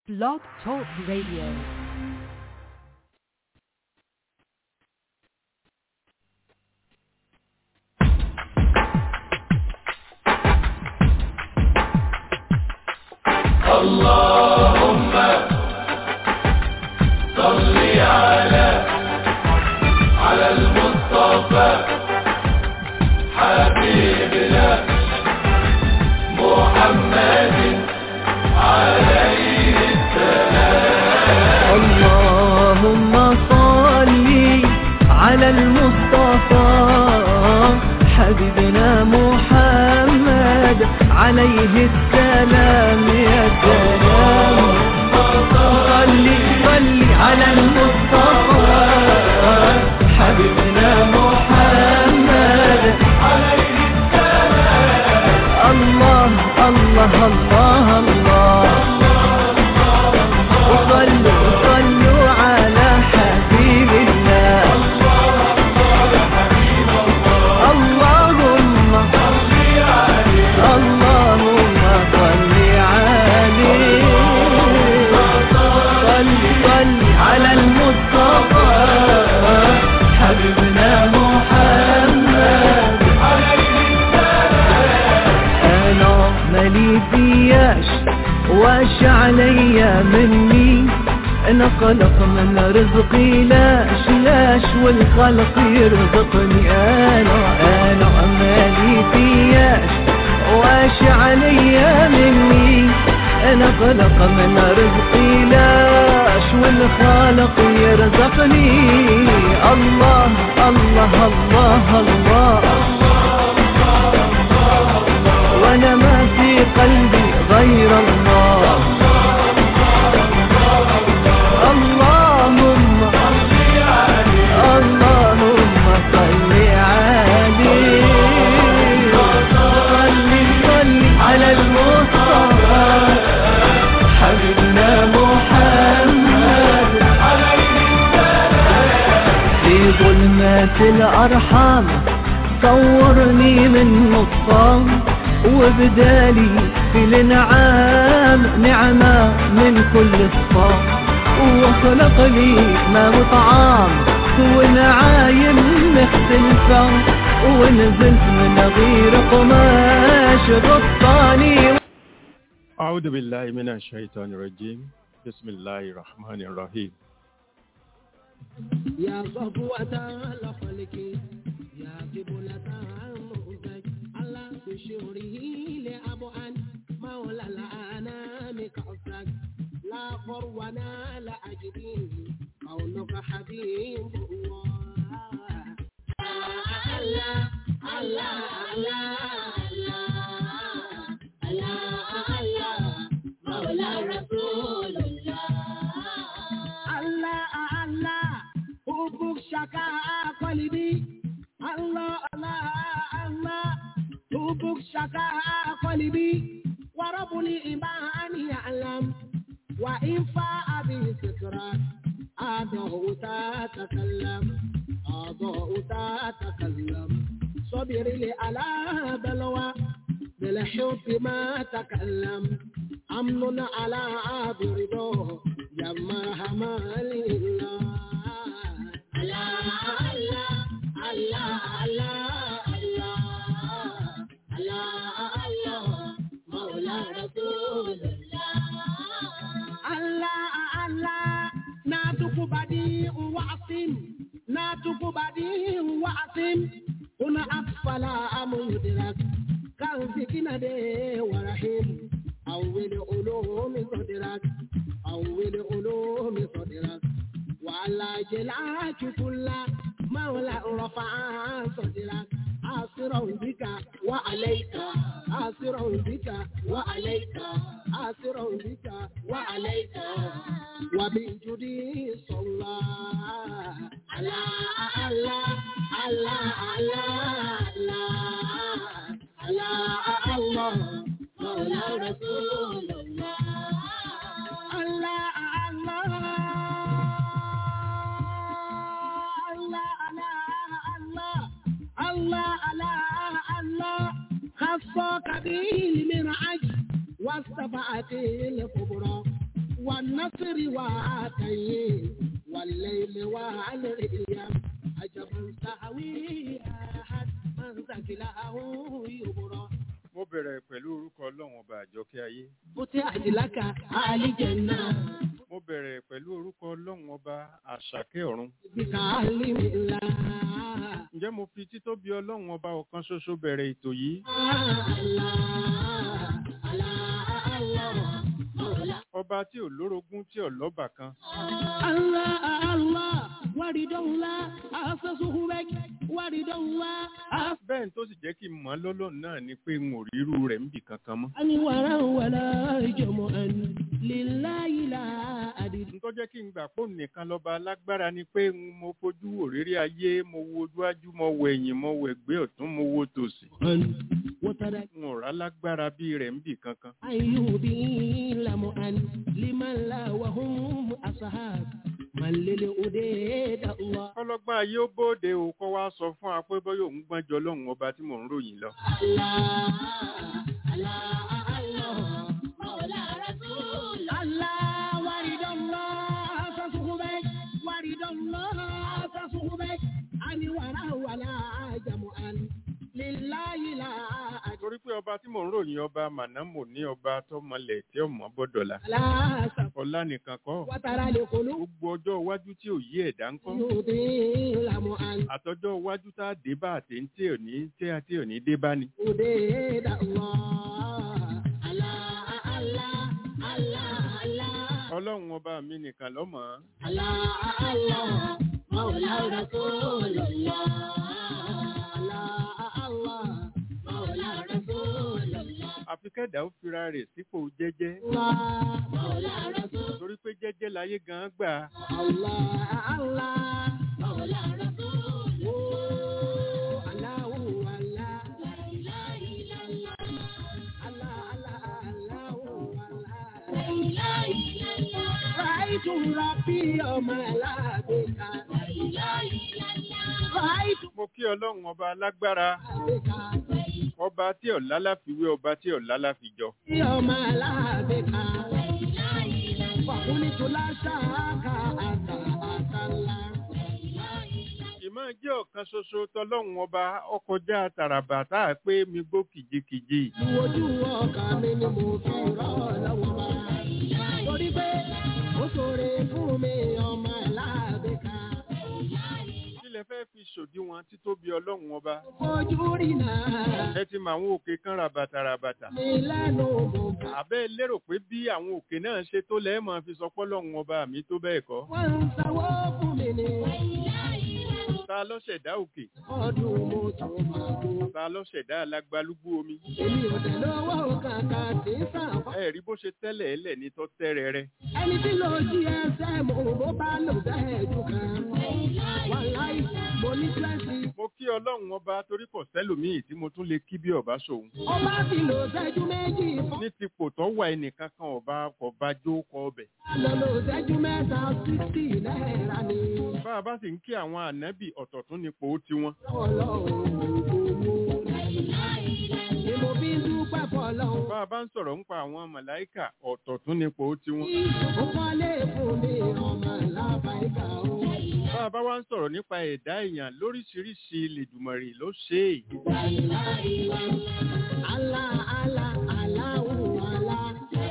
Blog Talk Radio. اللهم صل على على المصطفى حبيبنا محمد عليه السلام اللهم صل على المصطفى حبيبنا محمد عليه السلام يا سلام صل صل على المصطفى حبيبنا محمد عليه السلام الله الله الله الله وصلوا صلوا على حبيب الله اللهم اللهم صل عليه صل صل على المصطفى حبيبنا محمد انا مالي فياش واش عليا مني انا خلق من رزقي لاش لاش والخلق يرزقني انا انا مالي فياش واش عليا مني انا خلق من رزقي لاش والخالق يرزقني الله الله الله, الله وانا ما في قلبي غير الله اللهم اللهم صل عليه صل صل على المصطفى حبيبنا محمد في ظلمات الأرحام صورني من نصام وبدالي في الانعام نعمة من كل صفام وخلق لي ما وطعام ونعايم مختلفة ونزلت من غير قماش غطاني أعوذ بالله من الشيطان الرجيم بسم الله الرحمن الرحيم يا صفوة الخلق يا قبلة المؤتج على بشوره لأبعد مولى الأنام كأسك لا فرونا لا أجدين قولك حبيب الله الله الله الله الله الله مولى رسول الله الله الله حبك شكا قلبي الله الله الله حبك شكا قلبي ورب الإيمان يعلم وإن فاء به سكران أضاء تتكلم أضاء تتكلم صبر لي على بلوى بالحب ما تكلم أمن على برده يا مرحمة لله الله الله الله الله الله الله مولى رسول الله الله الله ناتك بديع وعصم ناتك بديع وعصم هنا أطفال مدرك كان سكينة دي ورحيم أول علوم صدرك أول علوم صدرك وعلى جلاك كل مولى رفع صدرك آسرا بك وعليك آسرا بك وعليك آسرا بك وعليك وبجدي صلى على الله الله الله الله الله مولى رسول الله الله الله الله الله الله الله خصك به المنعج واستفعت الكبرى والنصر وعاتيه والليل والرياح عجبا سهوي أحد من ثقله يبرى mo bẹ̀rẹ̀ pẹ̀lú orúkọ ọlọ́run ọba àjọkẹ́ ayé فتحت لك آل جنة mo bẹ̀rẹ̀ pẹ̀lú orúkọ ọlọ́run ọba àṣàkẹ́ ọ̀run بتعلم الله ǹjẹ́ mo fi títóbi ọlọ́run ọba ọ̀kan ṣoṣo bẹ̀rẹ̀ ètò yìí ọba tí ò lórogún tí ò lọ́bà kan الله الله ورد الله أسسه بك ورد الله أسسه bẹ́ẹ̀ ni tó sì jẹ́ kí n mọ̀ ọ́ lọ́lọ́run náà ni pé n ò ríru rẹ̀ níbì kankan mọ́ ولا ولا جمعا لله لا أدري n tó jẹ́ kí n gbà pé òun nìkan lọ́ba alágbára ni pé n mo fojú òrírí ayé mo wo ojúájú mo wo ẹ̀yìn mo wo ẹ̀gbẹ́ ọ̀tún mo wo tòsì وترك n ò rà lágbára bí rẹ̀ níbì kankan أيوب لمؤن لمن لا وهم أصحاب من للأديد الله ọlọ́gbọ́n ayé ó bóde o kọ́ wá sọ fún wa pé bọ́yọ̀ òun gbọ́n jọ lọ́hùn ọba tí mò ń ròyìn lọ torí pé ọba tí mò ń ròyìn ọba mànámò ní ọba tọmọlẹ̀ tí ọmọ bọ́dọ̀là ọlá nìkan kọ́ gbogbo ọjọ́ iwájú tí ò yí ẹ̀dá ń kọ́ àtọjọ́ iwájú tá a dé bá àtẹ̀ntì òní tí a tí òní dé bá ni ọlọ́run ọba mi nìkan lọ́mọ àfi kẹ́dà ó fira rẹ̀ sípò jẹ́jẹ́ torí pé jẹ́jẹ́ láyé gan-an gbà mo kí ọlọ́run ọba alágbára ọba tí ọ̀la láfiwé ọba tí ọ̀la láfijọ Ọmọ aláàbẹ̀ká, fàkúnitò láṣááká àtà àtàlá. ìmọ̀ jẹ́ ọ̀kan ṣoṣo tọlọ́run ọba ọkọjá tàràbà tá a pé mi gbó kìjikìji Ìwòjú ọkàn mi ni mo fi rọ́ lọ́wọ́ bá. Torí pé ó ṣòro fún mi ọmọ aláàbẹ̀ká. kí lẹ fẹ́ fi ṣòdiwọ̀n títóbi ọlọ́run ọba Fojú rí náà, ẹ ti mọ àwọn òkè kan rabata rabata mi lẹ́nu mo gbà. àbẹ́ lérò pé bí àwọn òkè náà ṣe tó lẹ́ẹ̀ máa fi sọ pọ́lọ́run ọba mi tó bẹ́ẹ̀ kọ́ Wọ́n ń sanwó fún mi ní ta ló ṣẹ̀dá òkè ọdún mo tún máa bọ̀. ta ló ṣẹ̀dá alágbálúgbú omi Èmi ò tẹ̀ lọ́wọ́ kàkà tí ń sàpá. ẹ rí bó ṣe tẹ́lẹ̀ ẹlẹ̀ ní tọ́ tẹ́rẹ̀ rẹ Ẹni tí lo GSM bó bá lò bẹ́ẹ̀ jù kan. Wàláì, mo ní twenty. mo kí ọlọ́run ọba torí kò sẹ́lòmíì tí mo tún lè kí bí ọba ṣòun Ó bá ti lò ṣẹ́jú méjì fún. ní tipò tó wà ẹnìkan kan ọba ọba jó kọ ọbẹ̀ Lọ lò ṣẹ́jú mẹ́ta sixty náírà ni. bá a bá sì ń kí àwọn ànábì ọ̀tọ̀ tún nípò tiwọn Ọlọ́run owó ni mo fi ń dúpẹ́ fọlọ́run. bá a bá ń sọ̀rọ̀ ń pa àwọn màláìkà ọ̀tọ̀ tún nípò tiwọn Ó kọ́lé fún mi ọmọ lábàáyíká o. bá a bá wá ń sọ̀rọ̀ nípa ẹ̀dá èèyàn lóríṣiríṣi lèdùmọ̀rì ló ṣe é Alá alá aláwọ̀ alá.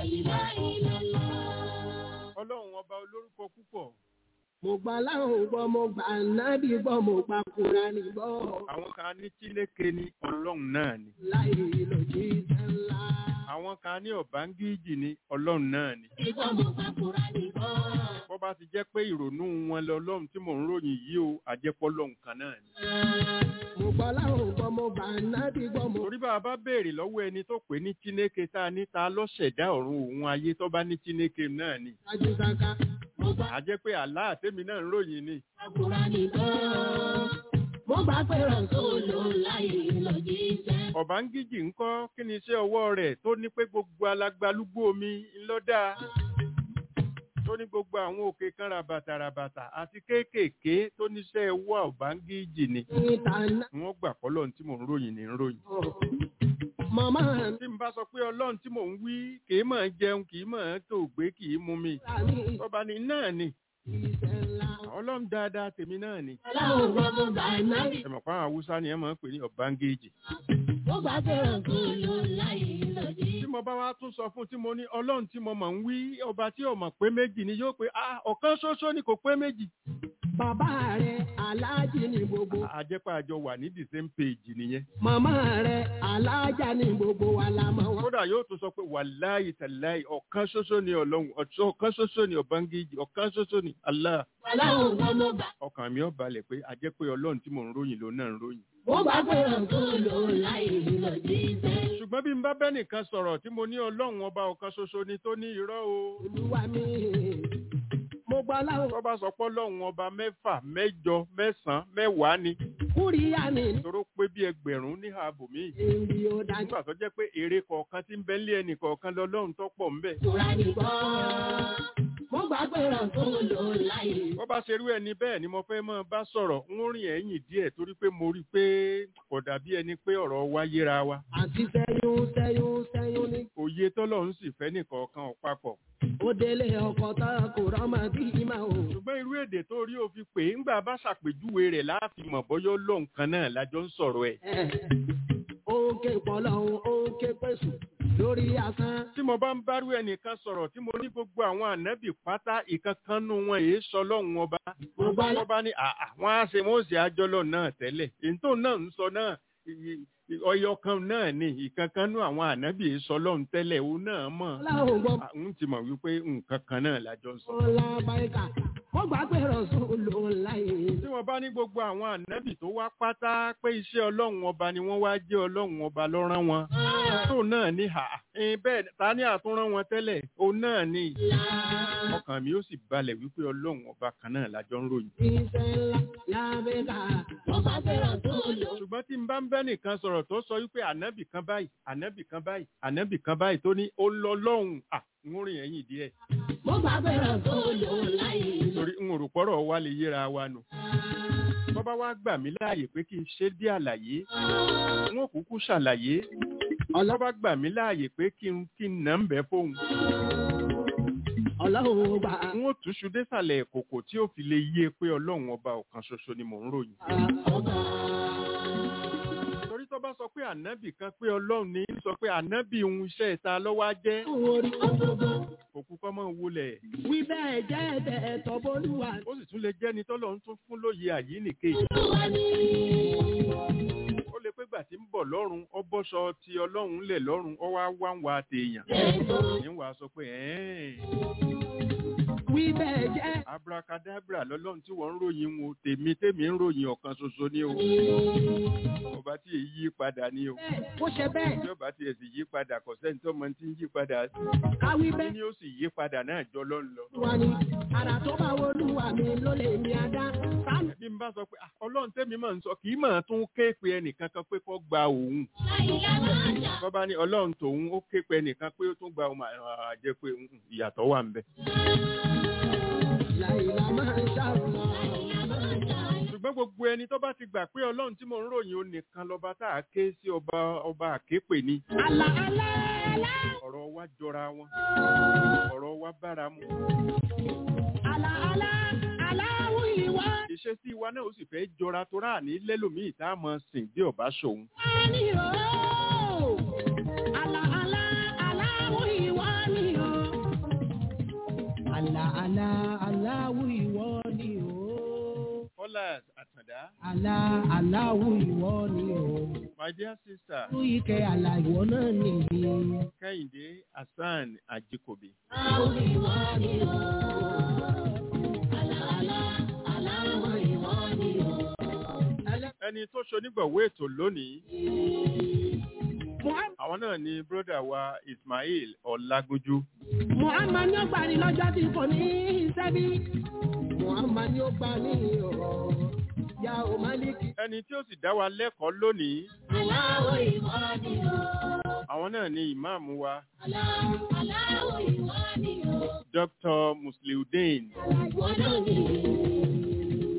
ọlọ́run ọba olórúkọ púpọ̀ Mo gbà láwọn gbọ́, mo gbà nábì gbọ́, mo gbà Kùránì gbọ́. àwọn kan ní tíléke ní ọlọ́run náà ni Láì lòdì ńlá. àwọn kan ní ọ̀bángíjì ní ọlọ́run náà ni Gbọ́ mo gbà Kùránì gbọ́. bó bá ti jẹ́ pé ìrònú wọn lọ ọlọ́run tí mò ń ròyìn yìí o àjẹpọ̀ ọlọ́run kan náà ni Mo gbọ́ láwọn gbọ́, mo gbà nábì gbọ́, mo torí bá a bá béèrè lọ́wọ́ ẹni tó pè ní tínéke tá a ní ta lọ́ṣẹ̀dá ọ̀run òun ayé tó bá ní tínéke náà ni gbájú sáká. Mo gbà a jẹ́ pé àlá àtẹ́mi náà ń ròyìn ni Kùránì gbọ́. Mo gbà pé Rọ̀súlù láì lòdì jẹ́. ọ̀bángíjì ńkọ́ kí ni iṣẹ́ ọwọ́ rẹ̀ tó ní pé gbogbo alágbálúgbó omi ńlọ́dà tó ní gbogbo àwọn òkè kan rabata rabata àti kéékèèké tó níṣẹ́ ọwọ́ ọ̀bángíjì ni Ìta náà. wọ́n gbà pọ́lọ́ tí mò ń ròyìn ní ń ròyìn màmá tí n bá sọ pé ọlọ́run tí mò ń wí kì í mọ̀ ọ́n jẹun kì í mọ̀ ọ́n tó gbé kì í mú mi mi ọba ni náà ni ìṣẹ̀ ńlá. ọlọ́run dáadáa tèmi náà ni ọlọ́run gbogbo bàìnábì. ẹ mọ̀ pé àwọn haúsá ni ẹ máa ń pè ní ọ̀bángéèjì ó bá fẹ́ràn kó ló láyé lòdì. tí mo bá wá tún sọ fún tí mo ní ọlọ́run tí mo mọ̀ ń wí ọba tí ò mọ̀ pé méjì ni yóò pé ah ọ̀kan ṣoṣo ni kò pé méjì bàbá rẹ̀ aláàjì ní gbogbo. àjẹpá àjọ wà ní the same page nìyẹn màmá rẹ̀ aláàjà ní gbogbo wa la mọ̀ wọ́n. kódà yóò tún sọ pé wàláyé tàláyé ọ̀kan ṣoṣo ni ọlọ́run ọ̀kan ṣoṣo ni ọ̀bángéèjì ọ̀kan ṣoṣo ni Allah ọlọ́run gbogbo bà. ọkàn mi ò balẹ̀ pé a jẹ́ pé ọlọ́run tí mò ń ròyìn ló náà ń ròyìn. ó bá fẹ́ràn kó ló láyé lòdì. ṣùgbọ́n bí n bá bẹ́ nìkan sọ̀rọ̀ tí mo ní ọlọ́run ọba ọ̀kan ṣoṣo ni tó ní irọ́ o. olúwa mi mo gbọ́ láwọn tó bá sọ pé ọlọ́run ọba mẹ́fà mẹ́jọ mẹ́sàn-án mẹ́wàá ni kúrìyà mi tóró pé bí ẹgbẹ̀rún ní ààbò mi. èyí ò dájú. nígbà tó jẹ́ pé èrè kọ̀ọ̀kan tí ń bẹ nílé ẹnì kọ̀ọ̀kan lọ́lọ́run tó pọ̀ ńbẹ̀. Tura ní bọ́. Mo gbà fẹ́ràn kó ló láyé. bó bá ṣerú ẹni bẹ́ẹ̀ ni mo fẹ́ máa bá sọ̀rọ̀ ń rìn ẹ̀yìn díẹ̀ torí pé mo rí i pé kò dàbí ẹni pé ọ̀rọ̀ wa yéra wa. Àti sẹ́yún sẹ́yún sẹ́yún ní. òye tọ́lọ́run sì fẹ́ nìkọ̀ọ̀kan ò papọ̀. Ó délé ọkọ̀ tá kò rọ́mọ bí ìmọ̀ o. ṣùgbọ́n irú èdè tó rí o fi pè é ńgbà bá ṣàpèjúwe rẹ̀ láàfin mọ̀ bọ́yọ́ lóun kan náà lájọ ń sọ̀rọ̀ ẹ̀. Ó ń ké pọ̀lọ́hún, ó ń ké pèsè lórí asán. tí mo bá ń bárú ẹnìkan sọ̀rọ̀ tí mo ní gbogbo àwọn ànábì pátá ìkankanú wọn èé sọ lọ́hùn ọba. Mo gbọ́ wọ́n bá ní àà wọ́n á ṣe wọ́n ó ṣe àjọlọ̀ náà tẹ́lẹ̀ ètò náà ń sọ náà i- i- ọyọ kan náà ni ìkankanú àwọn ànábì èé sọ lọ́hùn tẹ́lẹ̀ òun náà mọ̀. Ọlọ́run gbọ́ À, ń ti mọ̀ wípé nǹkan kan náà lájọ ń sọ. ọlá báyìíká. Mo gbà fẹ́ràn kó ló láyé. tí wọ́n bá ní gbogbo àwọn ànábì tó wá pátá pé iṣẹ́ ọlọ́run ọba ni wọ́n wá jẹ́ ọlọ́run ọba ló rán wọn. tó náà ní hà ẹ̀ẹ́n bẹ́ẹ̀ ta ni àtúnrán wọn tẹ́lẹ̀ òun náà ni ọkàn mi ó sì balẹ̀ wípé ọlọ́run ọba kan náà lájọ ń ròyìn. Iṣẹ́ ńlá lábẹ́ká. Mo gbà fẹ́ràn kó ló. ṣùgbọ́n tí n bá ń bẹ́ nìkan sọ̀rọ̀ tó sọ wípé ànábì kan báyìí ànábì kan báyìí ànábì kan báyìí tó ní ó lọ lọ́hùn à ń rìn ẹ̀yìn díẹ̀ Mo gbà fẹ́ràn kó ló láyé. torí ń rò pọ́rọ̀ wa lè yéra wa nù. bọ́bá wá gbà mí láàyè pé kí n ṣe dé àlàyé n ó kúkú ṣàlàyé ọlọ́ba gbà mí láàyè pé kí n kí n nà ń bẹ́ fóun Ọlọ́run gbà. n ó túṣu désàlẹ̀ kòkò tí ó fi lè yé pé ọlọ́run ọba ọ̀kan ṣoṣo ni mò ń ròyìn. torí tó bá sọ pé ànábì kan pé ọlọ́run ní í sọ pé ànábì ń iṣẹ́ ìta lọ́wọ́ á jẹ́ Orí ọgbọgbọ. òkú kọ́ mọ́ wulẹ̀ Wí bẹ́ẹ̀ jẹ́ ẹ̀bẹ̀ ẹ̀tọ́ bólúwa. ó sì tún lè jẹ́ni tọ́lọ́run tún fún lóye àyíníke Olúwa ni. ó lè pé gbà tí ń bọ̀ lọ́rùn ọ bọ́ṣọ ti ọlọ́run lẹ̀ lọ́rùn ọ wá wá ń wa tèèyàn ní wàá sọ pé ẹ̀ẹ́n Wí bẹ́ẹ̀ jẹ́. abracadabra lọ́lọ́run tí wọ́n ń ròyìn wọn tèmi tèmi ń ròyìn ọ̀kan ṣoṣo ní o ọba tí èyí yí padà ní o Bẹ́ẹ̀ ó ṣe bẹ́ẹ̀. tí ọba tí èsì yí padà kò sẹ́ni tó mọ tí ń yí padà Káwí kí bẹ́ẹ̀. ni ó sì yí padà náà jọ lọ́n lọ. Olúwa ni. Àrà tó bá wo olúwa mi ló lè mi adá. Sáàmì. bí n bá sọ pé "Ah, ọlọ́run tẹ́mi máa ń sọ kì í máa tún ké pe ẹnìkan kan pé kó gba òun bọ́bá ní ọlọ́run tòun ó ké pe ẹnìkan pé ó tún gba òun àá jẹ́ pé "Mm, ìyàtọ̀ wà ń bẹ. Láìlá máa ń ṣàrùnà. ṣùgbọ́n gbogbo ẹni tó bá ti gbà pé ọlọ́run tí mò ń ròyìn ó nìkan lọ́ba tá a ké sí ọba ọba àképè ni Àlà àlà àlà. ọ̀rọ̀ wa jọra wọn ọ̀rọ̀ wa bára mu Àlà àlà àláwù ìwà. ìṣesí wa náà ó sì fẹ́ jọra tó rà ní lẹ́lòmíì tá a mọ̀ sìn bí ọba ṣòun ni o. Àlà àlà aláwọ̀ ìwọ ni o. Àlà àlà aláwọ̀ ìwọ ni o. Fọlá Àtàndá Àlà aláwọ̀ ìwọ ni o. my dear sister Tú ike àlà ìwọ náà nìyí. Kẹ́hìndé Hasan Ajikobi Aláwọ̀ ìwọ ni o. Àlà àlà aláwọ̀ ìwọ ni o. ẹni tó ṣonígbọ̀wé ètò lónìí Muhammad àwọn náà ni bródà wa Ismail Ọlágúnjú Muhammad ni ó gbà ní lọ́jọ́ tí kò ní iṣẹ́ bí. Muhammad ni ó gbà ní ọ̀rọ̀ ya ò Málíkì. ẹni tí ó sì dá wa lẹ́kọ̀ọ́ lónìí Aláwọ̀ ìwọ ni o. àwọn náà ni ìmáàmù wa Aláwọ̀ aláwọ̀ ìwọ ni o. Dr. Musliudeen Ìwọ náà ni.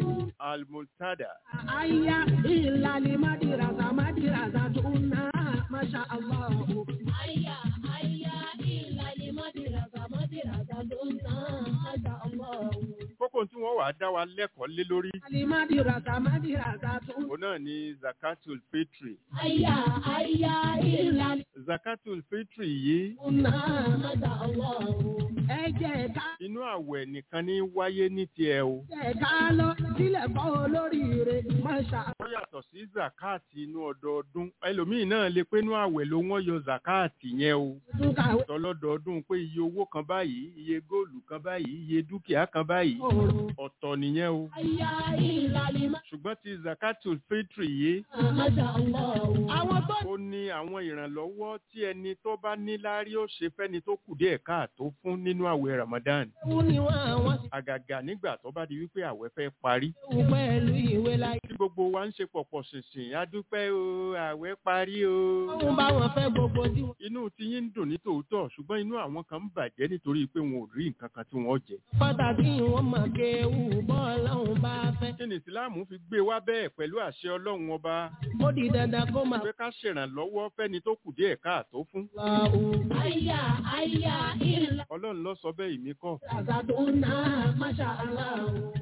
Al-Multada Aya ìlàlẹ̀ Mádìràzà Mádìràzà tó ná Masha Allah. Aya, aya, ìlàlí mọ́dìràgà, mọ́dìràgà tó ń tán. Masha Allah. kókó tí wọ́n wà á dá wa lẹ́kọ̀ọ́ lé lórí Alimadiraka, madiraka tó ń òun náà ni zakatul fitri Aya, aya, ìlàlí zakatul fitri yìí tán. Masha Allah. Ẹ jẹ́ ká inú àwẹ̀ nìkan ní wáyé ní tiẹ̀ o jẹ́ ká lọ sílẹ̀ kọ́ olóríire. Masha ó yàtọ̀ sí zakati inú ọdọọdún ẹlòmíì náà lè pé inú àwẹ̀ ló wọ́n yọ zakati yẹn o tún kàwé. tọlọ́dọọdún pé iye owó kan báyìí iye góòlù kan báyìí iye dúkìá kan báyìí Òòrùn. ọ̀tọ̀ nìyẹn o aya, ìlàlí ṣùgbọ́n ti zakatul fitri yìí Masha Allah. Àwọn tó ó ní àwọn ìrànlọ́wọ́ tí ẹni tó bá ní láárí ó ṣe fẹ́ni tó kù díẹ̀ káàtó fún nínú àwẹ̀ Ramadan kú ni wọ́n àwọn sì àgàgà nígbà tó bá di wípé àwẹ̀ fẹ́ parí kú pẹ̀lú ìwé láyé. tí gbogbo wa ń ṣe pọ̀pọ̀ ṣìnṣìn adúpẹ́ o àwẹ̀ parí o Wọ́n bá wọn fẹ́ gbogbo tí wọ́n inú tí yín ń dùn ní tòótọ́ ṣùgbọ́n inú àwọn kan ń bàjẹ́ nítorí pé wọn ò rí nǹkan kan tí wọ́n jẹ pàtàkì wọn mọ̀ kéwù bọ́ọ̀lọ́hún bá fẹ́. kí ni ìsìláàmù fi gbé wá bẹ́ẹ̀ pẹ̀lú àṣẹ ọlọ́run ọba Ó di dandan kó máa pé ká ṣèrànlọ́wọ́ fẹ́ni tó kù díẹ̀ káàtó fún lọ òun. Aya, aya, ìlàlí ọlọ́run ló sọ bẹ́ẹ̀ ìmí kọ́ Àgbà tó ń ná Masha Allah.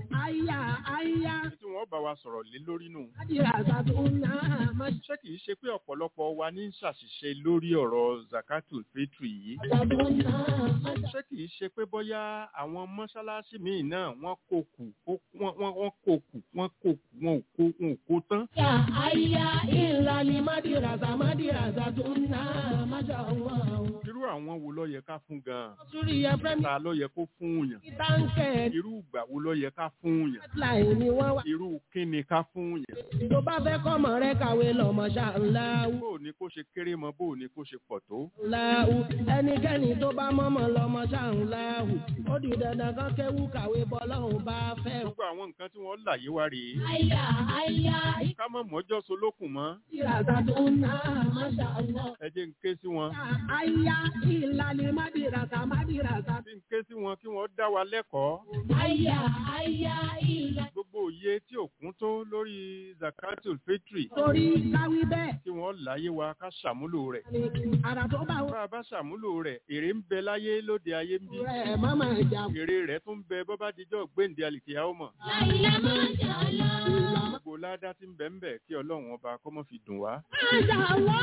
Àyà àyà. tí wọ́n bá wa sọ̀rọ̀ lé lórí nù Àdìrà àgbà tó ń ná Masha ṣé kìí ṣe pé ọ̀pọ̀lọpọ̀ wa ní ṣàṣìṣe lórí ọ̀rọ̀ zakatul fitri yìí àgbà tó ń ná Masha. ṣé kìí ṣe pé bóyá àwọn mọ́ṣáláṣí míì náà wọ́n kó kù ó- wọ́n wọ́n- wọ́n kó kù wọ́n kó kù wọn ò kó wọn ò kó tán aya, aya, ìlàlí Ìlàlí Mádìràzà Mádìràzà tó ń ná Masha Allah. irú àwọn wo ló yẹ ká fún gan-an Sórí ẹ̀fẹ́ mi ta ló yẹ kó fún yàn táǹkẹ̀ irú ìgbà wo ló yẹ ká fún yàn láì ní wọ́n wá. irú kíni ká fún yàn Tó bá fẹ́ kọ́mọ rẹ kàwé lọ Masha Allah. bó o ní kó ṣe kéré mọ bó o ní kó ṣe pọ̀ tó láwù ẹnikẹ́ni tó bá mọ́mọ́ lọ́mọ ṣáàrùn láwù ó di dandan kan kéwú kàwé bọ́lọ́hùn bá fẹ́ gbogbo àwọn nǹkan tí wọ́n láyé wá rèé aya, aya, ká mọ̀ mọ́jọ́ solókùn mọ́ ìràzà tó ń ná Masha Allah. ẹ jẹ́ ń ké sí wọn àyà ìlàlẹ̀ mádìràzà mádìràzà tí ń ké sí wọn kí wọ́n dá wa lẹ́kọ̀ọ́ Aya, aya, ìlàlí gbogbo òye tí ò kún tó lórí zakatul fitri torí káwí bẹ́ẹ̀ tí wọ́n láyé wa ká ṣàmúlò rẹ̀ ni àrà tó bá wọ bá a bá ṣàmúlò rẹ̀ èrè ń bẹ láyé lóde ayé ń bí rẹ̀ má máa jà èrè rẹ̀ tún ń bẹ bọ́ bá dijọ́ gbéǹde àlìkìyà ó mọ̀ láìlá Masha Allah. gbogbo ládá tí ń bẹ ń bẹ kí ọlọ́run ọba kó mọ́ fi dùn wá Masha Allah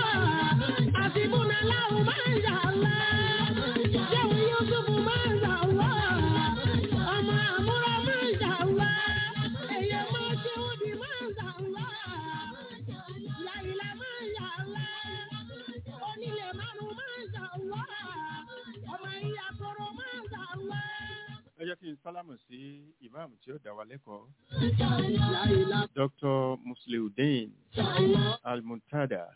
àfibúnà láwù Masha Allah Ṣéwù Yúsùfù Masha Allah ọmọ àmúra Masha Allah èyí máa ṣe ó di Masha Allah láìlá Masha Allah onílé márùn Masha Allah ọmọ ìyá tọrọ Masha Allah. ẹ jẹ́ kí n sálámù sí ìmáàmù tí ó dá wa lẹ́kọ̀ọ́ Láìlá Dr. Musliudeen Almuntada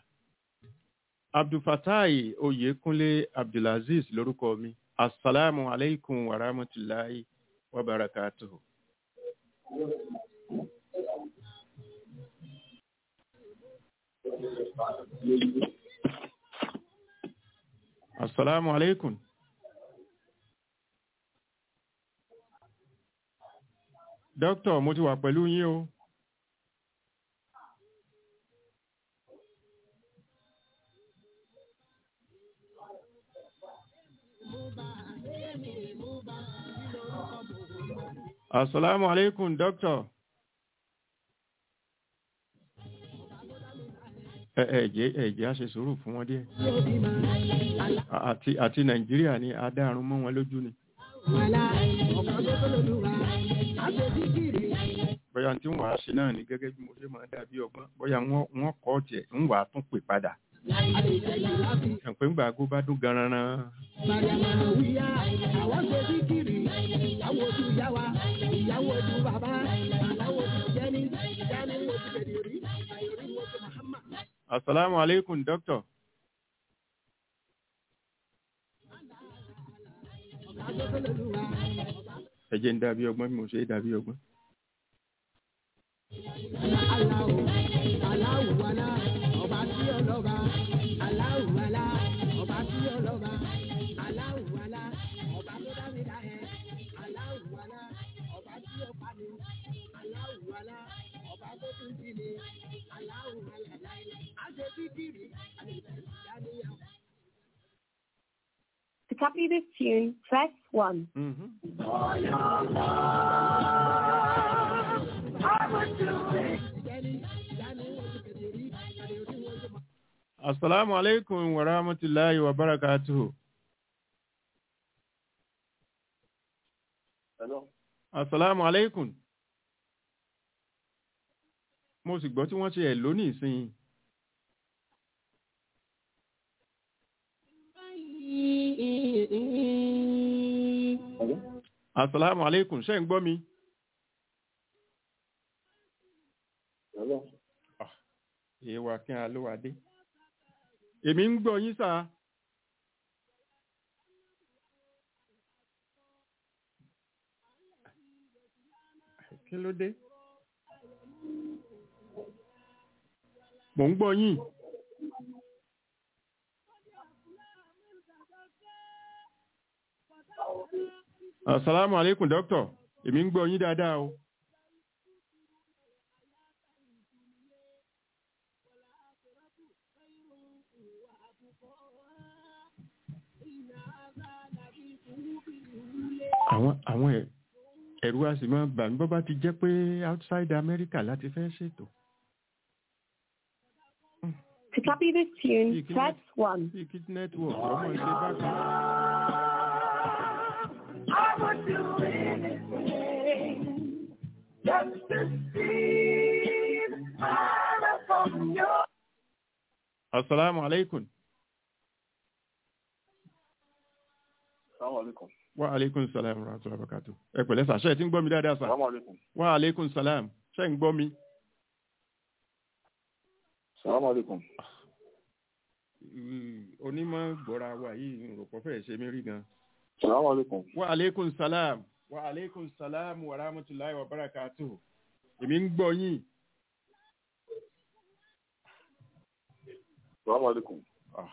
Abdulfatai Oyekunle Abdulaziz lórúkọ mi Assalamu alaikum wa rahmatullahi wa barakatuhu. Assalamu alaikum. Dókítà mo ti wà pẹ̀lú yín o. Assalamu alaikum dókítà. Ẹ ẹ jẹ́ ẹ jẹ́ á ṣe sùúrù fún wọn díẹ̀. Àti àti Nàìjíríà ni adáàrún mọ́ wọn lójú ni. wàlá ọ̀kan tó tó lòlúwa àṣetìkiri. bóyá tí ń wàá ṣe náà ni gẹ́gẹ́ bí mo ṣe máa dàbí ọgbọ́n bóyá wọ́n wọ́n kọ́ tiẹ̀ ń wàá tún pè padà. àṣetẹ̀yìn láti ẹ̀pẹ́ ńgbà ago bá dún garanran Mariama wíyá àwọn ṣe síkìrì ìyàwó ojú ìyá wa ìyàwó ojú bàbá aláwọ̀ ojú jẹ́ni jẹ́ni wo ti bẹ̀rẹ̀ rí àyòrí wo ti Muhammad. asalaamu aleykum dókítà. ọ̀kan tó tó lòlúwa ẹ jẹ́ ń dàbí ọgbọ́n bí mo ṣe é dàbí ọgbọ́n. aláwọ̀ aláwọ̀ wàlá ọba tí ọlọ́ba aláwọ̀ wàlá ọba tí ọlọ́ba aláwọ̀ wàlá ọba tó dá mi dá ẹ aláwọ̀ wàlá ọba tí ó pa mi aláwọ̀ wàlá ọba tó tún jí mi aláwọ̀ wàlá àṣẹ kíkiri àṣẹ copy this tune, press 1. Mhm. Assalamu alaikum wa rahmatullahi wa barakatuhu. Hello. Assalamu alaikum. Mo sì gbọ́ tí wọ́n ṣe ẹ̀ lónìí ìsìn. Hello. Assalamu alaikum. Ṣé ń gbọ́ mi? Hello. Èèwà kí a ló wà dé. Èmi ń gbọ́ yín sáà. Kí ló dé? Mò ń gbọ́ yín. Assalamu alaikum, doctor. Èmi ń gbọ́ yín dáadáa o. Àwọn àwọn ẹ̀ ẹ̀rù a sì máa bà mí bọ́ bá ti jẹ́ pé outside America láti fẹ́ ṣètò. To copy this tune, Hey, can press 1. Bí kí network ọmọ ìṣe bá kan. Assalamu alaikum. Assalamu alaikum. Wa alaikum salam wa rahmatullahi wa barakatuh. Ẹ pẹ̀lẹ́ sà, ṣé ẹ ti ń gbọ́ mi dáadáa sà? Assalamu alaikum. Wa alaikum salam. Ṣé ń gbọ́ mi? Assalamu alaikum. Onímọ̀ gbọ́ra wa yìí rò pọ̀ fẹ́ ṣe mí rí gan. Assalamu alaikum. Wa alaikum salam. Wa alaikum salam wa rahmatullahi wa barakatuh. Èmi ń gbọ́ yín. Assalamu alaikum. Ah.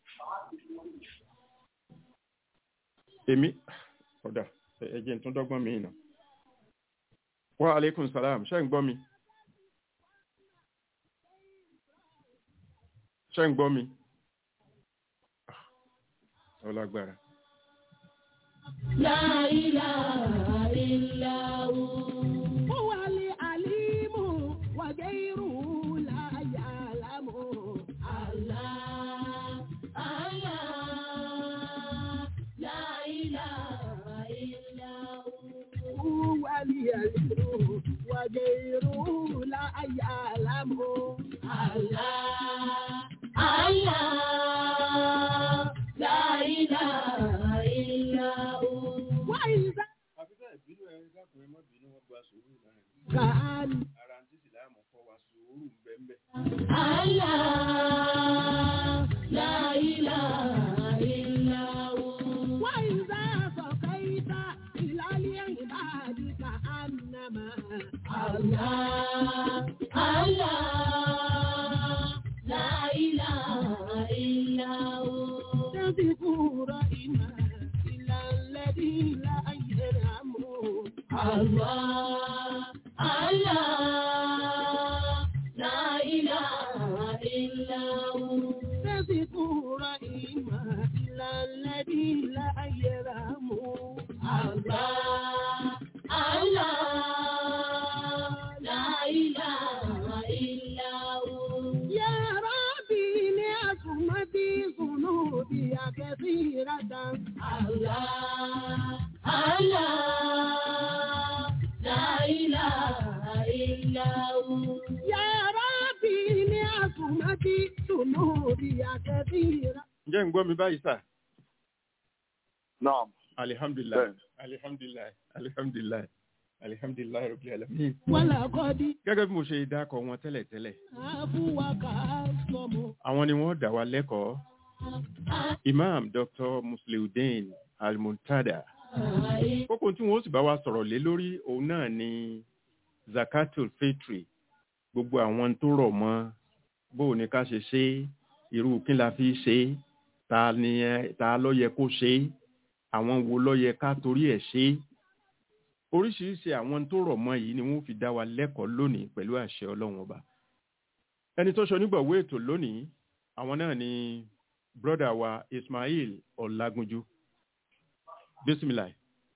Èmi ọ̀dà ẹ̀jẹ̀ tún dọ́gbọ́n mi nà. Wa alaikum salam. Ṣé ń gbọ́ mi? Ṣé ń gbọ́ mi? Ah, Ọlágbára. La ilaha illa hu. هو العليم وغيره لا يعلم Allah, Allah, la ilaha illa hu. هو العليم وغيره لا يعلم Allah, Allah, la ilaha illa hu. وإذا Àbíkẹ́ ìbínú ẹ dákun ẹ má bínú wọn gba sùúrù náà. كان Ara ń tí Ìsìlámù kọ́ wa sùúrù ń bẹ́ẹ̀ bẹ́ẹ̀. Allah, la ilaha illa hu. وإذا سقيت إلى العباد كأنما Allah, Allah, la ilaha illa hu. تذكر إما إلى الذي لا يرحم Allah, Allah, la ilaha illa hu. تذكر إما إلى الذي لا يرحم Allah, Allah, la ilaha illa hu. يا ربي لعصمتي ذنوبي كثيرة Allah, Allah, la ilaha illa hu. يا ربي لعصمتي ذنوبي كثيرة Ǹjẹ́ ń gbọ́ mi báyìí sà? Naam. Alihamdulilayi. Bẹ́ẹ̀ni. Alihamdulilayi. Alihamdulilayi. Alihamdulilayi Rabbil alamin. ولقد Gẹ́gẹ́ bí mo ṣe dákọ̀ wọn tẹ́lẹ̀tẹ́lẹ̀, عفوك أصم àwọn ni wọ́n dá wa lẹ́kọ̀ọ́. Imam Dr. Musliudeen Al-Muntada. Kókó tí wọ́n sì bá wa sọ̀rọ̀ lé lórí òun náà ni Zakatul Fitri. Gbogbo àwọn tó rọ̀ mọ́ bó o ní ká ṣe ṣe é, irú kí la fi ṣe é, ta ni ẹ- ta ló yẹ kó ṣe é, àwọn wo ló yẹ ká torí ẹ̀ ṣe é. Oríṣiríṣi àwọn tó rọ̀ mọ́ yìí ni wọ́n fi dá wa lẹ́kọ̀ọ́ lónìí pẹ̀lú àṣẹ Ọlọ́run ọba. Ẹni tó ṣe onígbọ̀wé ètò lónìí, àwọn náà ni brọ́dà wa Ismail Ọlágúnjú bisimilayi.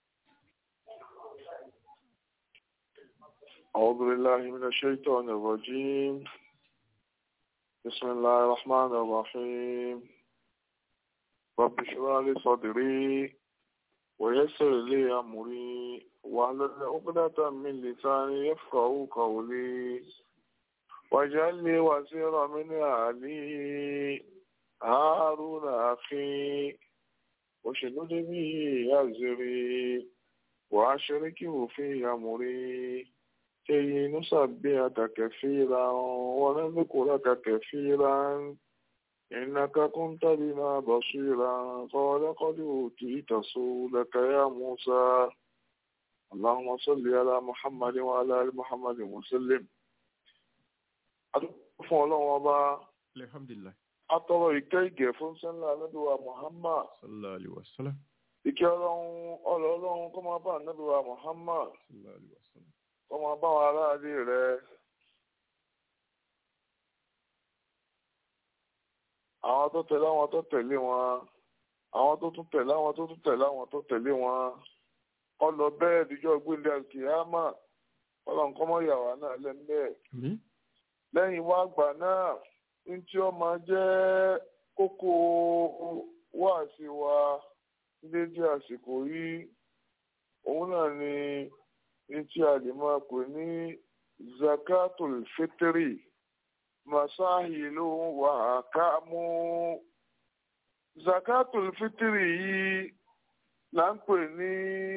أعوذ بالله من الشيطان الرجيم بسم الله الرحمن الرحيم رب اشرح لي صدري ويسر لي أمري واحلل عقدة من لساني يفقهوا قولي واجعل لي وزيرا من أهلي هارون أخي واشدد به أزري وأشركه في أمري كي نسبحك كثيرا ونذكرك كثيرا إنك كنت بنا بصيرا قال قد أوتيت سؤلك يا موسى اللهم صل على محمد وعلى آل محمد وسلم fún ọlọ́run ọba alhamdulilayi. atọ́rọ ìkẹ́ ìgẹ̀ fún sẹ́ńlá anábìwá muhammad sallallahu alayhi wa sallam. ìkẹ́ ọlọ́run ọlọ́ ọlọ́run kó máa bá anábìwá muhammad sallallahu alayhi wa sallam. kó máa bá wọn aráàlú rẹ̀ àwọn tó tẹ̀lé àwọn tó tẹ̀lé wọn àwọn tó tún tẹ̀lé àwọn tó tún tẹ̀lé àwọn tó tẹ̀lé wọn ọlọ bẹ́ẹ̀ díjọ́ gbélé àkìyámà ọlọ́run kọ́ mọ́ ìyàwó náà lẹ́ńbẹ́ẹ̀ àmín. lẹ́yìn wá àgbà náà ní tí ó máa jẹ́ kókó wáàsí wa dédé àsìkò yìí òun náà ni ní tí a lè máa pè ní zakatul fitri masahilu wa akamu zakatul fitri yìí là ń pè ní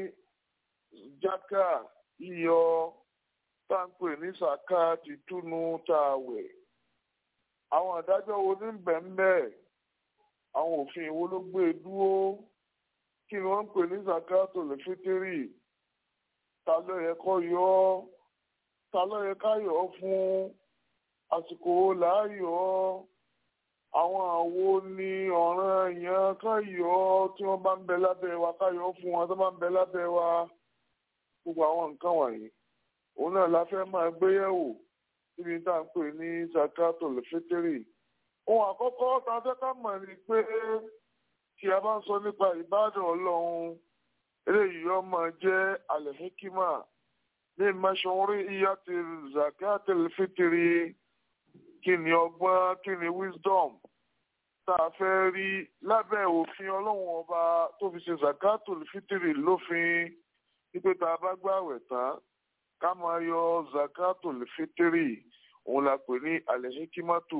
jaka yíyọ tá ń pè ní sàká tìtúnu tá a wẹ̀. àwọn àdájọ́ wo ní bẹ̀m̀bẹ̀ àwọn òfin wo ló gbé e dúró kí ni wọ́n ń pè ní sàká tó lè fítírì ta ló yẹ kó yọ ọ́ ta ló yẹ ká yọ ọ́ fún àsìkò wo là á yọ ọ́ àwọn àwo ni ọ̀ràn èèyàn ká yọ ọ́ tí wọ́n bá ń bẹ lábẹ́ wa ká yọ ọ́ fún wọn tó bá ń bẹ lábẹ́ wa gbogbo àwọn nǹkan wọ̀nyí òun náà la fẹ́ máa gbéyẹ̀wò níbi tá à ń pè ní zakatul fitri. ohun àkọ́kọ́ tá a fẹ́ ká mọ̀ ni pé tí a bá ń sọ nípa ìbádàn ọlọ́run eléyìí yóò máa jẹ́ alẹ́híkímà ní mẹ́sàn-án ìyá ti zakatul fitri kí ni ọgbọ́n kí ni wisdom tá a fẹ́ rí lábẹ́ òfin ọlọ́run ọba tó fi ṣe zakatul fitri lófin wípé tá a bá gbààwẹ̀ tán ká máa yọ zakatul fitiri òun la pè ní alehikimatu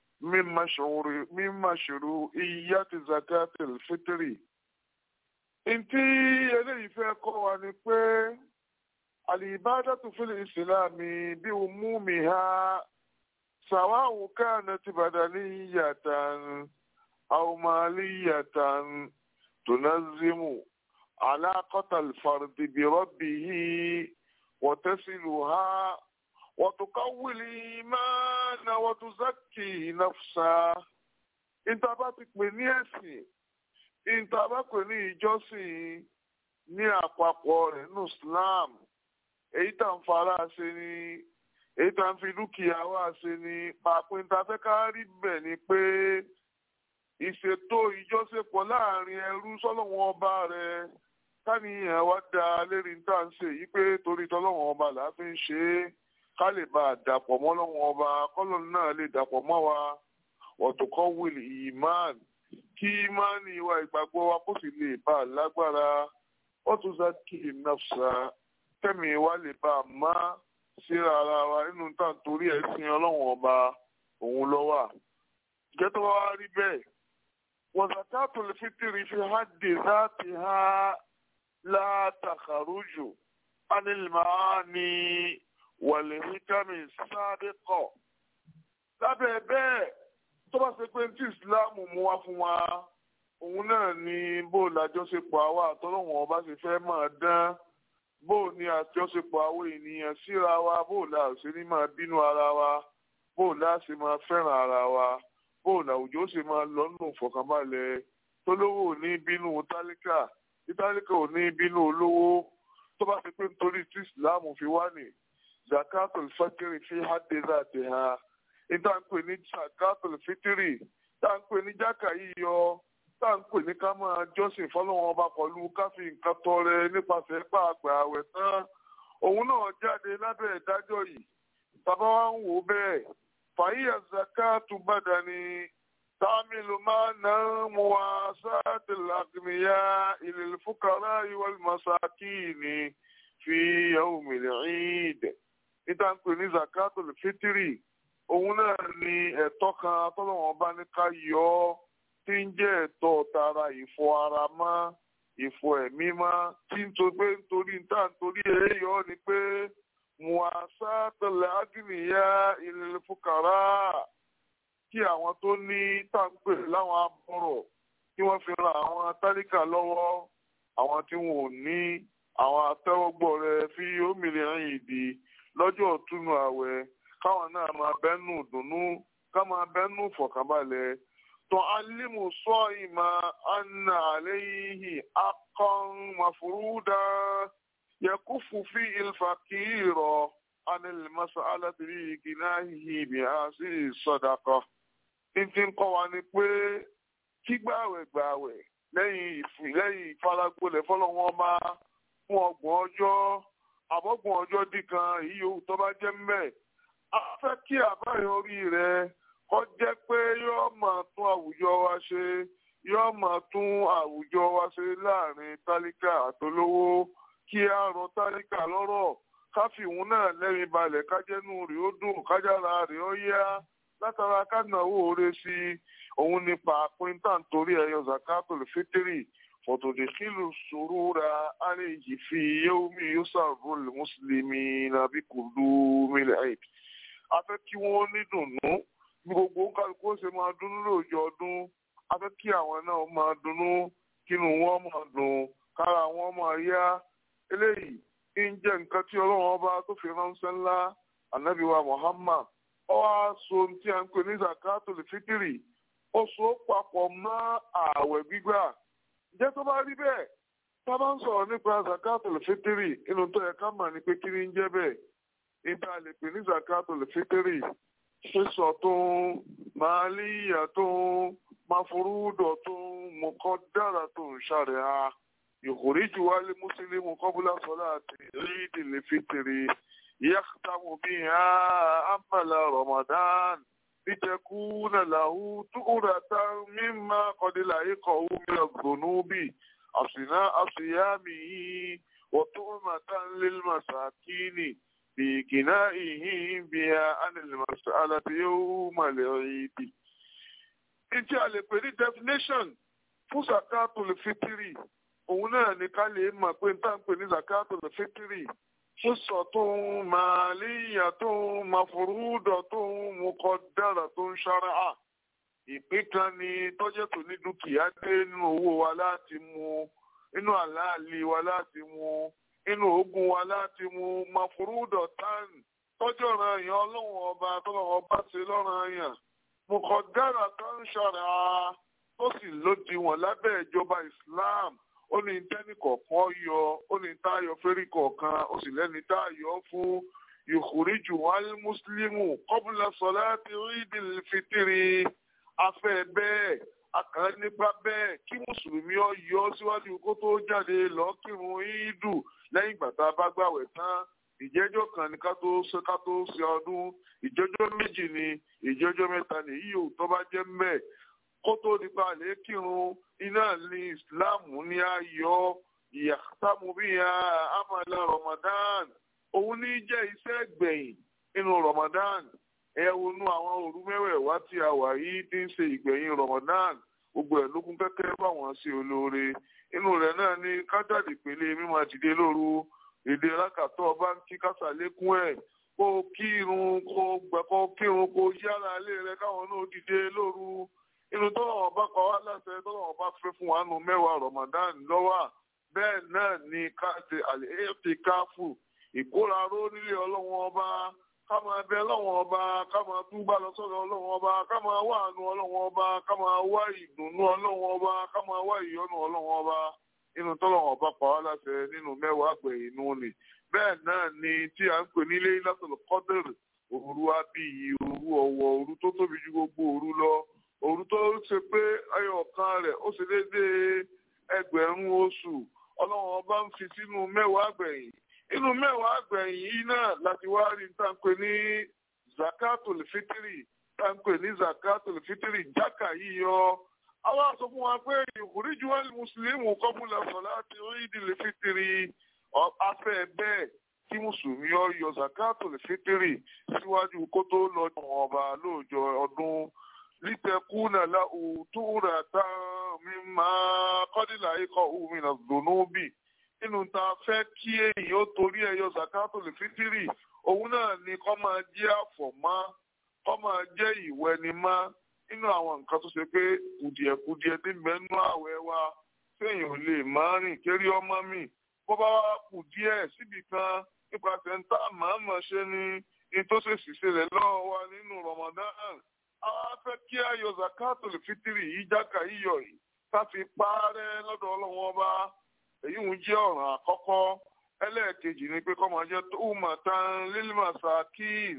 mímà ṣòro iyá ti zakatul fitiri. ntí eléyìí fẹ́ kọ́ wa ni pé alibadatu fil islami bí umumiha sawa'u kanat badaniyatan aw maliyatan tunazzimu علاقة الفرد بربه وتصلها وتقوي الإيمان وتزكي نفسه انت bá ti pè ní ẹ̀sìn ìta bá pè ní ìjọsìn ní àpapọ̀ rẹ̀ nínú Islam èyí tá ń fara ṣe ni èyí tá ń fi dúkìá wá ṣe ni pàápàá ìta fẹ́ ká rí bẹ̀ ni pé ìṣètò ìjọsìnpọ̀ láàrin ẹrú sọ́lọ́wọ́n ọba rẹ̀ káníyàn wá da lérí tá à ń ṣe yìí pé torí tọ́lọ́wọ́n ọba là á fi ń ṣe é ká lè bá a dàpọ̀ mọ́ lọ́wọ́n ọba kọ́lọ́n náà lè dàpọ̀ mọ́ wa ọ̀tọ̀kọ́ wìlì ìmán kí ìmánì wa ìgbàgbọ́ wa kó sì lè bá a lágbára wọ́n tún sá kí ìnáfṣà tẹ̀mí wa lè bá a má síra ara wa nínú tá à ń torí ẹ̀ sin ọlọ́wọ́n ọba òun lọ́wọ́ jẹ́tọ́ wa rí bẹ́ẹ̀ وزكاة الفطر في حد ذاتها لا تخرج عن المعاني والحكم السابقة lábẹ́ bẹ́ẹ̀ tó bá ṣe pé tí ìsìláàmù mú wá fún wa òun náà ni bó làjọṣepọ̀ àwa àtọ́lọ́wọ̀n ọba ṣe fẹ́ máa dán bó ni àjọṣepọ̀ àwọn ènìyàn síra wa bó la ṣe ní máa bínú ara wa bó la ṣe máa fẹ́ràn ara wa bóun àwùjọ ó sì máa lọ nù fọkànbalẹ̀ tólówó ò ní bínú tálíkà tí tálíkà ò ní bínú olówó tó bá ti pé nítorí tí ìsìláàmù fi wá ní zakatul fitiri fi hádé láti ha níta ń pè ní zakatul fitiri tá ń pè ní jákà yíyọ tá à ń pè ní ká máa jọ́sìn fọlọ́wọ́n ọba pẹ̀lú ká fi nǹkan tọrẹ nípasẹ̀ pààgbà àwẹ̀ tán òun náà jáde lábẹ́ ìdájọ́ yìí tàbá wa ń wò ó bẹ́ẹ̀ fàyíyà zakatu badani tàmílù máa ná muwasati al-aghniya ilal fuqara wal masakini fi yawmil eid níta ń pè ní zakatul fitiri òun náà ni ẹ̀tọ́ kan tọ́lọ́wọ́n bá ní ká yọ ọ́ tí ń jẹ́ ẹ̀tọ́ tara ìfọ ara mọ́ ìfọ ẹ̀mí mọ́ tí ń tó pé nítorí níta nítorí ẹ̀ yọ ọ́ ni pé muasa tẹlẹ agìnìyà ilẹ̀ fúkàrà kí àwọn tó ní tàǹpẹ̀ láwọn abọ́rọ̀ kí wọ́n fi ran àwọn tálíkà lọ́wọ́ àwọn tí wọn ò ní àwọn atẹ́wọ́gbọ̀ rẹ̀ fi òmìnira yìí di lọ́jọ́ ọ̀túnú àwẹ̀ káwọn náà máa bẹ́nu dùnnú ká máa bẹ́nu fọ̀kànbalẹ̀ تعلم الصائم أن عليه حقا مفروضا يكف فيه الفقير عن المسألة بجناهه بهذه الصدقة ìtì ń kọ́ wa ni pé kí gbààwẹ̀ gbààwẹ̀ lẹ́yìn lẹ́yìn ìfaragbolẹ̀ fọlọ́wọ́n máa fún ọgbọ̀n ọjọ́ àbọ̀gbọ̀n ọjọ́ dìkan èyí yòówù tó bá jẹ́ mẹ́ a fẹ́ kí àbáyọrí rẹ̀ kọ́ jẹ́ pé yóò máa tún àwùjọ wa ṣe yóò máa tún àwùjọ wa ṣe láàrin tálíkà àtolówó kí á rọ tálíkà lọ́rọ̀ káfíìhún náà lẹ́rìn balẹ̀ kájẹ́nu rẹ̀ ó dùn kájára rẹ̀ ó yá látara kádìnàwó oore sí i òun ni pàápín tá nítorí ẹyọ zakatul fitiri fọtòdìkìlù sùúrùra àlejì fi yéwùmí yóò sàrò mùsùlùmí nàbí kùlù mílẹ̀ àìd. a fẹ́ kí wọ́n ní dùnnú bí gbogbo kálukú ṣe máa dunnú lóòjọ́ ọdún a fẹ́ kí àwọn náà máa dunnú kínú wọn máa dùn kára wọn máa yá eléyìí ń jẹ́ nǹkan tí ọlọ́run ọba tó fi ránṣẹ́ ńlá ànábìwá Muhammad ó wá so ohun tí a ń pè ní zakatul fitiri ó so papọ̀ mọ́ ààwẹ̀ gbígbà ǹjẹ́ tó bá rí bẹ́ẹ̀ tá a bá ń sọ̀rọ̀ nípa zakatul fitiri inú tó yẹ ká mọ̀ ní pé kí ni ń jẹ́ bẹ́ẹ̀ níta lè pè ní zakatul fitiri sísọ tó ń màálíyà tó ń máforúdọ̀ tó ń mọ̀kọ́dára tó ń ṣàrẹ̀ ha yòkòríjù wálé mùsùlùmí kọ́bùlà sọ́lá àti rídìí lè fitiri. يختم بها أمل رمضان لتكون له تؤرة مما قد لحقه من الذنوب أثناء صيامه وطعمة للمساكين بكنائه بها عن المسألة يوم العيد. Ìtí a lè pè ní definition fún zakatul fitiri. Òun náà ni ká lè mọ̀ pé n tá ń pè ní zakatul fitiri sísọtún màálíyàtún màfúrúdọ̀tún mùkọ̀dáratún ṣáráà ìpín kan ni tọ́jẹ́ tó ní dúkìá dé nínú owó wa láti mú inú àláàlì wa láti mú inú oògùn wa láti mú màfúrúdọ̀tán tọ́jú ọ̀ràn èèyàn ọlọ́run ọba tọ́lọ́run ọba ṣe lọ́ràn èèyàn mùkọ̀dáratún ṣáráà tó sì lódiwọ̀n lábẹ́ ìjọba Islam ó ní tẹ́nì kọ̀ọ̀kan yọ ó ní táyọ̀ fẹ́rí kọ̀ọ̀kan ó sì lẹ́ni táyọ̀ fún yòkùríjù wálé mùsùlùmù kọ́bùlà sọ̀lá ti rídìí fitiri afẹ́ bẹ́ẹ̀ akàn nípa bẹ́ẹ̀ kí mùsùlùmí ọ yọ síwájú kó tó jáde lọ́ọ́ kírun ìdù lẹ́yìn ìgbà tá a bá gbàwẹ̀ tán ìjẹ́jọ́ kan ní ká tó ṣe ká tó ṣe ọdún ìjẹ́jọ́ méjì ni ìjẹ́jọ́ mẹ́ta ni yíyí ò tó bá jẹ́ mẹ́ẹ̀ kó tó di pa lè kírun iná ní islam ní ayọ̀ ìyàtàmú bí i amala ramadan òun ní jẹ́ iṣẹ́ gbẹ̀yìn nínú ramadan ẹ wọnú àwọn òru mẹ́wẹ̀ẹ̀wá tí a wà yìí tí ń ṣe ìgbẹ̀yìn ramadan gbogbo ẹ̀ lókun kẹ́kẹ́ báwọn ṣe olóore inú rẹ̀ náà ní kájàdì pélé mímọ àdìdé lóru èdè rákàtọ́ báńkì kásàlékún ẹ̀ kó kírun kó gbẹ̀kọ́ kírun kó yára ilé rẹ̀ káwọn náà dìde lóru inú tọ́lọ̀ ọba kọ́ wá láṣẹ tọ́lọ̀ ọba fẹ́ fún wa nù mẹ́wàá Ramadan lọ́wọ́ bẹ́ẹ̀ náà ni káàtì àlẹ́ẹ̀tì káfù ìkóraró nílé ọlọ́wọ́n ọba ká máa bẹ ọlọ́wọ́n ọba ká máa túbà lọ sọ́dọ̀ ọlọ́wọ́n ọba ká máa wá àánú ọlọ́wọ́n ọba ká máa wá ìdùnnú ọlọ́wọ́n ọba ká máa wá ìyọ́nú ọlọ́wọ́n ọba inú tọ́lọ̀ ọba kọ́ wá láṣẹ nínú mẹ́wàá àgbẹ̀ inú ni bẹ́ẹ̀ náà ni tí à ń pè nílé látọ̀lọ̀ kọ́dẹ̀rì òru abiyì òru ọ̀wọ̀ òru tó tóbi ju gbogbo òru lọ òru tó ṣe pé ẹyọ kan rẹ̀ ó ṣe déédéé ẹgbẹ̀rún oṣù ọlọ́run ọba ń fi sínú mẹ́wàá àgbẹ̀yìn inú mẹ́wàá àgbẹ̀yìn yìí náà láti wá rí táǹpẹ̀ ní zakatul fitiri táǹpẹ̀ ní zakatul fitiri jákà yíyọ àwọn sọ fún wa pé ìkùríjú wà ní mùsùlùmí kọ́bùlà sọ̀lá ti rí ìdílé fitiri afẹ́ bẹ́ẹ̀ kí mùsùlùmí ọ yọ zakatul fitiri síwájú kó tó lọ jọ̀wọ́n ọba lóòjọ́ ọdún litakuna lahu turatan mimma qadila ikọ̀ òmìnira dùnúbì nínú ta fẹ́ kí èyí ó torí ẹyọ zakatul fitiri òun náà ni kó máa jẹ́ àfọ̀mọ́ kó máa jẹ́ ìwẹnimọ́ nínú àwọn nǹkan tó ṣe pé kùdìẹ̀kudiẹ tí ń bẹ nínú àwẹ̀ wa téèyàn ò lè máa rìn kéré ọmọ mi bó bá wá kù díẹ̀ síbi kan nípasẹ̀ ń tá màmá ṣe ni ní tó ṣe sì ṣẹlẹ̀ lọ́wọ́ wa nínú Ramadan àwa fẹ́ kí ayọ̀ zakatul fitiri yìí jáka yíyọ yìí ká fi parẹ́ lọ́dọ̀ ọlọ́wọ́n ọba èyí ń jẹ́ ọ̀ràn àkọ́kọ́ ẹlẹ́ẹ̀kejì ni pé kọ́mọ jẹ́ tó mà tán lílmàsá kí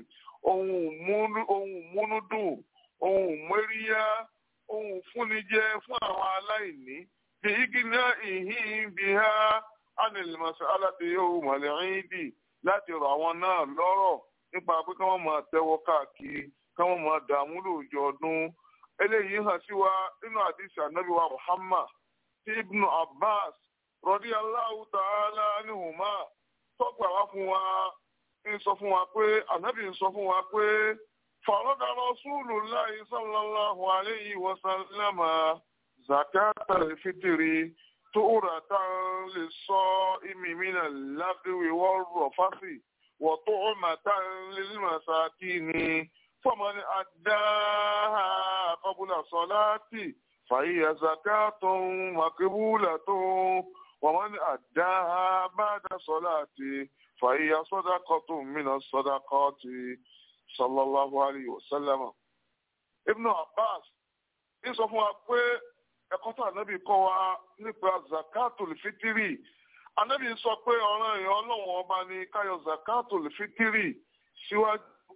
ohun múnúdùn ohun mẹ́ríyá ohun fúnni jẹ fún àwọn aláìní bí igi náà ìhín bí ha ánìlmàsá aláti yóò mọ̀lẹ́rìn dì láti rọ̀ àwọn náà lọ́rọ̀ nípa pé kí wọ́n máa tẹ́wọ́ káàkiri kí wọ́n máa dààmú lóòjọ́ ọdún eléyìí hàn sí wa nínú àdìsí ànábì wa Muhammad tí ibnu Abbas rọ̀dí Allahu ta'ala anhuma tọ́gbà wá fún wa ń sọ fún wa pé ànábì ń sọ fún wa pé farada Rasulullahi sallallahu alayhi wa sallama zakata al-fitri tu'ratan lis-sa'imi min al-lagwi war-rafasi wa tu'matan lil-masakini faman addaha qabla salati فهي زكاة مقبولة ومن أداها بعد صلاة فهي صدقة من الصدقات صلى الله عليه وسلم ابن عباس ń sọ fún wa pé ẹ̀kọ́ tó ànábì kọ́ wa nípa zakatul fitiri ànábì sọ pé ọ̀ràn èèyàn ọlọ́wọ́n ọba ní káyọ̀ zakatul fitiri síwájú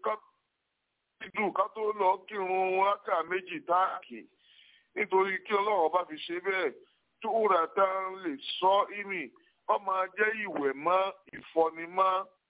ká tó lọ kírun wákà méjì táàkì nítorí kí ọlọ́run bá fi ṣe bẹ́ẹ̀ tó rà tá a lè sọ ìmì wọ́n máa jẹ́ ìwẹ̀ mọ́ ìfọnimọ́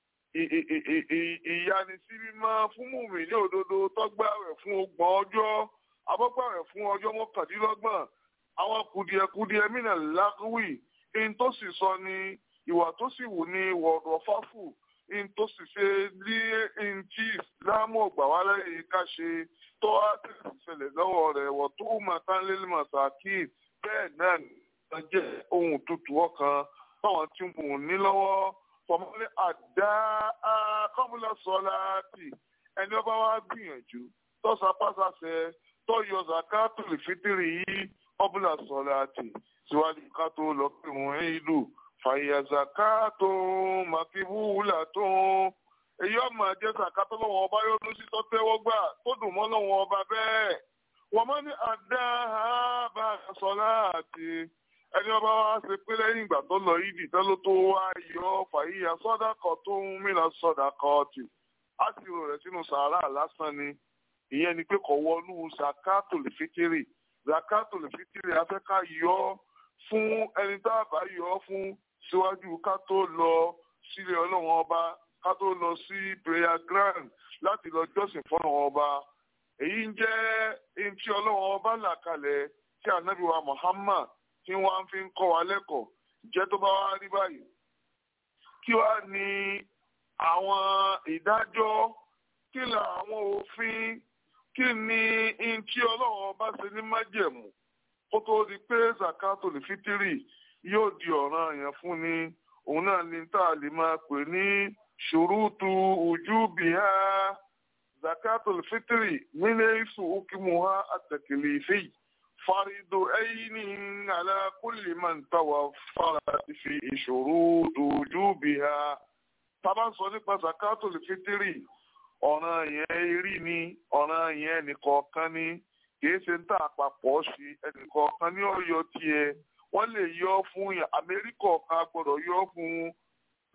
ìyanisímímọ́ fún mùmí ní òdodo tọ́gbà rẹ̀ fún ọgbọ̀n ọjọ́ abọ́gbà rẹ̀ fún ọjọ́ mọ́kàndínlọ́gbọ̀n àwọn kùdìẹ̀kùdìẹ̀ mìíràn lágùwì in tó sì sọ ni ìwà tó sì wù ní wọ̀ọ̀dọ̀ fáfù in tó sì ṣe ní in tí ìsìlámù ọgbà wá lẹ́yìn ká ṣe tó wá tẹ̀sí ṣẹlẹ̀ lọ́wọ́ rẹ̀ wọ̀ tó máa tán lélẹ̀ màsàkì bẹ́ẹ̀ náà ní jẹ́ ohun tutù ọkàn táwọn tí mò ń ní lọ́wọ́ fọmọlẹ́ àdá kọ́múlẹ̀ sọ́láàtì ẹni ọba wa gbìyànjú tó sapásásẹ tó yọ zakatul fitiri yìí ọbúlà sọ́láàtì síwájú ká tó lọ pé wọ́n ń lù fàyà zakato màkìbúwùlà tó èyí ọmọ ẹjẹ zakato lọ́wọ́ ọba yóò tún sí tó tẹ́wọ́ gbà tó dùn mọ́ lọ́wọ́ ọba bẹ́ẹ̀ wọ́n mọ́ ní àdá bá sọ́láàtì ẹni ọba wa ṣe pé lẹ́yìn ìgbà tó lọ yìí dìtẹ́ ló tó wá yọ fàyíyà sọ́dàkọ̀ tó ń mìíràn sọ́dàkọ̀ tì á sì rò rẹ̀ sínú sàárà lásán ni ìyẹn ni pé kò wọnú zakato lè fitiri zakato lè fitiri afẹ́ká yọ fún ẹni tá a bá yọ fún síwájú ká tó lọ sílé ọlọ́run ọba ká tó lọ sí prayer ground láti lọ jọ́sìn fọ́nà ọba èyí ń jẹ́ ẹni tí ọlọ́run ọba là kalẹ̀ tí ànábì wa Muhammad tí wọ́n fi ń kọ́ wa lẹ́kọ̀ọ́ jẹ́ tó bá wá rí báyìí. kí wá ní àwọn ìdájọ́ kí ni àwọn òfin kí ni in tí ọlọ́run bá ṣe ní májẹ̀mú kó tó di pé zakato lè fitiri yóò di ọ̀ràn yẹn fún ni òun náà ni tá a lè máa pè ní ṣùrùtù ujubiha zakato lè fitiri nílé ìsù ukimuha àtẹ̀kẹ̀lẹ̀ ìfẹ́ yìí. فرض عين على كل من توفرت في شروط وجوبها طبعا sọ nípa zakatul fitiri ọ̀ràn yẹn rí ni ọ̀ràn yẹn nìkọ̀ọ̀kan ni kìí ṣe ń tà àpapọ̀ sí ẹnìkọ̀ọ̀kan ní ọ̀yọ́ tiẹ̀ wọ́n lè yọ fún yàn amẹ́ríkà kan gbọ́dọ̀ yọ fún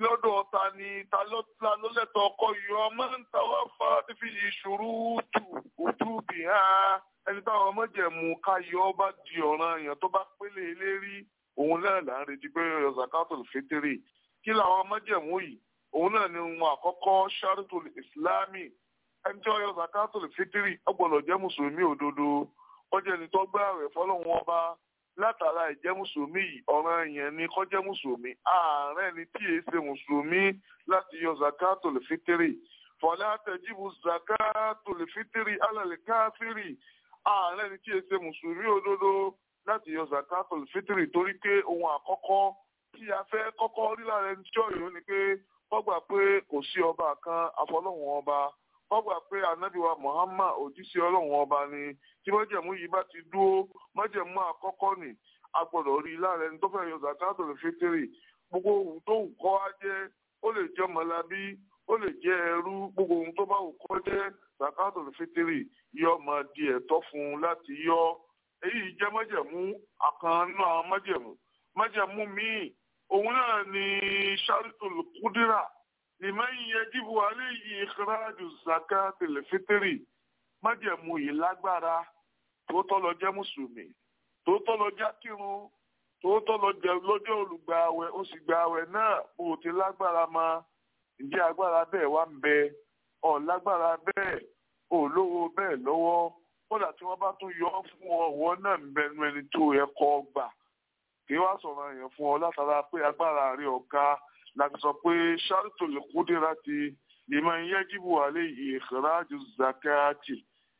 lọ́dọ̀ ta ni ta ló ta ló lẹ́tọ̀ ọkọ yọ máa ń tàwa fa fífi ìṣòro tù òtú bì á ẹni táwọn ọmọjẹ̀mú ká yọ ọ bá di ọ̀ràn èèyàn tó bá pélé lérí òun náà là ń retí pé yọ zakatul fitiri kí làwọn ọmọjẹ̀mú yìí òun náà ni ohun àkọ́kọ́ sharitul islami ẹni tí wọ́n yọ zakatul fitiri ọgbọ̀nọ̀ jẹ́ mùsùlùmí òdodo wọ́n jẹ́ ẹni tó gbá rẹ̀ fọlọ́run ọba látara ìjẹ́ mùsùlùmí yìí ọ̀ràn yẹn ni kó jẹ́ mùsùlùmí ààrẹ ni tí èé ṣe mùsùlùmí láti yọ zakatul fitiri fọlá tẹjíbu zakatul fitiri alẹ́ káfírì ààrẹ ni tí èé ṣe mùsùlùmí òdodo láti yọ zakatul fitiri torí pé ohun àkọ́kọ́ tí a fẹ́ kọ́kọ́ rí lára ẹni tí ọ̀yọ́ ni pé wọ́n gbà pé kò sí ọba kan àfọlọ́hún ọba wọ́n gbà pé anabiwa muhammad òjíṣẹ́ ọlọ́hún ọba ni tí májẹ̀mú yìí bá ti dúró májẹ̀mú àkọ́kọ́ ni a gbọ́dọ̀ rí lára ẹni tó fẹ́ yọ zakatul fitiri gbogbo ohun tó wù kọ́ á jẹ́ ó lè jẹ́ mọ̀lábí ó lè jẹ́ ẹrú gbogbo ohun tó bá wù kọ́ jẹ́ zakatul fitiri yọ máa di ẹ̀tọ́ fún un láti yọ èyí jẹ́ májẹ̀mú àkàn nínú àwọn májẹ̀mú májẹ̀mú míì òun náà ni sharitul kudira liman yajibu alayhi ikhraju zakatil fitiri májẹ̀mú yìí lágbára tòótọ́ lọ jẹ́ mùsùlùmí tòótọ́ lọ jẹ́ kírun tòótọ́ lọ jẹ́ lọ́jọ́ olùgbààwẹ̀ ó sì gbààwẹ̀ náà bó o ti lágbára ma ǹjẹ́ agbára bẹ́ẹ̀ wá ń bẹ ọ̀ lágbára bẹ́ẹ̀ ò lówó bẹ́ẹ̀ lọ́wọ́ kódà tí wọ́n bá tún yọ ọ́ fún ọ ọ̀wọ́ náà ń bẹnu ẹni tó yẹ kọ́ gbà kí wá sọ̀rọ̀ yẹn fún ọ látara pé agbára rẹ ọ̀ka láti sọ pé ṣáàtò lè kúndé láti liman yajibu alayhi ikhraju zakati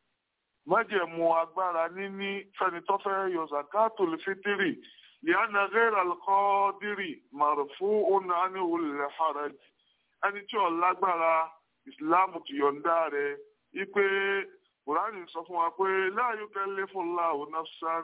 májẹ̀mú agbára níní fẹ́ni tó fẹ́ yọ zakato lè fitiri liana ghayra al-qadiri marfu'un anhu al-haraj ẹni tí ò lágbára ìsìláàmù ti yọ̀ǹda rẹ̀ wípé kùránì sọ fún wa pé la yukallifullahu nafsan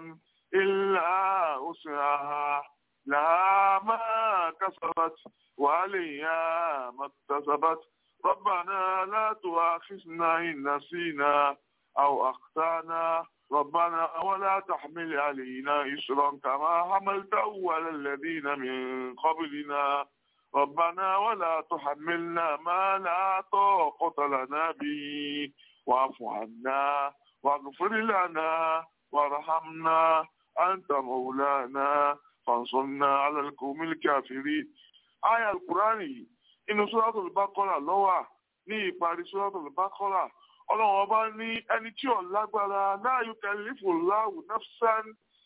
illa wus'aha laha ma kasabat wa 'alayha ma iktasabat rabbana la tu'akhidhna in nasina أو أخطأنا ربنا ولا تحمل علينا إسرا كما حملته على الذين من قبلنا ربنا ولا تحملنا ما لا طاقة لنا به واعف عنا واغفر لنا وارحمنا أنت مولانا فانصرنا على القوم الكافرين آية القرآن إن سورة البقرة لوا ní ìparí suratul Baqara ọlọ́run ọba ní ẹni tí ò lágbára la yukallifullahu nafsan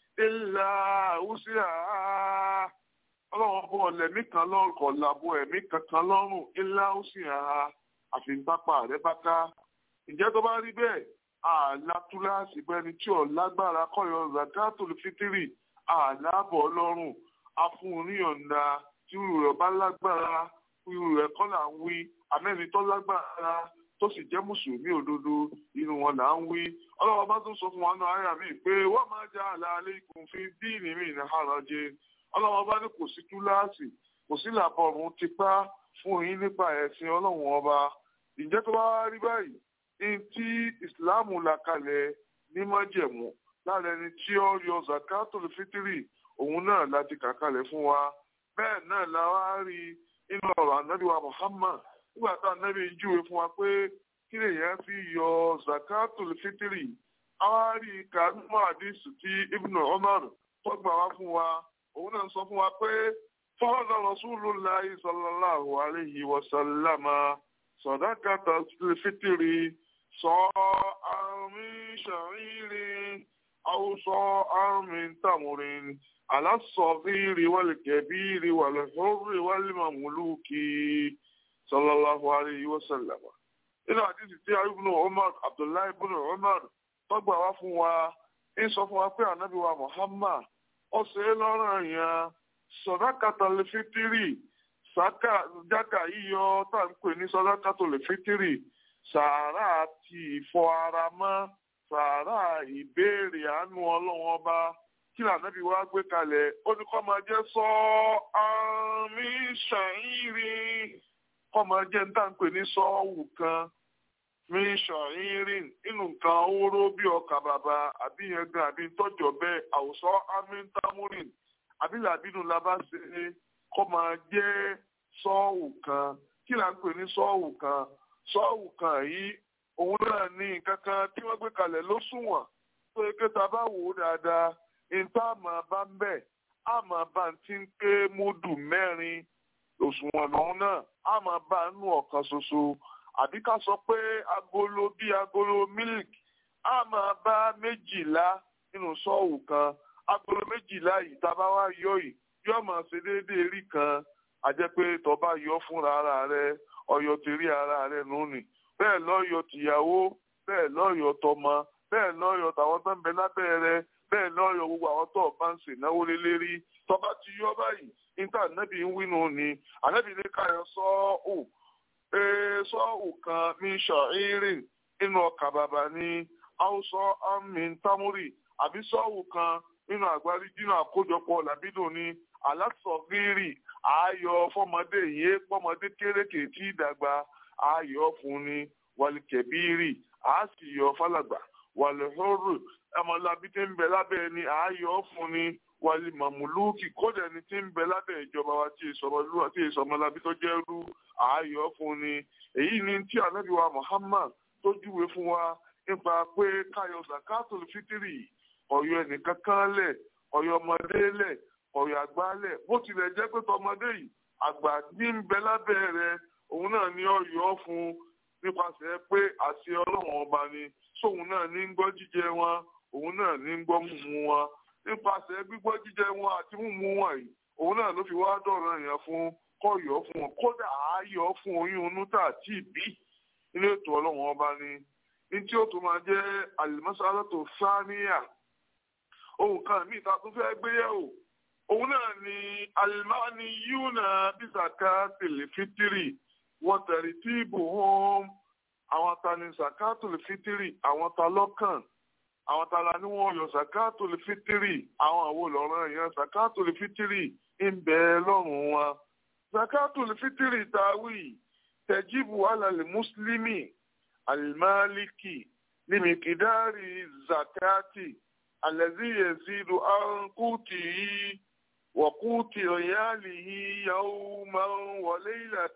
illa wus'aha ọlọ́run ọba ọ̀lẹ́mí kan lọ́rùn kọ̀ làbọ̀ ẹ̀mí kankan lọ́rùn illa wus'aha àfi pápá rẹ̀ bá ká ǹjẹ́ tó bá rí bẹ́ẹ̀ àlá túláàsì bẹ́ni tí ò lágbára kọ́yọ̀ zakatul fitiri àlábọ̀ ọlọ́run afúnníyànda tí irú rẹ̀ bá lágbára irú rẹ̀ kọ́ là ń wí àmẹ́ni tó lágbára tó sì jẹ́ mùsùlùmí òdodo inú wọn là ń wí ọlọ́wọ́ bá tún sọ fún wa náà àyà mi pé wọ́n máa já àlà alaykum fi díìnì mi ní àràjẹ ọlọ́wọ́ bá ní kò sí túláàsì kò sí làbọ̀rùn tipá fún yín nípa ẹ̀sìn ọlọ́run ọba ìjẹ́ tó bá rí báyìí ní tí ìsìláàmù là kalẹ̀ ní májẹ̀mú lára ẹni tí ó yọ zakatul fitiri òun náà láti kà kalẹ̀ fún wa bẹ́ẹ̀ náà la wá rí inú ọ̀rọ̀ ànábì wa Muhammad nígbà tá ànábì ń júwe fún wa pé kí lèèyàn fi yọ zakatul fitiri àwa rí kanú àdìsù tí Ibn Umar tó gbà wá fún wa òun náà sọ fún wa pé fọ́ọ̀dà Rasulullahi sallallahu alayhi wa sallama sadakatul fitiri sọ àmì ṣàrírí àwùsọ àmì tàmùrin alásọ̀bìrì wàlìkẹ̀bìrì wàlìhórì wàlìmọ̀mùlùkì sallallahu alayhi wa sallam. nínú àdìsí tí ibùnú Umar Abdullahi ibùnú Umar tọ́gbà wá fún wa ń sọ fún wa pé ànábì wa Muhammad ó ṣe é lọ́rọ̀ yẹn sọ̀dákàtà fitiri sàkà jákà yíyọ tá à ń pè ní sọ̀dákàtà fitiri sàárà àti ìfọ ara mọ́ sàárà ìbéèrè àánú ọlọ́run ọba kí lànàbí wa gbé kalẹ̀ ó ní kọ́ máa jẹ́ sọ àmì ṣàìrì kọ́ máa jẹ́ níta ń pè ní sọ́ọ̀wù kan mi ṣàìrì nínú nǹkan oró bí ọkà bàbà àbí yẹn gan àbí tọ́jọ́ bẹ́ẹ̀ àwòsọ àmì támúrìn àbí làbínú la bá ṣe kọ́ máa jẹ́ sọ́ọ̀wù kan kí là ń pè ní sọ́ọ̀wù kan sọ́ọ̀wù kan yìí òun náà ní nǹkan kan tí wọ́n gbé kalẹ̀ lóṣùwọ̀n tó yẹ kí ta bá wò ó dáadáa níta àmọ́ bá ń bẹ̀ àmọ́ bá ń ti ń pé múdù mẹ́rin òṣùwọ̀n lòun náà àmọ́ bá ń nù ọ̀kan ṣoṣo àbí ká sọ pé agolo bíi agolo mílìkì àmọ́ bá méjìlá nínú sọ́ọ̀wù kan agolo méjìlá yìí tá a bá wá yọ yìí yóò máa ṣe déédéé rí kan àjẹ́ pé tó bá yọ fúnra ara rẹ ọyọ ti rí ara rẹ nù ní bẹ́ẹ̀ lọ́yọ̀ tìyàwó bẹ́ẹ̀ lọ́yọ̀ tọmọ bẹ́ẹ̀ lọ́yọ̀ tàwọn tó ń bẹ lábẹ́ rẹ bẹ́ẹ̀ lọ́yọ̀ gbogbo àwọn tó bá ń ṣe náwó lélẹ́rí tó bá ti yọ báyìí níta ànábì ń wí nù ní ànábì ní káyọ̀ sọ́ọ̀hù ee sọ́ọ̀hù kan ní ṣọ̀hírìn nínú ọkà bàbà ní haúsọ amin tamuri àbí sọ́ọ̀hù kan nínú àgbárí nínú àkójọpọ̀ làbídùn ní alásọ̀gírì ààyò fọmọdé yìí pọmọdé kérékè tí ìdàgbà ààyò fún ni wàlìkẹbírì àá sì yọ fálàgbà wàlẹ̀hóró ọmọlábí tí ń bẹ lábẹ́ ẹni ààyò fún ni wàlì màmúlùkì kódà ẹni tí ń bẹ lábẹ́ ìjọba wa tí ìsọmọlúwà tí ìsọmọlábí tó jẹ́ rú ààyò fún ni èyí ni tí ànábì wa Muhammad tó júwe fún wa nípa pé káyọ̀ zakatul fitiri ọ̀yọ́ ẹnìkan kan lẹ̀ ọ̀yọ́ ọmọdé lẹ̀ ọ̀yọ́ àgbà lẹ̀ bó tilẹ̀ jẹ́ pé tọmọdé yìí àgbà ní ń bẹ lábẹ́ rẹ̀ òun náà ní ọ̀yọ́ fún nípasẹ̀ pé àṣẹ ọlọ́run ọba ni sóun náà ní ń gbọ́ jíjẹ wọn òun náà ní ń gbọ́ mímu wọn nípasẹ̀ gbígbọ́ jíjẹ wọn àti mímu wọn yìí òun náà ló fi wá dọ̀rọ̀ yẹn fún kọ́yọ̀ fún wọn kódà ààyọ̀ fún oyún inú tà tí ì bí nínú ètò ọlọ́run ọba ni ní tí ó tún máa jẹ́ àlùmọ́sálátò sáníyà ohun kan míì ta tún fẹ́ gbéyẹ̀wò òun náà ni alimani yuna bisaka tẹlifitiri wọn tẹ̀rí tí ibò hàn àwọn ta ni zakatul fitiri àwọn ta lọ́kàn àwọn ta la ní wọn yọ zakatul fitiri àwọn àwo lọ́rọ̀ yẹn zakatul fitiri ń bẹ lọ́rùn wọn zakatul fitiri tàwí tẹ̀jíbù alàlẹ́ mùsùlùmí alimaliki limikidari zakati alẹ́zí yẹ̀zidu ankuti وقوت عياله يوما وليلة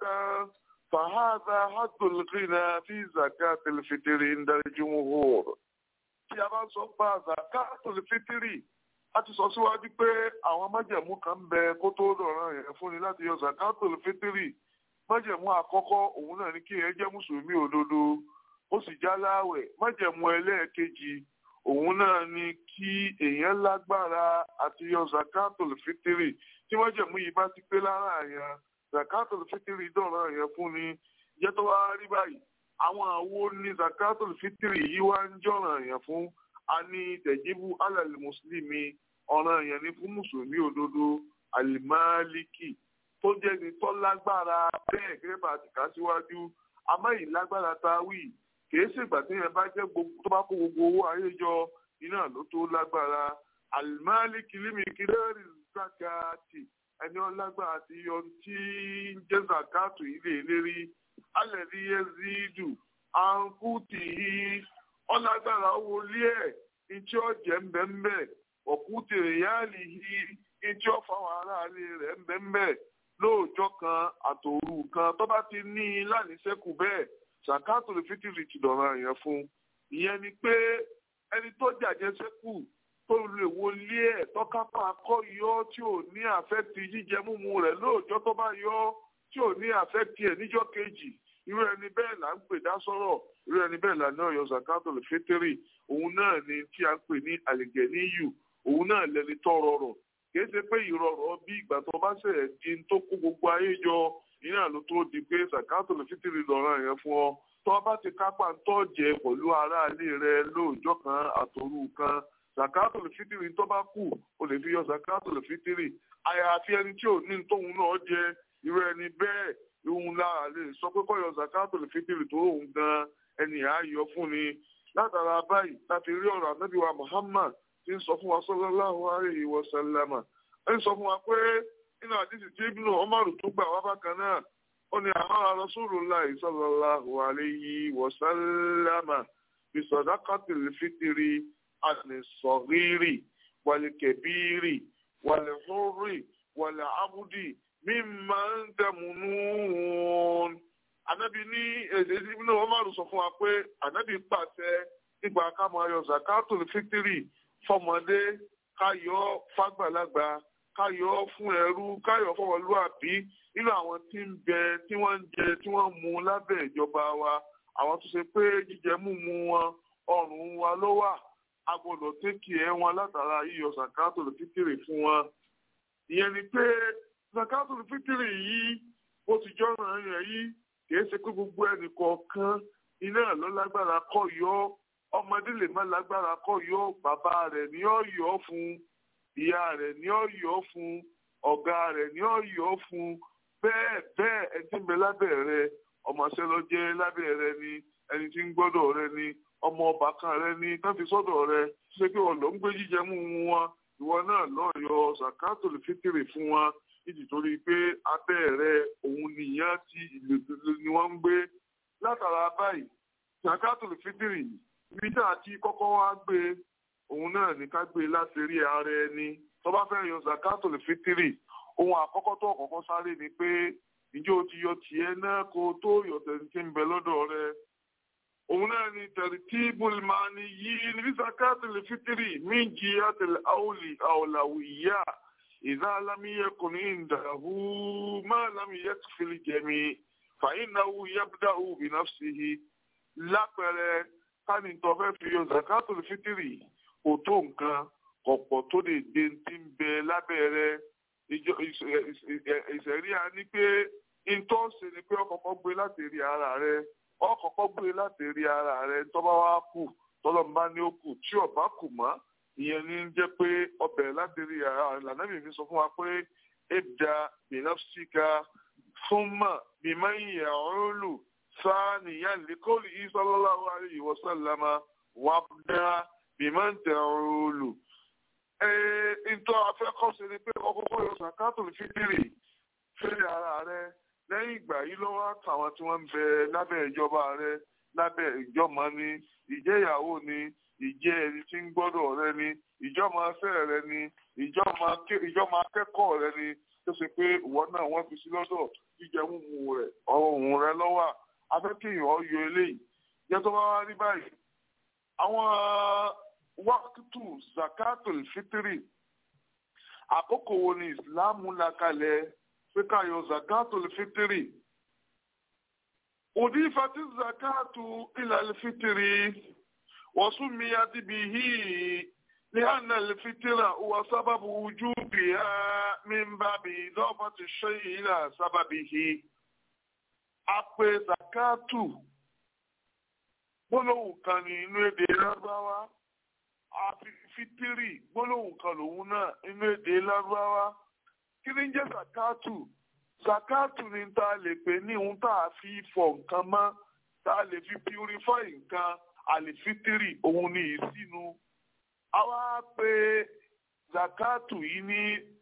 فهذا حد الغنى في زكاة الفطر عند الجمهور tí a bá sọ pa zakatul fitiri a ti sọ síwájú pé àwọn májẹ̀mú kan ń bẹ kó tó dọ̀ràn yẹn fún ni láti yọ zakatul fitiri májẹ̀mú àkọ́kọ́ òun náà ní kí yẹn jẹ́ mùsùlùmí òdodo ó sì já láwẹ̀ májẹ̀mú ẹlẹ́ẹ̀kejì òun náà ni kí èèyàn lágbára àti yọ zakatul fitiri tí wọ́n jẹ̀mú yìí bá ti pé lára yẹn zakatul fitiri dọ̀rọ̀ yẹn fún ni jẹ́ tó wá rí báyìí àwọn àwo ní zakatul fitiri yìí wá ń jọ̀ràn yẹn fún a ní tẹ̀jíbù alàlẹ́ mùsùlùmí ọ̀ràn yẹn ní fún mùsùlùmí òdodo alimaliki tó jẹ́ ni tó lágbára bẹ́ẹ̀ gẹ́gẹ́ bá ti kà síwájú amáyì lágbára táwì kìí ṣègbà tí yẹn bá jẹ́ gbogbo tó bá kó gbogbo owó ayé jọ iná ló tó lágbára alimali kìlímì kìlẹ́rì zakati ẹni ọlágbára ti yọ tí ń jẹ́ zakatu ilé ìlérí alẹ́rí yezidu ankuti ọlágbára owó lé ẹ̀ ìtí ọ̀jẹ̀ ńbẹ́ńbẹ́ ọ̀kútì ìyáàlì yìí ìtí ọ̀fàwọn aráàlú rẹ̀ ńbẹ́ńbẹ́ lóòjọ́ kan àtòrú kan tó bá ti ní i lánìíṣẹ́kù bẹ́ẹ̀ sàkáàtò lè fi tìrì ti dọ̀rọ̀ yẹn fún ìyẹn ni pé ẹni tó jàjẹ́ sẹ́kù tó lè wọlé ẹ̀ tọ́kápá akọ́ yọ tí ò ní àfẹ́tì jíjẹ múmu rẹ̀ lóòjọ́ tó bá yọ tí ò ní àfẹ́tì ẹ̀ níjọ́ kejì irú ẹni bẹ́ẹ̀ là ń pè dá sọ́rọ̀ irú ẹni bẹ́ẹ̀ là náà yọ sàkáàtò lè fi tìrì òun náà ni tí a ń pè ní àlìgẹ̀níyù òun náà lẹni tọ́ rọrọ̀ kì í ṣe pé ìrọ̀rọ̀ bí ìgbà tó bá ṣẹ̀ di tó kó gbogbo ayé jọ iná ló tó di pé sàkáàtò lè fi tìrì lọ́rọ̀ yẹn fún ọ tó o bá ti kápá ń tọ́jẹ pẹ̀lú aráalé rẹ lóòjọ́ kan àtòrú kan sàkáàtò lè fi tìrì tó bá kù o lè fi yọ sàkáàtò lè fi tìrì àyàfi ẹni tí ò ní tóun náà jẹ irú ẹni bẹ́ẹ̀ ìhun lára lè sọ pé kọ́ yọ sàkáàtò lè fi tìrì tó òun gan ẹni à á yọ fún ni látara báyìí láti rí ọ̀rọ̀ ànábì wa Muhammad tí ń sọ fún wa sallallahu alaihi wa sallama ń sọ fún wa pé nínú àdìsí tí ibùdó ọmọrù tó gbà wá bákan náà ó ní àwọn Rasulullahi sallallahu alayhi wa sallama bí sadaqatil fitri àti sọ̀rírì wàlẹ̀ kẹbírì wàlẹ̀ hórì wàlẹ̀ abúdì mimma tamunun ànábì ní èdè ìbínú Umaru sọ fún wa pé ànábì pàṣẹ nígbà ká máa yọ zakatul fitiri fọmọdé káyọ fàgbàlagbà káyọ fún ẹrú káyọ fọwọlúàbí nínú àwọn tí ń bẹ tí wọ́n ń jẹ tí wọ́n ń mu lábẹ́ ìjọba wa àwọn tó ṣe pé jíjẹ múmu wọn ọrùn wa ló wà a gbọ́dọ̀ tẹkì ẹ wọn látara yíyọ zakatul fitiri fún wọn ìyẹn ni pé zakatul fitiri yìí ó ti jọ́ràn yẹn yìí kìí ṣe pé gbogbo ẹnì kọ̀ọ̀kan iná ló lágbára kọ́ yọ ọmọdé lè má lágbára kọ́ yọ bàbá rẹ̀ ní ó yọ fún ìyá rẹ̀ ní ó yọ fún ọ̀gá rẹ̀ ní ó yọ fún bẹ́ẹ̀ bẹ́ẹ̀ ẹni tí ń bẹ lábẹ́ rẹ ọmọọṣẹ́ ló jẹ́ lábẹ́ rẹ ni ẹni tí ń gbọ́dọ̀ rẹ ni ọmọ ọba kan rẹ ni tán fi sọ́dọ̀ rẹ ṣé pé ọ̀lọ́ ń gbé jíjẹ mú wọn ìwọ náà lọ́ọ́ yọ zakatul fitiri fún wọn nítorí pé abẹ́ rẹ òun nìyẹn tí ìlú ni wọ́n ń gbé látara báyìí zakatul fitiri ibi tá a ti kọ́kọ́ wá gbé òun náà ní ká gbé láti rí ara ẹni tó bá fẹ́ yọ zakatul fitiri ohun àkọ́kọ́ tó kọ́kọ́ sáré ni pé ǹjẹ́ o ti yọ tiẹ̀ náà kó o tó yọ tẹ̀sí tí ń bẹ lọ́dọ̀ rẹ òun náà ni tartibul mani yìí ní zakatul fitiri min jihatil awli awlawiyya. إذا لم يكن عنده ما لم يكفي الجميع فإنه يبدأ بنفسه lápẹẹrẹ káni tó fẹ́ fi yọ zakatul fitiri kò tó nǹkan kọ̀pọ̀ tó lè dé ti ń bẹ lábẹ́rẹ́ ìṣẹ̀ríà ni pé ìtọ́sẹ̀ ni pé ọkọ̀ọ̀kọ̀ gbé láti rí ara rẹ ọkọ̀ọ̀kọ̀ gbé láti rí ara rẹ tó bá wá kù tọ́lọ́mbá ní ó kù tí ó bá kù mọ́ ìyẹn ní jẹ́ pé ọbẹ̀ láti rí àlànàbì mi sọ fún wa pé ebda binafsika thumma biman ya'ulu thaniyan liqawlihi sallallahu alayhi wa sallama wabda biman ta'ulu. ìtọ́ afẹ́kọ̀ọ́sẹ̀ ni pé ọkọ̀ọ̀kọ̀ yọ zakatul fitiri fẹ́rẹ̀ ara rẹ lẹ́yìn ìgbà yìí lọ́wọ́ àtàwọn tí wọ́n ń bẹ lábẹ́ ìjọba rẹ lábẹ́ ìjọmọ ni ìjẹ́yàwó ni ìjẹ́ ẹni tí ń gbọ́dọ̀ rẹ ni ìjọba afẹ́ rẹ ni ìjọba akẹ́kọ̀ọ́ rẹ ni tó ṣe pé ìwọ náà wọ́n fi sí lọ́dọ̀ jíjẹ mímu rẹ̀ ọ̀hún rẹ lọ́wọ́ afẹ́kẹ́yìn ọ̀yọ́ eléyìí jẹ́ tó bá wá rí báyìí. àwọn wákìtù zakatul fitiri àkókò wo ni ìsìláàmù là kalẹ̀ pé ká yọ zakatul fitiri. òdìfàtí zakatu ilal fitiri. وسميت به لأن الفترة هو سبب وجوبها من باب إضافة الشيء إلى سببه Àpè zakatu gbólóhùn kan ní inú èdè lágbáwá àfi fitiri gbólóhùn kan lòun náà inú èdè lágbáwá kí ni ń jẹ́ zakatu zakatu ni tá a lè pè ní ohun tá a fi fọ nǹkan mọ́ tá a lè fi purify nǹkan àlìfítírì òun ni ìsinu àwa pé zakatu yìí ní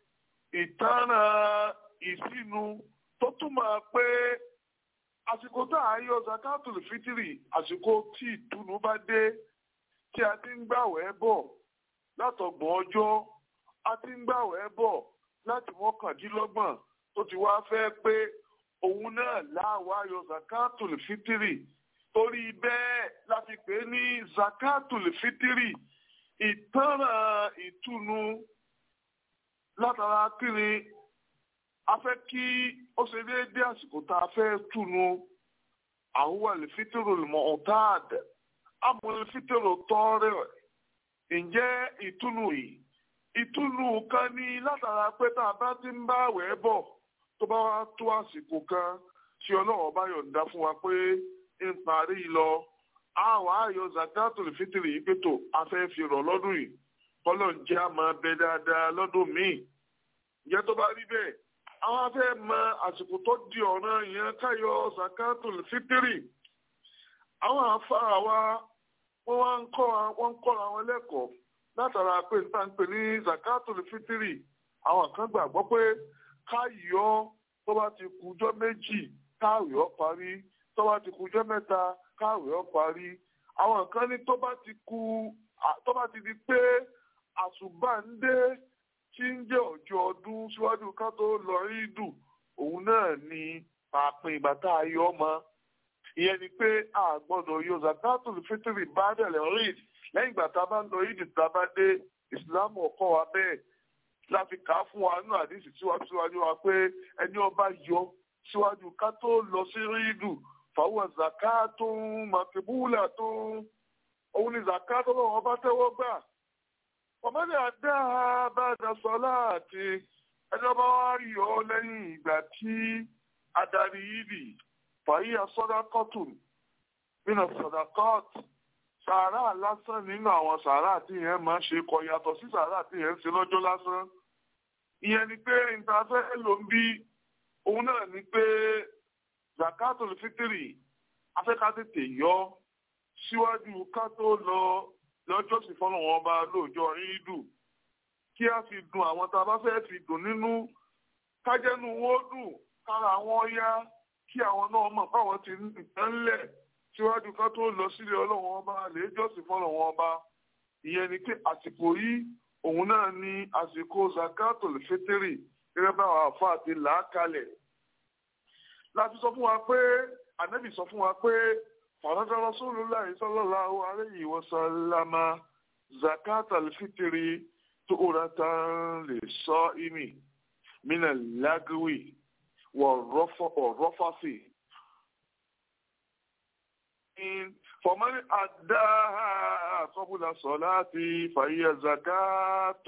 ìtanràn ìsinu tó túmọ̀ pé àsìkò tá a yọ zakatu lìfítírì àsìkò tí ìtùnú bá dé tí a ti ń gbàwẹ̀ bọ̀ látọgbọ̀n ọjọ́ a ti ń gbàwẹ̀ bọ̀ láti mọ́kàndínlọ́gbọ̀n tó ti wá fẹ́ pé òun náà láwa yọ zakatu lìfítírì torí bẹ́ẹ̀ la fi pè é ní zakatul fitiri ìtanràn ìtùnú látara kíni a fẹ́ kí ó ṣe déédé àsìkò tá a fẹ́ túnú àwọn àlefítìrò mọ̀ ọ̀táàd àmọ́ àlefítìrò tọ́rẹ̀ ǹjẹ́ ìtùnú yìí ìtùnú kan ní látara pé tá a bá ti ń bá àwẹ̀ bọ̀ tó bá wá tó àsìkò kan tí ọlọ́wọ́ bá yọ̀ǹda fún wa pé ń parí lọ àwọn ayọ̀ zakatul fitiri yìí pé tó a fẹ́ fi rọ̀ lọ́dún yìí kọ́lọ̀ ń jẹ́ àmọ́ bẹ dáadáa lọ́dún míì ìyẹn tó bá rí bẹ́ẹ̀ àwọn afẹ́ mọ àsìkò tó di ọ̀ràn yẹn káyọ̀ zakatul fitiri àwọn afárá wa wọ́n wá ń kọ́ wọ́n ń kọ́ra wọn lẹ́kọ̀ọ́ látara pé n ta ń pè ní zakatul fitiri àwọn kan gbàgbọ́ pé káyọ̀ tó bá ti kújọ́ méjì káyọ̀ parí tó bá ti kújọ́ mẹ́ta káyọ̀ parí àwọn kan ní tó bá ti kú tó bá ti di pé àṣùbà ń dé tí ń jẹ́ ọjọ́ ọdún síwájú ká tó lọ rídù òun náà ni pàápín ìgbà tá a yọ ọmọ ìyẹn ni pé a gbọ́dọ̀ yọ zakatul fitiri bá dẹ̀lẹ̀ ríd lẹ́yìn ìgbà tá a bá ń lọ yídì tá a bá dé ìsìlámù ọkọ wa bẹ́ẹ̀ láti kà á fún wa nínú àdìsí síwájú síwájú wa pé ẹni ọba yọ síwájú ká tó lọ sí rídù fàwọn zakatun makibulatun òun ni zakatun lọ́wọ́ bá tẹ́wọ́ gbà ọmọdé àdá bàdà sọlá àti ẹni ọba wa yọ ọ lẹ́yìn ìgbà tí adarí yídì fàyíyà sọdákọtù nínú sọdákọtù sàárà lásán nínú àwọn sàárà tí yẹn máa ń ṣe kọ yàtọ̀ sí sàárà tí yẹn ń ṣe lọ́jọ́ lásán ìyẹn ni pé ìtafẹ́ ló ń bí òun náà ni pé zakatul fitiri afẹ́ká tètè yọ síwájú ká tó lọ lọ́jọ́ sì fọ́nà wọn bá lóòjọ́ rídù kí a fi dùn àwọn tá a bá fẹ́ fi dùn nínú kájẹ́nu wo dùn kára wọn yá kí àwọn náà mọ̀ fáwọn ti nǹkan lẹ̀ síwájú ká tó lọ sílé ọlọ́wọ́n ọba lè jọ́sìn fọ́lọ́wọ́n ọba ìyẹn ni pé àsìkò yìí òun náà ni àsìkò zakatul fitiri gẹ́gẹ́ bá àwọn àfa àti làákalẹ̀ láti sọ fún wa pé ànábì sọ fún wa pé fàrọ́dá Rasulullahi sallallahu alayhi wa sallama zakatul fitiri tó rà tán lè sọ ìmì mínà lágùwì wọ̀rọ̀fọ́fì. فمن أداها قبل صلاة فهي زكاة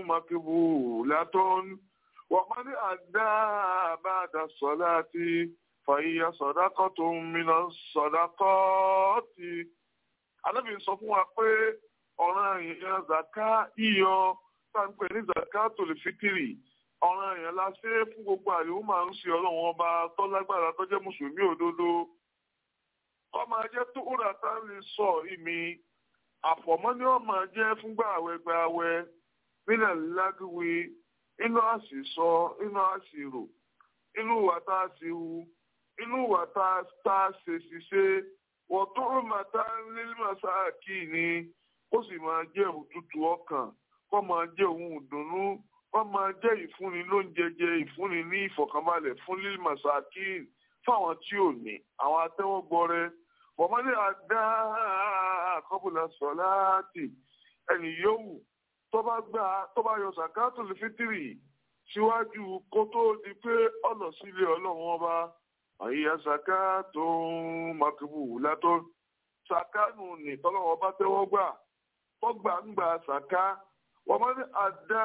مقبولة ومن أداها بعد الصلاة فهي صدقة من الصدقات Ànábì sọ fún wa pé ọ̀ràn èèyàn zaka iyọ táǹpẹ̀ ní zakatul fitiri ọ̀ràn èèyàn la ṣe fún gbogbo àyẹ̀wò máa ń ṣe ọlọ́run ọba tó lágbára tó jẹ́ mùsùlùmí òdodo kọ́ máa jẹ́ tó rà tá a lè sọ ìmí àfọ̀mọ́ ni wọ́n máa jẹ́ fúngbà àwẹ̀ gba àwẹ̀ nílẹ̀ lágùwì inú àṣìṣọ inú àṣìrò inú ìwà tá a ṣe hu inú ìwà tá a ṣe ṣiṣẹ́ wọ́n tó máa tá a lé màsáàkì ni kó sì máa jẹ́ òtútù ọkàn kó máa jẹ́ òun ìdùnnú kó máa jẹ́ ìfúnni lóúnjẹ jẹ ìfúnni ní ìfọ̀kànbalẹ̀ fún lílì màsáàkì fáwọn tí ò ní àwọn atẹ́wọ́gbọ́rẹ́ wọ́mọdé àdá àkọ́bùlà sọ̀láàtì ẹnì yòówù tó bá gbà tó bá yọ sàkáàtù lè fítìrì síwájú kó tó di pé ọ̀nà sílé ọlọ́run ọba àyíyá sàkáàtù màkìbù látọ́ sàkáànù ní tọ́lọ́wọ́ bá tẹ́wọ́ gbà tó gbà ń gbà sàká wọ́mọdé àdá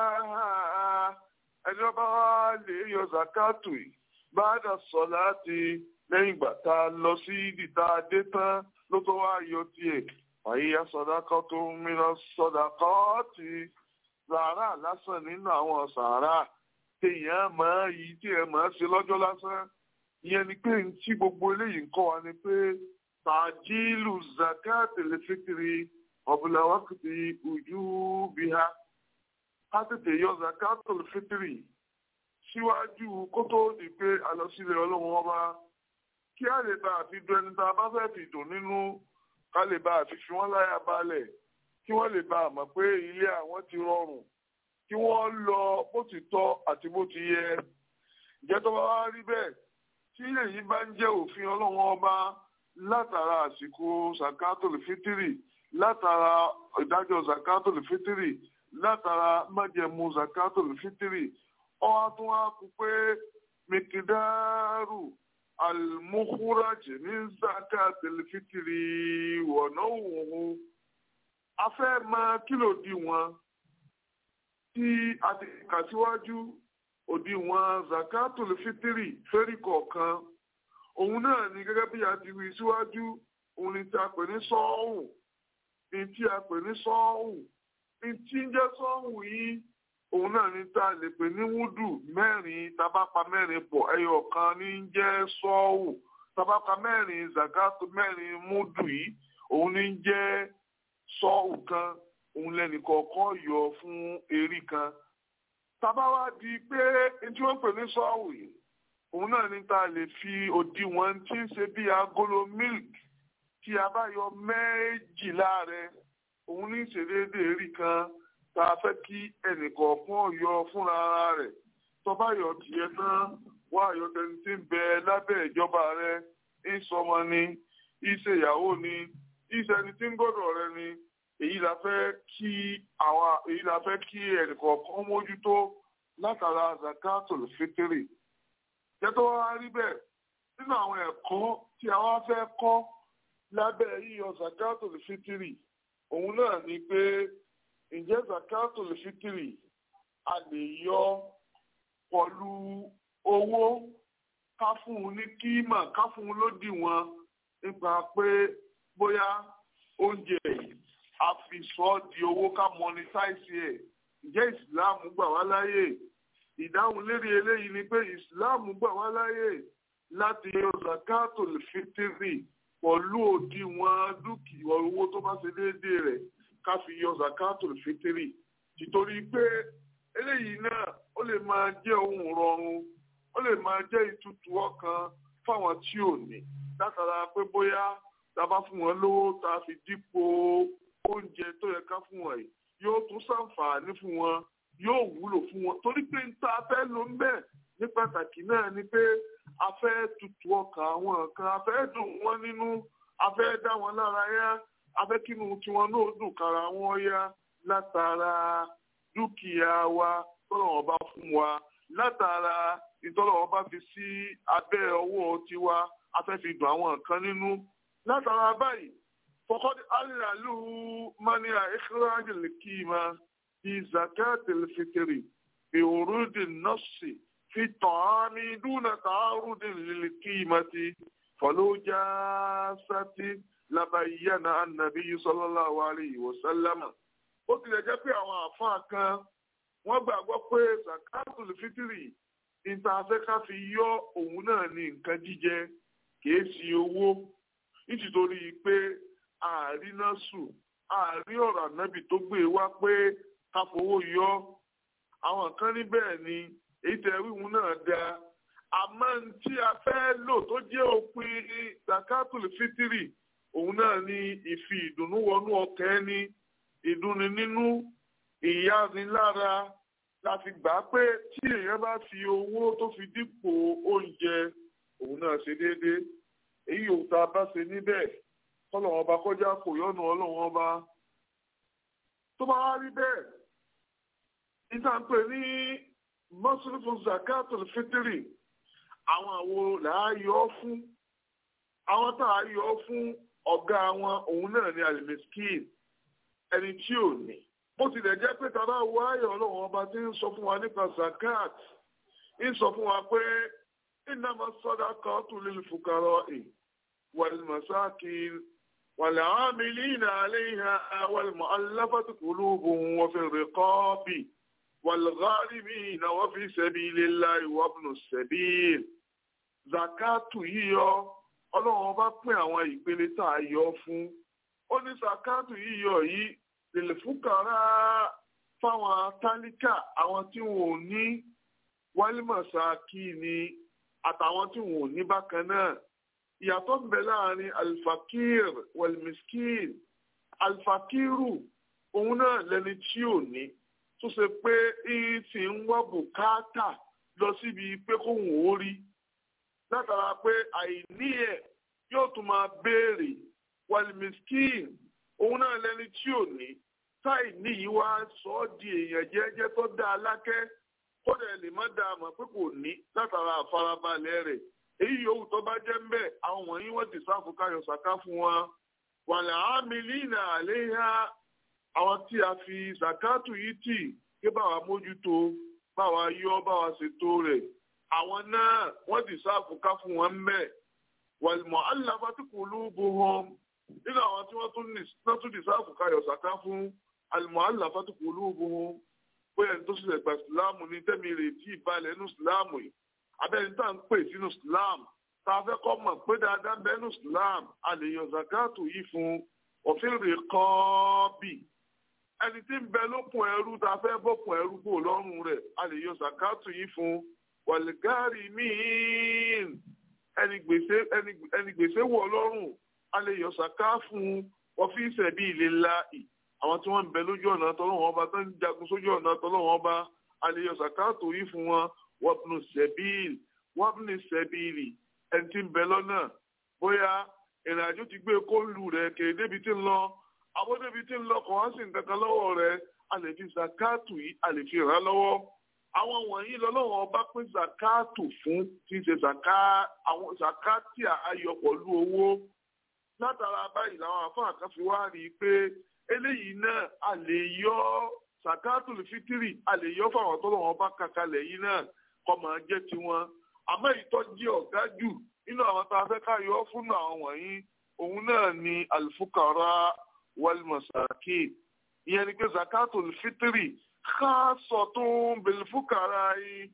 ẹni ọba wa lè yọ sàkáàtù yìí báàdà sọ̀láàtì lẹ́yìn ìgbà tá a lọ sí ìdìta dé tán ló tó wá yọ tiẹ̀ àyíyá sọ̀dákọ́ tó ń mìíràn sọ̀dákọ́ ti sàárà lásán nínú àwọn sàárà téèyàn máa yí tí ẹ máa ṣe lọ́jọ́ lásán ìyẹn ni pé tí gbogbo eléyìí ń kọ́ wa ni pé tàjílù zakat lẹ́fẹ̀kiri ọ̀bùnà wákìtì ojú bí ha á tètè yọ zakat lẹ́fẹ̀kiri síwájú kó tó di pé àlọsílẹ̀ ọlọ́run ọba kí á lè bá àfi dùn ẹni tá a bá fẹ́ fi dùn nínú ká lè bá àfi fi wọ́n láyà balẹ̀ kí wọ́n lè bá a mọ̀ pé ilé àwọn ti rọrùn kí wọ́n lọ bó ti tọ́ àti bó ti yẹ ìjẹ́ tó bá wá rí bẹ́ẹ̀ tí èyí bá ń jẹ́ òfin ọlọ́run ọba látara àsìkò zakatul fitiri látara ìdájọ́ zakatul fitiri látara májẹ̀mú zakatul fitiri ọwọ́ tún wá kú pé mikidaru almukhuraj ní zakatul fitiri wọ̀nà òun a fẹ́ máa kílò di wọn tí a ti kà síwájú òdiwọ̀n zakatul fitiri fẹ́rí kọ̀ọ̀kan òun náà ni gẹ́gẹ́ bí a ti wí síwájú òun ni tí a pè ní sọ́ọ̀hùn ní tí a pè ní sọ́ọ̀hùn ní tí ń jẹ́ sọ́ọ̀hùn yìí òun náà ni tá a lè pè ní wúdù mẹ́rin tabapa mẹ́rin pọ̀ ẹyọ kan ní ń jẹ́ sọ́ọ̀hùn tabapa mẹ́rin zakatul mẹ́rin múdù yìí òun ní ń jẹ́ sọ́ọ̀hùn kan òun lẹ́nì kọ̀ọ̀kan yọ fún erí kan tàbá wá di pé tí wọ́n pè ní sọ́ọ̀wì yìí òun náà ní ta lè fi òdiwọ̀n tí ń ṣe bí agolo milk tí a bá yọ méjìlá rẹ̀ òun ní ìṣèdéédéé rí kan tá a fẹ́ kí ẹnìkọ̀ọ̀kan yọ fúnra rẹ̀ tó bá yọ tiẹ̀ tán wá àyọ̀tẹ̀ni tí ń bẹ lábẹ́ ìjọba rẹ ìsọmọ ni ìṣèyàwó ni ìṣẹni tí ń gbọ́dọ̀ rẹ ni èyí la fẹ́ kí àwa èyí la fẹ́ kí ẹnìkọ̀ọ̀kan mójútó látara zakatul fitiri jẹ́tọ́ wá rí bẹ́ẹ̀ nínú àwọn ẹ̀kọ́ tí a wá fẹ́ kọ́ lábẹ́ yíyọ zakatul fitiri òun náà ni pé ǹjẹ́ zakatul fitiri a lè yọ pọ̀lú owó ká fún un ní kíímà ká fún un lódiwọ̀n nípa pé bóyá oúnjẹ yìí a fi sọ ọ́ di owó ká monetize ẹ̀ ǹjẹ́ ìsìláàmù gbà wá láyè ìdáhùn lérí eléyìí ni pé ìsìláàmù gbà wá láyè láti yọ zakatul fitiri pọ̀lú òdiwọ̀n dúkìá owó tó bá ṣe déédéé rẹ̀ ká fi yọ zakatul fitiri tìtorí pé eléyìí náà ó lè máa jẹ́ ohun rọrùn ó lè máa jẹ́ ìtutù ọkàn fáwọn tí ò ní látara pé bóyá tá a bá fún wọn lówó tá a fi dípò oúnjẹ tó yẹ ká fún wọn yìí yóò tún ṣàǹfààní fún wọn yóò wúlò fún wọn torí pé níta fẹ́ ló ń bẹ̀ ní pàtàkì náà ni pé a fẹ́ tutù ọkàn àwọn kan a fẹ́ dùn wọ́n nínú a fẹ́ dá wọn lára yá a fẹ́ kínú tiwọn náà dùn kára wọn yá látara dúkìá wa tọ́lọ́wọ́n bá fún wa látara ìtọ́lọ́wọ́n bá fi sí abẹ́ ọwọ́ tiwa a fẹ́ fi dùn àwọn kan nínú látara báyìí فقد أللوا منع إخراج القيمة في زكاة الفطر بورود النص في الطعام دون تعارض للقيمة فلو جاست لبين النبي صلى الله عليه وسلم ó tilẹ̀ jẹ́ pé àwọn àfáà kan wọ́n gbàgbọ́ pé zakatul fitiri ìtafẹ́ká fi yọ òun náà ní nǹkan jíjẹ kìí ṣe owó nítorí pé ààrí náà sùn ààrí ọ̀rọ̀ ànábì tó gbé e wá pé ká fowó yọ àwọn kan ní bẹ́ẹ̀ ni èyí tẹ wíwú náà da àmọ́ tí a fẹ́ lò tó jẹ́ òpin zakatul fitiri òun náà ni ìfi ìdùnnú wọnú ọkàn ẹni ìdùnnú nínú ìyánilára láti gbà pé tí èèyàn bá fi owó tó fi dípò oúnjẹ òun náà ṣe déédéé èyí ò tá a bá ṣe níbẹ̀ kọ́lọ́wọ́n ọba kọjá kò yọ́nù ọlọ́wọ́n ọba tó bá wá rí bẹ́ẹ̀ níta ń pè ní mọ́sùlùmí zakatul fitiri àwọn àwo làá yọ ọ́ fún àwọn tá a yọ ọ́ fún ọ̀gá wọn òun náà ní alimiskin ẹni tí ò ní bó tilẹ̀ jẹ́ pé tàbá wo ayọ̀ ọlọ́wọ́n ọba tí ń sọ fún wa nípa zakat ń sọ fún wa pé innama sadaqatu lil fuqara'i wal masakin wal 'amilina 'alayha wal mu'allafati qulubuhum wa fil riqabi wal gharimina wa fi sabilillahi wa ibnis sabil zakatu yíyọ ọlọ́run ọba pín àwọn ìpele tá a yọ fún ó ní zakatu yíyọ yìí lè fúkàrà fáwọn tálíkà àwọn tí wọn ò ní wálímọ̀sáàkì ni àtàwọn tí wọn ò ní bákan náà ìyàtọ̀ ń bẹ láàrin alfakir walmiskin alfakiru òun náà lẹni tí ò ní tó ṣe pé ìyí ti ń wá bùkátà lọ síbi pé kóhùn ó rí látara pé àìní ẹ̀ yóò tún máa béèrè walmiskin òun náà lẹni tí ò ní táì níyì wá sọ ọ́ di èèyàn jẹ́jẹ́ tó dá a lákẹ́ kódà ẹ lè má dá a mọ̀ pé kò ní látara àfarabalẹ̀ rẹ̀ èyí yòówù tó bá jẹ́ mbẹ́ àwọn wọ̀nyí wọ́n ti sáfù káyọ̀ sàká fún wa wàlẹ̀ àmìlínà àléhà àwọn tí a fi zakatu yìí tì kí báwa mójútó báwa yọ báwa ṣètò rẹ̀ àwọn náà wọ́n ti sáfù ká fún wọn mbẹ́ wàlùmọ̀ alábàtí qulubuhum nínú àwọn tí wọ́n tún ní sáfù káyọ̀ sàká fún àlùmọ̀ alábàtí qulubuhum bóyá ní tó ṣẹlẹ̀ gba ìsìláàmù ní tẹ́mi rè tí ìbalẹ̀ nínú ìsìláàmù yìí abẹ́ni tá à ń pè sínú ìsìláàmù tá a fẹ́ kọ́ mọ̀ pé dáadáa bẹ́ẹ̀ nínú ìsìláàmù a lè yan zakatu yìí fún òfin rè kọ́ bì ẹni tí ń bẹ lókun ẹrú tá a fẹ́ bọ́kun ẹrú kò lọ́rùn rẹ̀ a lè yan zakatu yìí fún wàlígárì míín ẹni gbèsè ẹni gbèsè wọ̀ lọ́rùn a lè yan zaka fún ọ́fíìsì ẹ̀bí ìlera àwọn tí wọ́n ń bẹ lójú ọ̀nà tọ́lọ́wọ́n ọba tó ń jagun sójú ọ̀nà tọ́lọ́wọ́n ọba àlèyé sàkáàtò yìí fún wọn wọ́pùnù sẹ̀bíìl wabni sẹ́bìrì ẹni tí ń bẹ lọ́nà bóyá ìrìn àjò ti gbé kóòlù rẹ̀ kèrè débi tí ń lọ àwọn débi tí ń lọ kàn wá sí nǹkan kan lọ́wọ́ rẹ̀ a lè fi zakatu yìí a lè fi ràn án lọ́wọ́ àwọn wọ̀nyí lọ́lọ́wọ́ ọba pín zakatu fún tí ń ṣe zaka àwọn zakati ayọ̀ pẹ̀lú owó látara báyìí làwọn àfáà kan fi wá rí i pé eléyìí náà a lè yọ zakatu fitiri a lè yọ fáwọn tó lọ́wọ́ ọba kàkalẹ̀ yìí náà kọ́ máa jẹ́ tiwọn àmọ́ ìtọ́jú ọ̀gá jù nínú àwọn tá a fẹ́ ká yọ fún àwọn wọ̀nyí òun náà ni alfukara walmasaki ìyẹn ni pé zakatul fitri khasatun bilfukara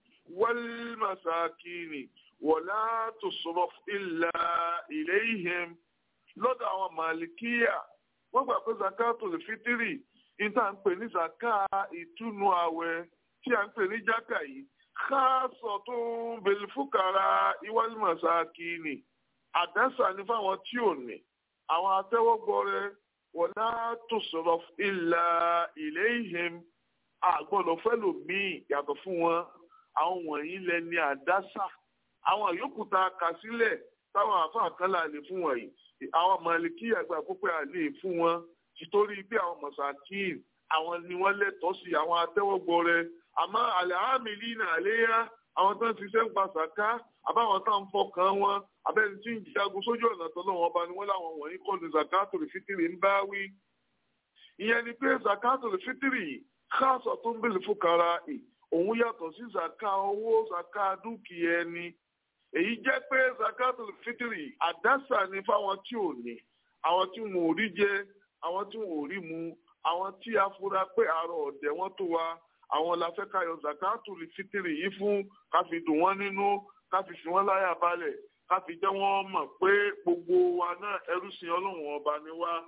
walmasakini wala tusraf illa ilayhim lọ́dọ̀ àwọn màlìkíyà wọ́n gbà pé zakatul fitri níta ń pè ní zaka ìtúnu àwẹ̀ tí a ń pè ní jákà yìí khasatun bilfukara walmasakini àdásà ní fáwọn tí ò ní àwọn atẹ́wọ́gbọ́rẹ́ wala tusraf illa ilayhim àgbọ̀dọ̀ fẹ́lò míì yàtọ̀ fún wọn àwọn wọ̀nyí lẹni àdásà àwọn yòókù tá a kà sílẹ̀ táwọn àfáà kan là lè fún wọn yìí àwọn màlìkí àgbà púpẹ̀ à lè fún wọn títorí pé àwọn mọ̀sákìn àwọn ni wọ́n lẹ́tọ̀ọ́ sí àwọn atẹ́wọ́gbọ́rẹ́ àmọ́ àlẹ́ àmì lìnà àléyá àwọn tó ń ṣiṣẹ́ ń pa sàká àbáwọn tó ń fọkàn wọn abẹ́ni tí ń jagun sójú ọ̀nà tọ́lọ́ wọn bá ní wọ́n láwọn wọ̀nyí kọ́ ní zakatul fitiri ń bá wí. ìyẹn ni pé zakatul fitiri káàsọ̀ tó ń bèlè fúkara ì òun yàtọ̀ sí zaka owó zaka dúkìá ẹni. èyí jẹ́ pé zakatul fitiri àdásà ni fáwọn tí ò ní àwọn tí wọn ò rí jẹ àwọn tí wọn ò rí mu àwọn tí a fura pé àárọ̀ ọ̀dẹ̀ wọn tó wa àwọn la fẹ́ ká yọ zakatul fitiri yìí fún ká fi dùn wọ́n nínú ká fi fi wọ́n láyà balẹ̀ ká fi jẹ́ wọ́n mọ̀ pé gbogbo wa náà ẹrú sin ọlọ́run ọba ni wá.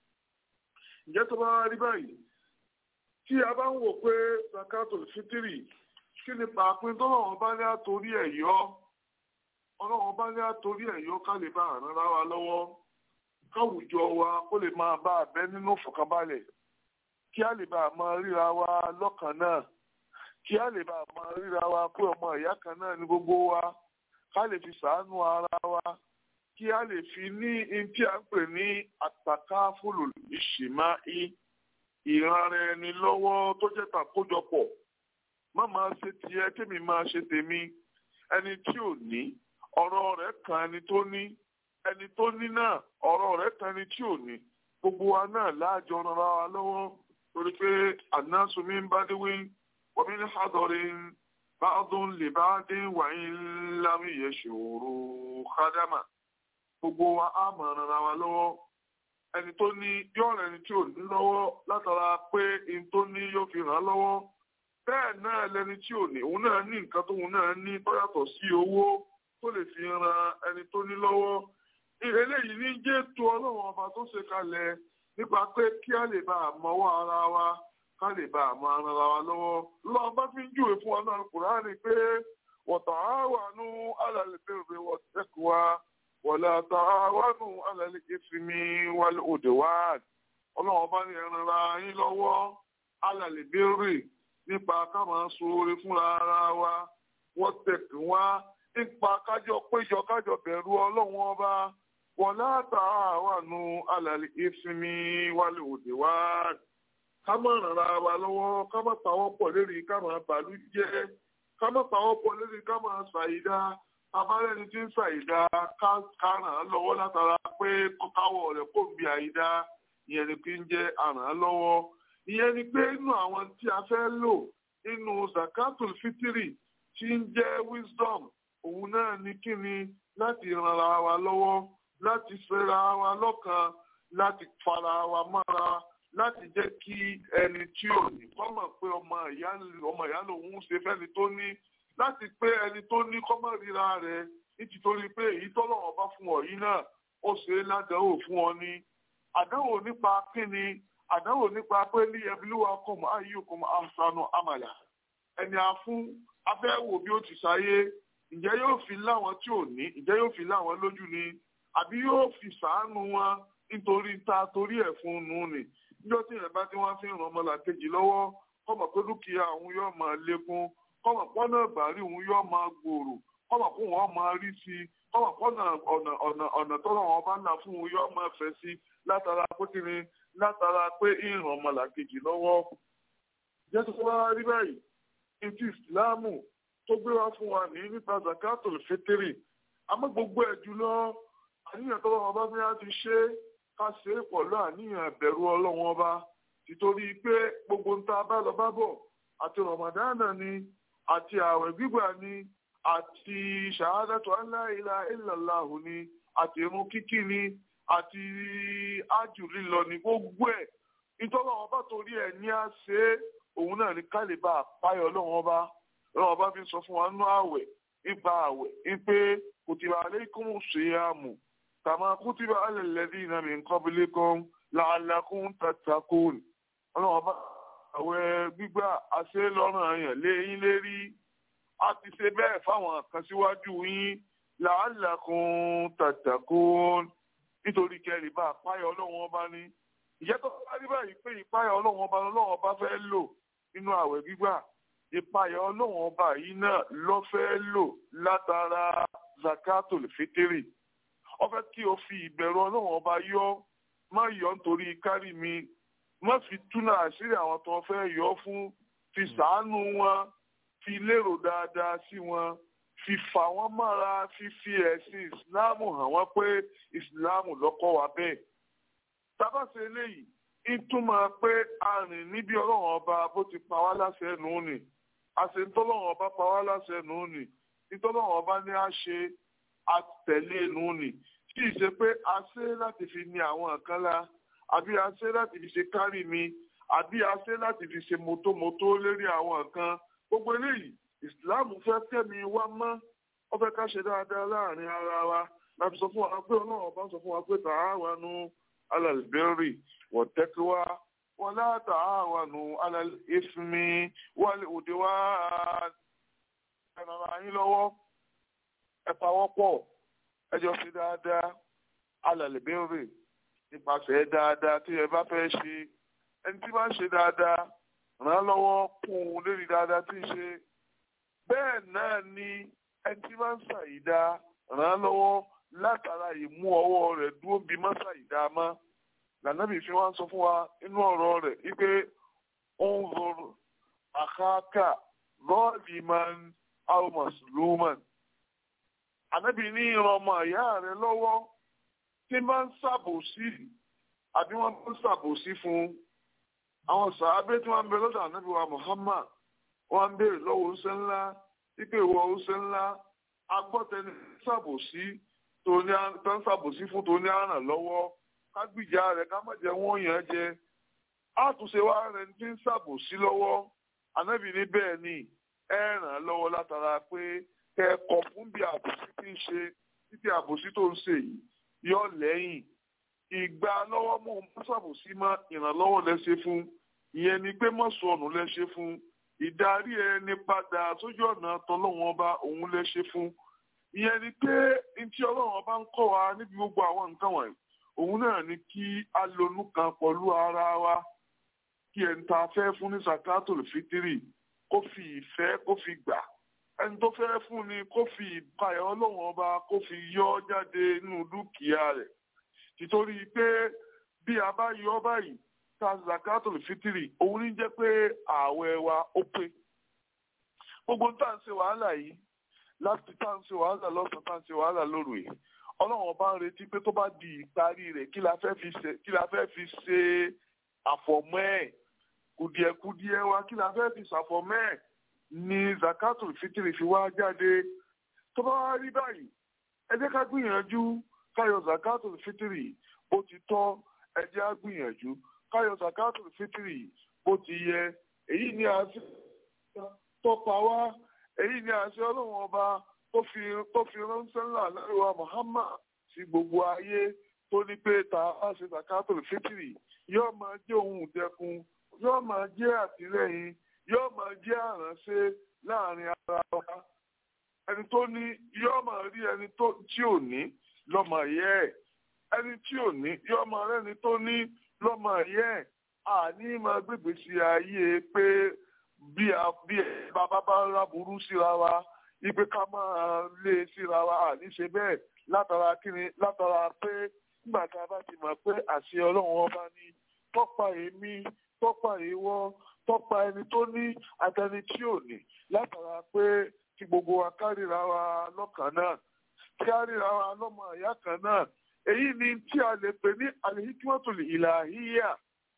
ǹjẹ́ tó bá rí báyìí tí a bá ń wò pé zakatul fitiri kí ni pàápín tọ́lọ́run bá ní àtòrí ẹ̀ yọ ọlọ́run bá ní àtòrí ẹ̀ yọ ká lè bá àrùn ara wa lọ́wọ́ káwùjọ wa kó lè máa bá abẹ́ nínú ìfọ̀kànbalẹ̀ kí a lè bá a máa ríra wa lọ́kàn náà kí a lè bá a máa ríra wa pé ọmọ ìyá kan náà ní gbogbo wa ká lè fi sàánú ara wa kí a lè fi ní in tí a ń pè ní àtàkà fúlù ìṣìmá i ìranra ẹni lọ́wọ́ tó jẹ́ tàkójọpọ̀ má máa ṣe tiẹ̀ kémi máa ṣe tèmi ẹni tí ò ní ọ̀rọ̀ rẹ̀ kan ẹni tó ní ẹni tó ní náà ọ̀rọ̀ rẹ̀ kan ẹni tí ò ní gbogbo wa náà láàjọ rárá wa lọ́wọ́ torí pé ànásùnmí ń bá dé wí wọ́n mi ní hádọ́rin báàdùn lè bá dé wàyí lámì yẹ ṣòro kádámà gbogbo wa á mọ̀ rárá wa lọ́wọ́ ẹni tó ní yóò rẹ̀ ẹni tí ò ní lọ́wọ́ látara pé ẹni tó ní yóò fi ràn án lọ́wọ́ bẹ́ẹ̀ náà lẹni tí ò ní òun náà ní nǹkan tóun náà ní tó yàtọ̀ sí owó tó lè fi ran ẹni tó ní lọ́wọ́ eléyìí ní jẹ́ tó ọlọ́run ọba tó ṣe kalẹ̀ nípa pé kí a lè bá àmọ́wọ́ ara wa ká lè bá àmọ́ ara wa lọ́wọ́ lọ́wọ́ bá fi ń júwe fún wa náà Kùránì pé wa ta'awanu 'ala al-birri wat-taqwa wa la ta'awanu 'ala al-ithmi wal-'udwan ọlọ́run ọba ní ẹran ra yín lọ́wọ́ 'ala al-birri nípa ká máa ṣoore fúnra ara wa wat-taqwa nípa kájọ péjọ kájọ bẹ̀rù ọlọ́run ọba wọ́n látàáwànú alàlẹ́ ìsinmi wálé òde wá. ká má rànra wa lọ́wọ́ ká má pawọ́ pọ̀ lérí ká má bàlú jẹ́ ká má pawọ́ pọ̀ lérí ká má ṣàìdá abárẹ́ni tí ń ṣàìdá ká ràn án lọ́wọ́ látara pé káwọ́ rẹ̀ kò bí àìdá ìyẹn ni pé ń jẹ́ àràn án lọ́wọ́. ìyẹn ni pé inú àwọn tí a fẹ́ lò nínú zakatul fitiri tí ń jẹ́ wisdom òun náà ní kíni láti ranra wa lọ́wọ́ láti fẹ́ra wa lọ́kàn láti fara wa mọ́ra láti jẹ́ kí ẹni tí ò ní kọ́ mọ̀ pé ọmọ ìyá ọmọ ìyá lòun ṣe fẹ́ni tó ní láti pé ẹni tó ní kọ́ mọ̀ ríra rẹ̀ nítorí pé èyí tọ́lọ́wọ́ bá fún ọ yìí náà ó ṣe é ládàáwò fún ọ ní. àdánwò nípa kíni àdánwò nípa pé ní ẹbílúwa kọ̀m ayyukum ahsanu amala ẹni a fún afẹ́wò bí ó ti ṣayé ǹjẹ́ yóò fi láwọn tí ò ní ǹjẹ́ yóò fi láwọn lójú ni àbí yóò fi sàánú wọn nítorí ta torí ẹ̀ fún un nù ni níjọ́ tí ìyẹn bá tí wọ́n fi ń ran ọmọlàkejì lọ́wọ́ kọ́mọ̀ pé dúkìá òun yóò máa lékún kọ́mọ̀ pọ́nà ìbàrí òun yóò máa gbòòrò kọ́mọ̀ kó wọn máa rí sí i kọ́mọ̀ kọ́nà ọ̀nà ọ̀nà ọ̀nà tọ́lọ̀ wọn bá nà fún un yóò máa fẹ́ sí látara pé kí ni látara pé ìràn ọmọlàkejì lọ́wọ́. jẹ́ tó wá rí báyìí ní ti ìsìláàmù tó gbé wá fún wa ní nípa zakatul fitiri àmọ́ gbogbo ẹ̀ jùlọ àníyàn tọ́lọ́ wọn bá fi á ti ṣe é ká ṣe é pọ̀lú àníyàn ìbẹ̀rù ọlọ́wọ́n ọba títorí pé gbogbo ń ta bá lọ bá bọ̀ àti ramadana ni àti ààwẹ̀ gbígbà ni àti ṣàhádàtò aláìlá ìlàláhù ni àti irun kíkí ni àti ájù lílọ ni gbogbo ẹ̀ nítorí àwọn bá torí ẹ̀ ní á ṣe é òun náà ní kálíbà àpáyọ ọlọ́wọ́n ọba ọlọ́wọ́n ọba fi sọ fún wa nú ààwẹ̀ nípa ààwẹ̀ wípé kùtìbà alaykumu siyamu kàmá kùtìbà alal ladhina min qablikum la'allakum tattaqun ọlọ́wọ́n ọba àwẹ̀ gbígbà àṣẹ lọ́rùn àyàn léyìn lérí a ti ṣe bẹ́ẹ̀ fáwọn kan síwájú yín la'allakum tattaqun nítorí kẹrì bá àpáyọ ọlọ́wọ́n ọba ní ìjẹ́ tó bá rí báyìí pé ìpáyọ ọlọ́wọ́n ọba ọlọ́wọ́n ọba fẹ́ lò nínú àwẹ̀ gbígbà ìpáyọ ọlọ́wọ́n ọba yìí náà ló fẹ́ lò látara zakatul fitiri ó fẹ́ kí o fi ìbẹ̀rù ọlọ́wọ́n ọba yọ má yọ nítorí kárí mi má fi túnà àṣírí àwọn tó fẹ́ yọ fún fi sàánú wọn fi lérò dáadáa sí wọn fi fà wọ́n mọ́ra fífi ẹ̀sìn ìsìláàmù hàn wọ́n pé ìsìláàmù lọ́kọ́ wa bẹ́ẹ̀. tábàṣe eléyìí ìtumọ̀ pé a rìn níbi ọlọ́run ọba bó ti pa wá láṣẹ nù ní àṣetọ́lọ́run ọba pa wá láṣẹ nù ní nítọ́lọ́run ọba ní a ṣe àtẹ̀lé nù ní kì í ṣe pé a ṣe láti fi ní àwọn nǹkan la àbí a ṣe láti fi ṣe kárí mi àbí a ṣe láti fi ṣe mọ́tòmọ́tò lérí àwọn nǹkan gbogbo eléyìí ìsìláàmù fẹ́ kẹ́mi wá mọ́ wọ́n fẹ́ ká ṣe dáadáa láàrin ara wa láti sọ fún wa pé ọlọ́run ọba ń sọ fún wa pé tààwánu alàlùbẹ́rì wọ̀tẹ́kíwá wọn lá tààwánu alàlùfẹ́mi wálé òde wá ẹ̀rọ yín lọ́wọ́ ẹ pawọ́pọ̀ ẹ jọ ṣe dáadáa alàlùbẹ́rì nípasẹ̀ dáadáa tí ẹ bá fẹ́ ṣe ẹni tí bá ń ṣe dáadáa ràn án lọ́wọ́ kún un lérí dáadáa tí ń ṣe bẹ́ẹ̀ náà ni ẹni tí bá ń ṣàyídá ràn án lọ́wọ́ látara ìmú ọwọ́ rẹ̀ dúró bí má ṣàyídá mọ́ lànàbì fi wá ń sọ fún wa inú ọ̀rọ̀ rẹ̀ wípé ó ń rọrùn àkáàkà lọ́ọ̀lì máa ń almas luman ànábì ní ìran ọmọ ìyá rẹ̀ lọ́wọ́ tí máa ń ṣàbòsí àbí wọ́n máa ń ṣàbòsí fún un àwọn sàábé tí wọ́n ń bẹ lọ́dọ̀ ànábì wa Muhammad wọ́n ń béèrè lọ́wọ́ oúnjẹ ńlá wípé ìwọ oúnjẹ ńlá agbọ́tẹni ṣàbòsí tó ní tó ń ṣàbòsí fún tó ní àràn lọ́wọ́ kágbìjà rẹ̀ ká má jẹ́ wọ́n yàn jẹ àtúnṣe wa rẹ̀ ti ń ṣàbòsí lọ́wọ́ ànábì ní bẹ́ẹ̀ ni ẹ ràn án lọ́wọ́ látara pé kẹ́kọ̀ọ́ fún bí àbòsí tí ń ṣe títí àbòsí tó ń ṣe yìí yọ lẹ́yìn ìgbà lọ́wọ́ mú un ṣàbòsí mọ́ ìrànlọ́wọ́ lẹ́ṣẹ̀ fún ìyẹn ni pé mọ́sọ̀ọ̀nù lẹ́ṣẹ̀ fún ìdarí ẹni padà sójú ọ̀nà tọ́lọ́wọ́n ọba òun lẹ́ṣẹ̀ fún ìyẹn ni pé ntí ọlọ́run ọba ń kọ́ wa níbi gbogbo àwọn nǹkan wọ̀nyí òun náà ni kí a lonú kan pẹ̀lú ara wa kí ẹni tá a fẹ́ fún ní sakatul fitiri kó fi ìfẹ́ kó fi gbà ẹni tó fẹ́ fún ni kó fi ìpayà ọlọ́run ọba kó fi yọ jáde nínú dúkìá rẹ̀ títorí pé bí a bá yọ báyìí ta zakatul fitiri òun ní jẹ́ pé ààwẹ̀ wa ó pé gbogbo tá à ń ṣe wàhálà yìí láti tá à ń ṣe wàhálà lọ́sàn tá à ń ṣe wàhálà lóru yìí ọlọ́run ọba ń retí pé tó bá di ìparí rẹ̀ kí la fẹ́ fi ṣe kí la fẹ́ fi ṣe àfọ̀mọ́ ẹ̀ kùdìẹ̀kùdìẹ̀ wa kí la fẹ́ fi ṣàfọ̀mọ́ ẹ̀ ni zakatul fitiri fi wá jáde tó bá wá rí báyìí ẹ jẹ́ ká gbìyànjú káyọ̀ zakatul fitiri bó ti tọ́ ẹ jẹ́ á gbìyànjú káyọ̀ zakatul fitiri bó ti yẹ èyí ni àṣẹ tọpa wá èyí ni àṣẹ ọlọ́run ọba tó fi tó fi ránṣẹ́ ńlá lẹ́rìíwá Muhammad sí gbogbo ayé tó ní pé ta á ṣe zakatul fitiri yóò máa jẹ́ ohun ìdẹkùn yóò máa jẹ́ àtìlẹ́yìn yóò máa jẹ́ àránṣe láàrin ara wa ẹni tó ní yóò máa rí ẹni tí ò ní lọ́mọ yẹ ẹ̀ ẹni tí ò ní yóò máa rẹ́ni tó ní lọ́mọ yẹ ẹ̀ àní máa gbègbè sí ayé pé bí bàbá bá ń ráburú síra wa ipe ká máa lé síra wa àní ṣe bẹ́ẹ̀ látara kíni látara pé nígbà tá a bá ti mọ̀ pé àṣẹ ọlọ́run ọba ní tọ́pa èmi tọ́pa ìwọ tọ́pa ẹni tó ní àtẹni tí ò ní látara pé kí gbogbo wa kárìíra wa lọ́kàn náà kí á ríra wa lọ́mọ ìyá kan náà èyí ni tí a lè pè ní alihikimatul ilahiyya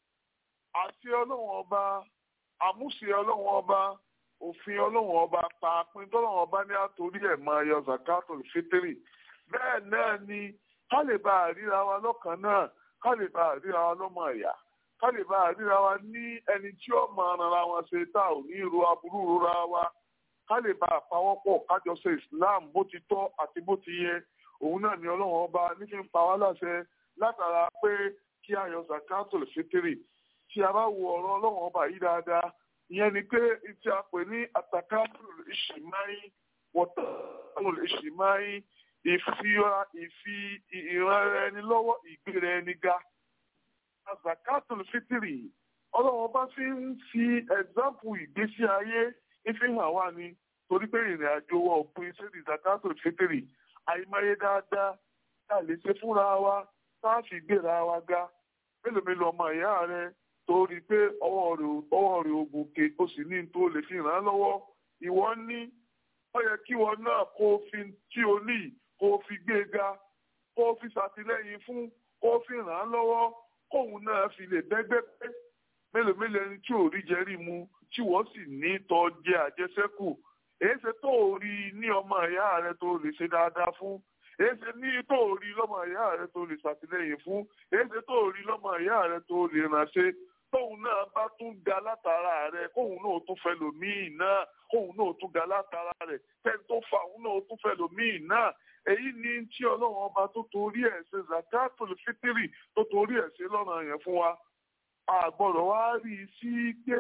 àti ọlọ́run ọba àmúṣe ọlọ́run ọba òfin ọlọ́run ọba pàápín tọ́lọ́run ọba ní àtòrí ẹ̀ máa yọ zakatul fitri bẹ́ẹ̀ náà ni ká lè bá àríra wa lọ́kàn náà ká lè bá àríra wa lọ́mọ ìyá ká lè bá àríra wa ní ẹni tí ó máa rara wa ṣe tá ò ní ro aburú rora wa ká lè bá àpawọ́pọ̀ kájọ ṣe islam bó ti tọ́ àti bó ti yẹ òun náà ni ọlọ́run ọba nífi ń pa wá láṣẹ látara pé kí a yọ zakatul fitri tí a bá wo ọ̀rọ̀ ọlọ́run ọba yìí dáadáa ìyẹn ni pé tí a pè ní àtàkàtúrò ìṣìmáyí wọ́tàkùn ìṣìmáyí ìfi ìran ẹni lọ́wọ́ ìgbéra ẹni ga zakatul fitri ọlọ́run ọba fi ń fi ẹ̀zámpù ìgbésí ayé ìfihàn wa ni torí pé ìrìn àjò wa òpin sẹ́ni zakatul fitri àìmọye dáadáa tá a lè ṣe fúnra wa tá a fi gbéra wa ga mélòó mélòó ọmọ ìyá rẹ torí pé ọwọ́ rẹ̀ ogun ke ó sì ní tó lè fi ràn án lọ́wọ́ ìwọ ní ó yẹ kí wọn náà kó o fi tí o ní kó o fi gbé ga kó o fi ṣàtìlẹ́yìn fún kó o fi ràn án lọ́wọ́ kóun náà fi lè bẹ́gbẹ́ pé mélòó mélòó ẹni tí ò rí jẹ rí mu tí wọ́n sì ní tọ́ jẹ àjẹsẹ́kù èyí ṣe tó o rí ní ọmọ ìyá rẹ tó lè ṣe dáadáa fún èyí ṣe ní tó o rí lọ́mọ ìyá rẹ tó lè ṣàtìlẹ́yìn fún èyí ṣe tó o rí lọ́mọ ìyá rẹ tó lè ránṣẹ́ tóun náà bá tún ga látara rẹ kóun náà tún fẹ́ lòmíì náà kóun náà tún ga látara rẹ tẹ́ni tó fa òun náà tún fẹ́ lòmíì náà èyí ni tí ọlọ́run ọba tó torí ẹ̀ ṣe zakatul fitiri tó torí ẹ̀ ṣe lọ́nà yẹn fún wa àgbọ̀dọ̀ wá rí i sí pé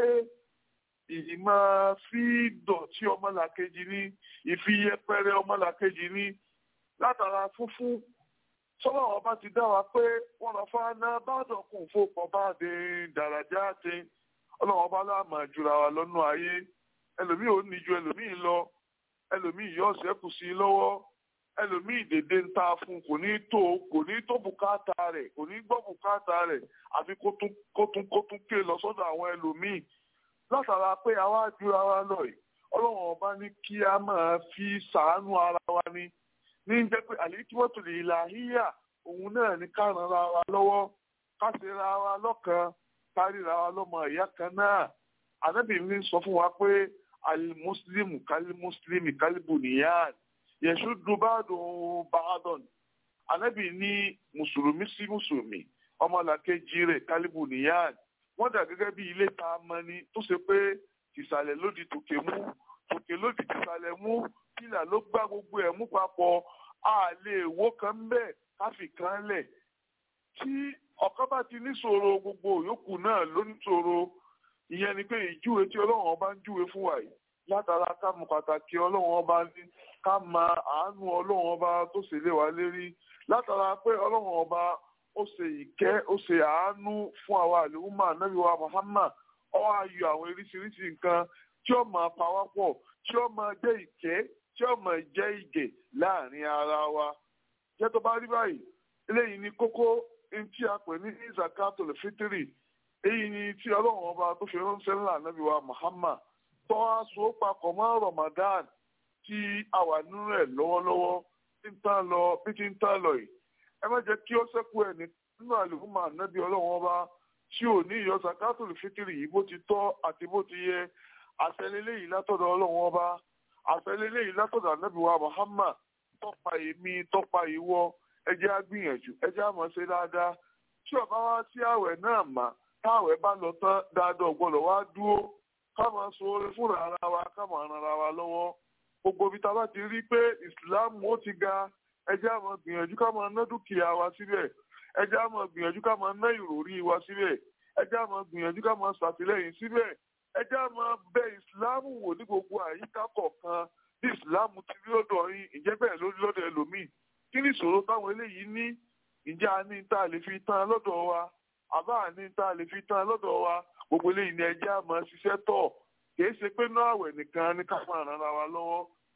ìmọ̀ fi dọ̀tí ọmọlàkejì ní ìfiyẹpẹrẹ ọmọlàkejì ní látara fúnfún sọ́wọ́ ọba ti dá wa pé wọ́n lọ fún aná bàdọ̀kùn fòpọ̀ bá dé dàrájà dé ọlọ́run ọba láàmà jura wa lọ́nà ayé ẹlòmíì ò ní ju ẹlòmíì lọ ẹlòmíì yọ ṣẹ́kù sí i lọ́wọ́ ẹlòmíì dèdè ń ta fún kò ní tó kò ní tó bùkátà rẹ̀ kò ní gbọ́ bùkátà rẹ̀ àfi kó tún kó tún kó tún ké lọ sọ́dọ̀ àwọn ẹlòmíì látara pé àwa jura wa lọ yìí ọlọ́run ọba ní kí a máa fi sàánú ara wa ní ní jẹ́ pé àlékíwọ́tò lè la híyà òun náà ní ká ran ra wa lọ́wọ́ ká ṣe ra wa lọ́kan ká ríra wa lọ́mọ ìyá kan náà ànábìrin sọ fún wa pé alimuslimu kalimuslimi kalibuniyan yẹ̀sù dubadun baadon ànábì ní mùsùlùmí sí mùsùlùmí ọmọlàkejì rẹ̀ kalibuniyan wọ́n dà gẹ́gẹ́ bí ilé tá a mọ ni tó ṣe pé tìsàlẹ̀ lòdì tòkè mú tòkè lòdì tìsàlẹ̀ mú pílà ló gbá gbogbo ẹ̀ mú papọ̀ a lè wó kan bẹ́ẹ̀ káfí kan lẹ̀ tí ọ̀kan bá ti níṣòro gbogbo yòókù náà ló níṣòro ìyẹn ni pé ìjúwe tí ọlọ́run ọba ń júwe fún wa yìí látara ká mọ pàtàkì ọlọ́run ọba ní ká mọ àánú ọlọ́run ọba tó ṣe lé wa lérí látara pé ọlọ́run ọba ó ṣe ìkẹ́ ó ṣe àánú fún àwa àlùmọ́ ànábì wa Muhammad ó wá yọ àwọn oríṣiríṣi nǹkan tí ó máa pa wá pọ̀ tí ó máa jẹ́ ìkẹ́ tí ó máa jẹ́ ìgè láàrin ara wa jẹ́ tó bá rí báyìí eléyìí ni kókó tí a pè ní zakatul fitri èyí ni tí ọlọ́run ọba tó fi ránṣẹ́ ńlá ànábì wa Muhammad tó wá so papọ̀ mọ́ Ramadan tí a wà nínú ẹ̀ lọ́wọ́lọ́wọ́ tí ń tán lọ bí tí ń tán lọ yìí ẹ má jẹ́ kí ó ṣẹ́kù ẹ̀ nínú àlùfáà ànábì ọlọ́run ọba tí ò ní ìyọ zakatul fitri yìí bó ti tọ́ àti bó ti yẹ àṣẹlélẹ́ yìí látọ̀dọ̀ ọlọ́run ọba àṣẹlélẹ́ yìí látọ̀dọ̀ ànábì wa Muhammad tọ́pa èmi tọ́pa ìwọ ẹ jẹ́ á gbìyànjú ẹ jẹ́ á máa ṣe dáadáa tí ọba wá sí àwẹ̀ náà mà táwẹ̀ bá lọ tán dáadáa ọ̀gbọ́dọ̀ wá dúró ká máa so orin fúnra ara wa ká máa ran ara wa lọ́wọ́ gbogbo ibi tá a bá ti rí pé ìsìláàmù ó ti ga ẹ jẹ́ á máa gbìyànjú ká máa ná dúkìá wa síbẹ̀ ẹ jẹ́ á máa gbìyànjú ká máa ná ìròrí wa síbẹ̀ ẹ jẹ́ á máa gbìyànjú ká máa ṣàtìlẹ́yìn síbẹ̀ ẹ jẹ́ á máa bẹ ìsìláàmù wò ní gbogbo àyíká kọ̀ọ̀kan bí ìsìláàmù ti rí lọ́dọ̀ yín ìjẹ́ bẹ́ẹ̀ lórí lọ́dọ̀ ẹlòmíì kí ni ìṣòro táwọn eléyìí ní ìjà ní tá a lè fi tán lọ́dọ̀ wa àbá ní tá a lè fi tán lọ́dọ̀ wa gbogbo eléyìí ni ẹjẹ́ àmọ́ ṣiṣẹ́ tọ̀ kìí ṣe pé náà àwẹ̀ nìkan ní ká máa ràn ara wa lọ́wọ́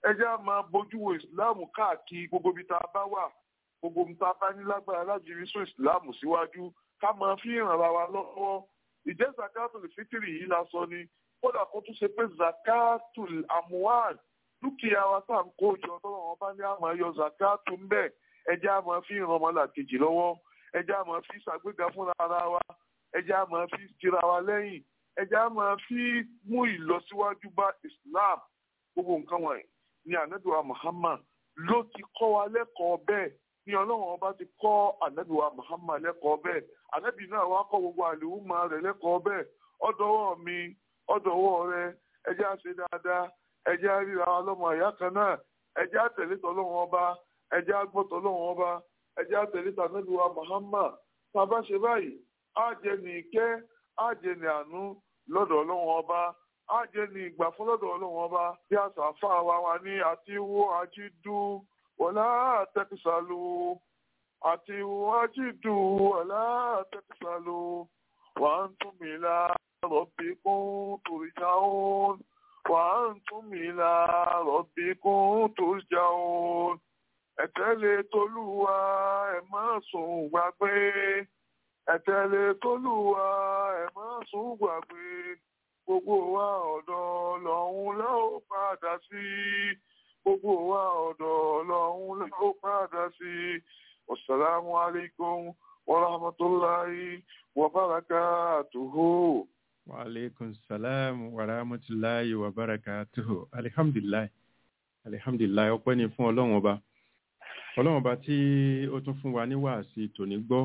ẹ jẹ́ á máa bójú wo ìsìláàmù káàkiri gbogbo ibi tá a bá wà gbogbo ibi tá a bá ní lágbára láti rí sún ìsìláàmù síwájú ká máa fi ìrànlá wa lọ́wọ́ ìjẹ́ zakatul fitiri yìí la sọ ni kódà kó tún ṣe pé zakatul amuwan dúkìá wa tá à ń kó jọ tọ́wọ́ wọn bá ní àmọ́ yọ zakatu ń bẹ̀ ẹ jẹ́ á máa fi ìràn ọmọlàkejì lọ́wọ́ ẹ jẹ́ á máa fi ṣàgbéga fúnra ara wa ẹ jẹ́ á máa fi tira wa lẹ́yìn ẹ jẹ́ á máa fi mú ìlọsíwájú bá islam gbogbo nǹkan wọ̀nyí ni anabiwa muhammad ló ti kọ́ wa lẹ́kọ̀ọ́ bẹ́ẹ̀ ni ọlọ́run ọba ti kọ́ anabiwa muhammad lẹ́kọ̀ọ́ bẹ́ẹ̀ anabi náà wá kọ́ gbogbo àlèhùnmá rẹ̀ lẹ́kọ̀ọ́ bẹ́ẹ̀ ọ̀dọ́wọ́ mi ọ̀dọ́wọ́ rẹ ẹ jẹ́ á ṣe dáadáa ẹ jẹ́ á ríra wa lọ́mọ ìyá kan náà ẹ jẹ́ á tẹ̀lé tọ́lọ́run ọba ẹ jẹ́ á gbọ́ tọ́lọ́run ọba ẹ jẹ́ á tẹ̀lé tànàbíwa muhammad tá a bá ṣe báyìí á jẹ ní ìkẹ́ á jẹ ní àánú lọ́dọ̀ ọlọ́run ọba á jẹ ní ìgbà fún lọ́dọ̀ ọlọ́run ọba bí àṣà fà wá wa ní àti wo àjídú wọlá àtẹkùsàlù àti wo àjídú wọlá àtẹkùsàlù wà á tún mi la rọ̀bì kún tòrìjàún wà á tún mi la rọ̀bì kún tòrìjàún ẹ̀tẹ́lẹ̀ tolúwa ẹ̀ má sùn gbàgbé ẹ̀tẹ́lẹ̀ tolúwa ẹ̀ má sùn gbàgbé gbogbo wa ọ̀dọ̀ lọ́hún la ó padà sí gbogbo wa ọ̀dọ̀ lọ́hún la ó padà sí wasalaamu alaykum wa rahmatulahi wa barakatuhu. wa aleykum salaam wa rahmatulahi wa barakatuhu alihamdulilayi alihamdulilayi ọpẹ́ ni fún ọlọ́run ọba ọlọ́run ọba tí ó tún fún wa ní wàásì tòní gbọ́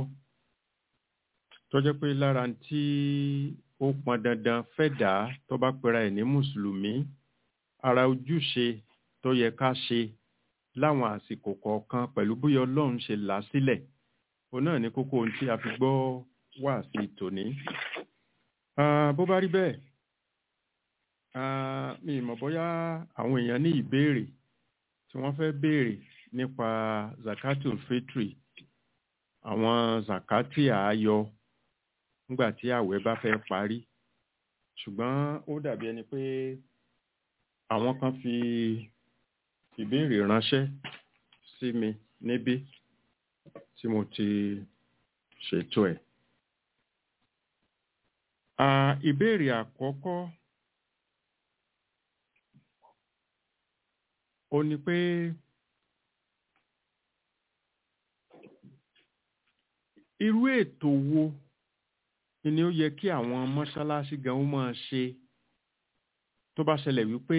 tó jẹ́ pé lára tí ó pọn dandan fẹ́dà tó bá pera ẹ̀ ní mùsùlùmí ara ojúṣe tó yẹ ká ṣe láwọn àsìkò kọ̀ọ̀kan pẹ̀lú bóyá ọlọ́run ṣe là á sílẹ̀ òun náà ní kókó ohun tí a fi gbọ́ wàásì tòní. Ah, bó bá rí bẹ́ẹ̀ ah, mi ì mọ̀ bóyá àwọn èèyàn ní ìbéèrè tí wọ́n fẹ́ béèrè nípa zakatul fitri àwọn zakati àáyọ nígbà tí àwẹ̀ bá fẹ́ parí ṣùgbọ́n ó dàbí ẹni pé àwọn kan fi ìbéèrè ránṣẹ́ sí mi níbí tí mo ti ṣètò ẹ̀. Ah, ìbéèrè àkọ́kọ́ ó ní pé irú ètò wo ni ó yẹ kí àwọn mọ́ṣáláṣí gan ó máa ṣe tó bá ṣẹlẹ̀ wípé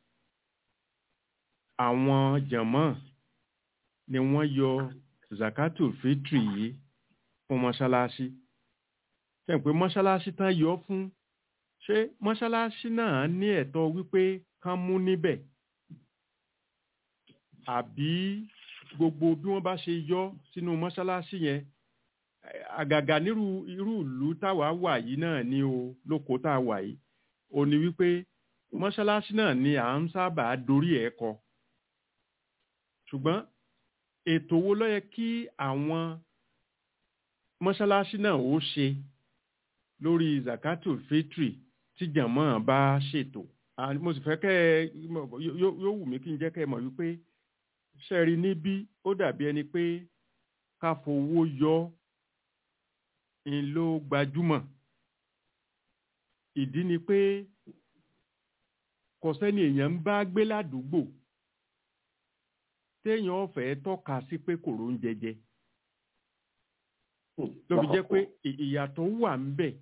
àwọn jàmọ́ ni wọ́n yọ zakatul fitri yìí fún mọ́ṣáláṣí ṣe pé mọ́ṣáláṣí tán yọ fún ṣé mọ́ṣáláṣí náà ní ẹ̀tọ́ wípé kán mú níbẹ̀ àbí gbogbo bí wọ́n bá ṣe yọ sínú mọ́ṣáláṣí yẹn àgàgà nírú irú ìlú táwa wà yìí náà ni o lóko tá a wà yìí ò ní wípé mọ́ṣáláṣí náà ni à ń sábà dorí ẹ̀ kọ ṣùgbọ́n ètò wo ló yẹ kí àwọn mọ́ṣáláṣí náà ó ṣe lórí zakatul fitri tí jàmọ́ bá ṣètò mo sì fẹ́ kẹ́ ẹ yóò wù mí kí n jẹ́ kẹ́ ẹ mọ̀ wípé ṣẹ́ẹ̀rí níbí ó dàbí ẹni pé ká fowó yọ ń ló gbajúmọ̀ ìdí ni pé kò sẹ́ni èèyàn ń bá gbé ládùúgbò téèyàn ọ̀fẹ́ tọ́ka sí pé kòró ń jẹjẹ ló fi jẹ́ pé ìyàtọ̀ wà ń bẹ̀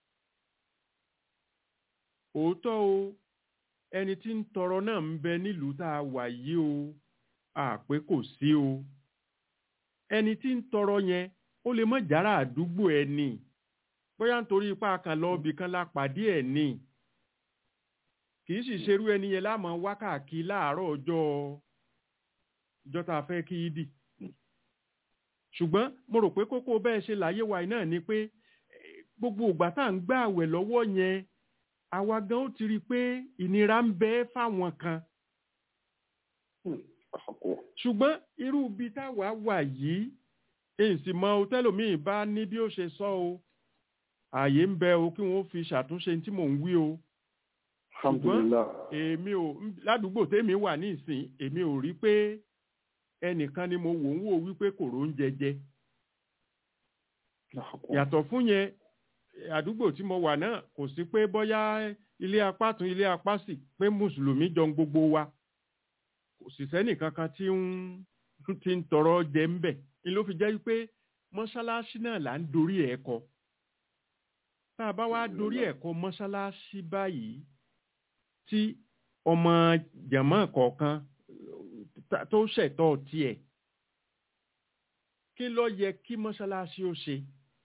òótọ́ o ẹni tí ń tọrọ náà ń bẹ nílùú tá a wà yìí o àpé kò sí o ẹni tí ń tọrọ yẹn ó lè mọ jára àdúgbò ẹ ní bóyá nítorí ipá kan lọ ibì kan la pàdé ẹ ní kì í sì ṣerú ẹni yẹn láàmú wákàkí láàárọ̀ ọjọ́ ọjọ́ tá a fẹ́ kí í dì ṣùgbọ́n mo rò pé kókó bẹ́ẹ̀ ṣe láyé wa náà ni pé gbogbo ìgbà tá à ń gbà àwẹ̀ lọ́wọ́ yẹn àwa gan ó ti rí i pé ìnira ń bẹ fáwọn kan ṣùgbọ́n irú ibi táwa wà yìí èyí sì mọ tẹlòmíì bá ní bí ó ṣe sọ o ààyè ń bẹ o kí wọn fi ṣàtúnṣe tí mò ń wí o alhamdulilah èmi ò ládùúgbò tèmi wà ní ìsìn èmi ò rí pé ẹnìkan ni mo wò ń wò wípé kò róúnjẹ jẹ yàtọ̀ fún yẹn àdúgbò tí mo wà náà kò sí pé bóyá ilé apá tún ilé apá sì pé mùsùlùmí jọ ń gbogbo wa kò sì sẹ́nì kankan tí ń tí ń tọrọ jẹ ń bẹ̀ ni ló fi jẹ́ pé mọ́ṣáláṣí náà là ń dorí ẹ̀ kọ tá a bá wá dorí ẹ̀ kọ mọ́ṣáláṣí báyìí tí ọmọ jàmọ́ kọ̀ọ̀kan tá- tó ṣẹ̀tọ́ tiẹ̀ kí ló yẹ kí mọ́ṣáláṣí ó ṣe.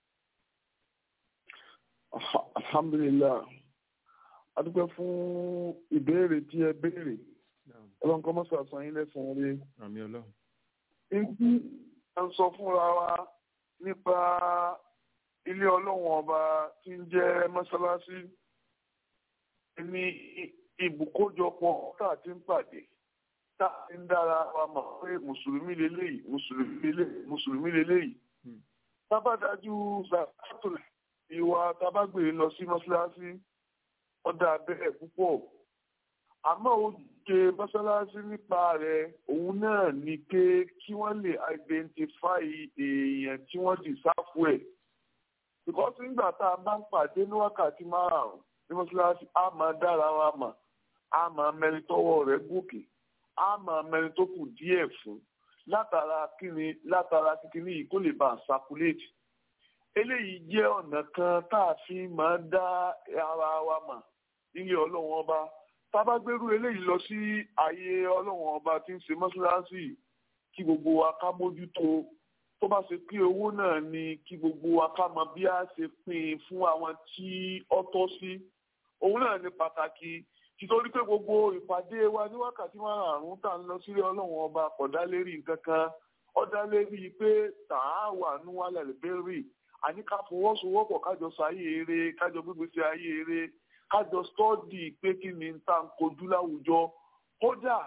Alha- alhamdulilah adúpẹ́ fún ìbéèrè tí ẹ béèrè ọlọ́run kọ́ mọ́sá san yín lẹ́sàn-án rí àmì ọlọ́run. ibi à ń sọ fúnra wa nípa ilé ọlọ́run ọba tí ń jẹ́ mọ́sálásí ní ibùkójọpọ̀ tá a ti ń pàdé tá a ti ń dára wa mọ̀ pé mùsùlùmí leléyìí mùsùlùmí leléyìí mùsùlùmí leléyìí tábàdájú zakatulẹ̀ ìwà tábàgbé lọ sí mọ́sálásí ọ̀dà bẹ́ẹ̀ púpọ̀ àmọ́ ojúṣe mọ́sálásí nípa rẹ̀ òun náà ni pé kí wọ́n lè identify èèyàn tí wọ́n ti sáfù ẹ̀ because nígbà tá a bá ń pàdé ní wákàtí márùn-ún ní mọ́sálásí á máa dára wa mà á máa mẹ́rin tọ́wọ́ rẹ̀ gòkè á máa mẹ́rin tó kù díẹ̀ fún látara kíni látara kíkiní yìí kó lè bá a circulate eléyìí jẹ́ ọ̀nà kan tá a fi máa dá ara wa mà nílé ọlọ́run ọba tá a bá gbérú eléyìí lọ sí ààyè ọlọ́run ọba tí ń ṣe mọ́ṣáláṣí kí gbogbo wa ká mójútó tó bá ṣe pé owó náà ni kí gbogbo wa ká mọ bí a ṣe pín in fún àwọn tí ó tọ́ sí òun náà ní pàtàkì títorí pé gbogbo ìpàdé wa ní wákàtí márùn-ún tá à ń lọ sílé ọlọ́run ọba kò dá lérí nǹkan kan ó dá lérí pé tààwà ní wàhálà lẹ́bẹ̀rẹ̀ àní ká fọwọ́sowọ́pọ̀ kájọ sáyé eré kájọ gbégbèsè ayé eré kájọ stọ́ọ̀dì pé kí ni tá à ń kojú láwùjọ kódà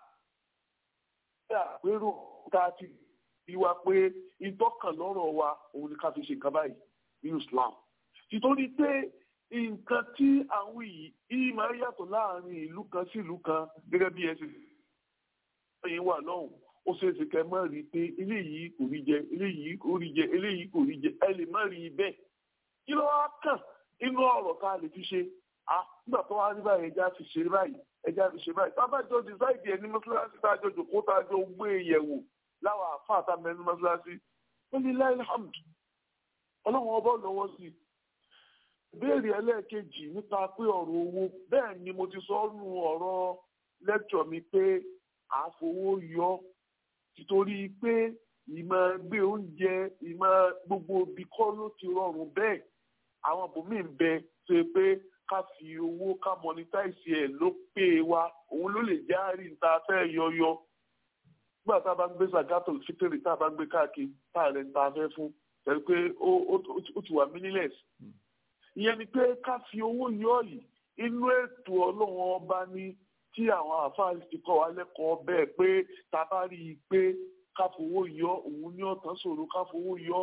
àpérò tá a ti rí wa pé ìtọ́kàn lọ́rọ̀ wa òun ni ká fi ṣe nǹkan báyìí ní Islam títorí pé nǹkan tí àwọn yìí yìí máa ń yàtọ̀ láàrin ìlú kan sí ìlú kan gẹ́gẹ́ bí ẹsẹ̀ ẹ̀yìn wà lọ́hùn ó ṣeé ṣe kẹ́ mọ́ rí i pé eléyìí kò rí jẹ eléyìí kò rí jẹ eléyìí kò rí jẹ ẹ lè má rí i bẹ́ẹ̀ kí ló wá kàn inú ọ̀rọ̀ ká lè fi ṣe à nígbà tó wá rí báyìí ẹja fi ṣe báyìí ẹja fi ṣe báyìí tábàjọ dìsáìdì ẹni mọ́ṣáláṣí tájọ jòkó tájọ gbé yẹ̀wò láwọn àfáà tá mẹ́nu mọ́ṣáláṣí ó ní láìláhàmdù ọlọ́run ọba lọ́wọ́ sí i ìbéèrè ẹlẹ́ẹ̀kejì nípa pé ọ̀rọ̀ owó bẹ́ẹ̀ ni mo ti sọ nù ọ̀rọ̀ lẹ́kṣọ̀ mi pé àfowó yọ títorí pé ìmọ̀ gbé oúnjẹ ìmọ̀ gbogbo ibi kọ́ ló ti rọrùn bẹ́ẹ̀ àwọn bòmíì ń bẹ tó yẹ pé ká fi owó ká monetize ẹ̀ ló pé wa òun ló lè járí níta fẹ́ yọyọ nígbà tá a bá ń gbé zagato fitiri tá a bá ń gbé káàkiri tá a rẹ̀ ń ta fẹ́ fún ẹ̀ pé ó ti wà meaningless ìyẹn ni pé ká fi owó yọ yìí inú ètò ọlọ́run ọba ní tí àwọn àfáà ti kọ́ wa lẹ́kọ̀ọ́ bẹ́ẹ̀ pé tá a bá rí i pé ká fowó yọ òun ní ọ̀tán ṣòro ká fowó yọ.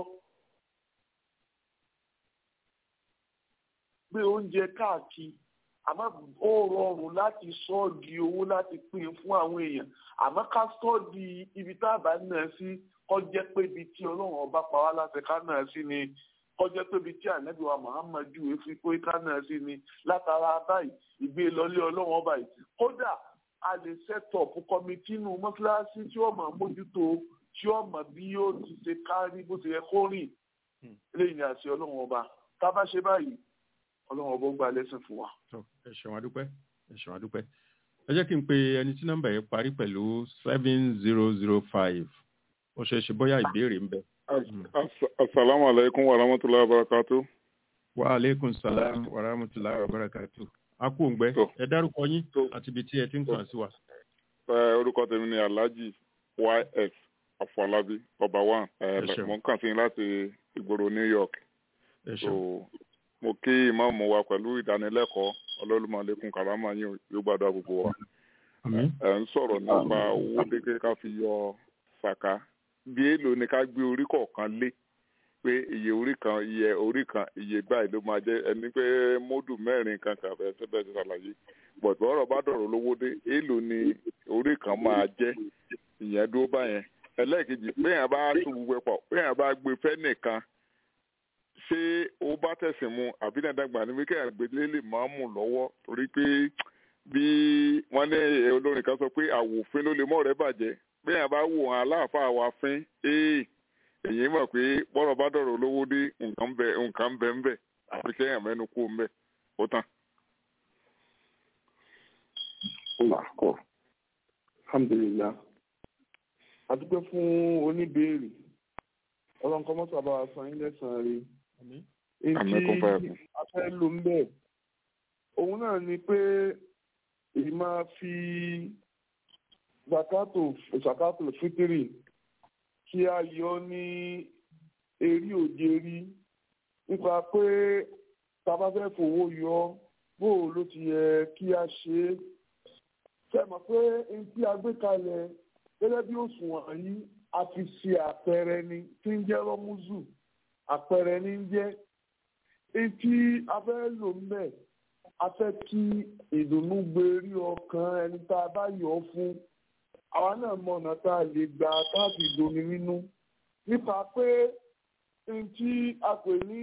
gbé oúnjẹ káàkiri àmọ́ ó rọrùn láti sọ ọ́ di owó láti pín in fún àwọn èèyàn àmọ́ ká sọ ọ́ di ibi tá a bá náà sí kó jẹ́ pé ibi tí ọlọ́run ọba pa wá láti ká náà sí ni kọjá tóbi tí ànábì wa muhammadu efi pé kánà sí ni látara báyìí ìgbé lọlé ọlọ́wọ́n báyìí kódà a lè sẹ́tọ̀pù kọ́mítì nù mọ́ṣáláṣí tí wọ́n máa mójútó tí wọ́n mọ̀ bí yóò ti ṣe kárí bó ti yẹ kó rìn lẹ́yìn àṣẹ ọlọ́wọ́n ọba tá a bá ṣe báyìí ọlọ́wọ́n ọba ó gba lẹ́sìn fún wa. ẹ ṣeun adúpẹ́ ẹ ṣeun adúpẹ́ ẹ jẹ́ kí n pe ẹni tí nọ́mbà yẹn parí pẹ̀lú seven zero zero five ó ṣeé ṣe bóyá ìbéèrè ń bẹ. Assalamu alaikum wa rahmatullahi wa barakatuh. Wa alaikum salam wa rahmatullahi wa barakatuh. A kú òǹgbẹ́. Ẹ dárúkọ yín àti ibi tí ẹ ti ń kàn sí wa. Orúkọ tèmi ni Alhaji YS Afọlábí ọba one. Mo ń kàn sí yín láti ìgboro New York. So mo kí ìmáàmù wa pẹ̀lú ìdánilẹ́kọ̀ọ́ ọlọ́lùmọ̀lẹ́kùn kàrámà yín yóò gbàdúrà gbogbo wa. Ẹ ń sọ̀rọ̀ nípa owó kékeré ká fi yọ sàká bí èèlò ni ká gbé orí kọ̀ọ̀kan lé pé iye orí kan iye orí kan iye báyìí ló máa jẹ́ ẹni pé módù mẹ́rin kan kan fẹ́ sẹ́bẹ̀ ti ṣàlàyé bọ̀dọ̀ ọ̀rọ̀ bá dọ̀rọ̀ lówó dé èèlò ni orí kan máa jẹ́ ìyẹn dúró báyẹn ẹlẹ́ẹ̀kejì péyàn bá tún gbogbo ẹ̀ pọ̀ péyàn bá gbé fẹ́ nìkan ṣé ó bá tẹ̀sìn mu àbí dandangbà ní wíkẹ́ àgbélé lè máa mú lọ́wọ́ torí pé bí wọ́n ní olórin kan sọ pé àwòfin ló lè mọ́ rẹ̀ bàjẹ́ péyàn bá wò hàn aláàfáà wa fín ee èyí mọ̀ pé bọ́rọ̀ bá dọ̀rọ̀ lówó dé nǹkan bẹ nǹkan bẹ ń bẹ àfi kẹ́yàn mẹ́nu kú ń bẹ ó tán. Làkọ̀. Alhamdulillah. A dúpẹ́ fún oníbèrè. Ọlọ́run kọ́ mọ́tò àbáwá san yín lẹ́sàn-án rí. Àmín kún fún ẹ̀kún. a fẹ́ lò ń bẹ̀. Òun náà ni pé èyí máa fi zakato zakato fitiri kí a yọ ní erí òjèrí nípa pé tá a bá fẹ́ fowó yọ bóò ló ti yẹ kí a ṣe é ṣe mọ̀ pé n tí a gbé kalẹ̀ gẹ́gẹ́ bí òṣùwọ̀n yìí a fi ṣe àpẹẹrẹ ni tí ń jẹ́ rọ́múzù àpẹẹrẹ ní ń jẹ́ n tí a fẹ́ lò ń bẹ̀ a fẹ́ kí ìdùnnú gbérí ọkàn ẹni tá a bá yọ ọ́ fún àwa náà mọ ọ̀nà tá a lè gbà káàkiri domi nínú nípa pé n tí a pè ní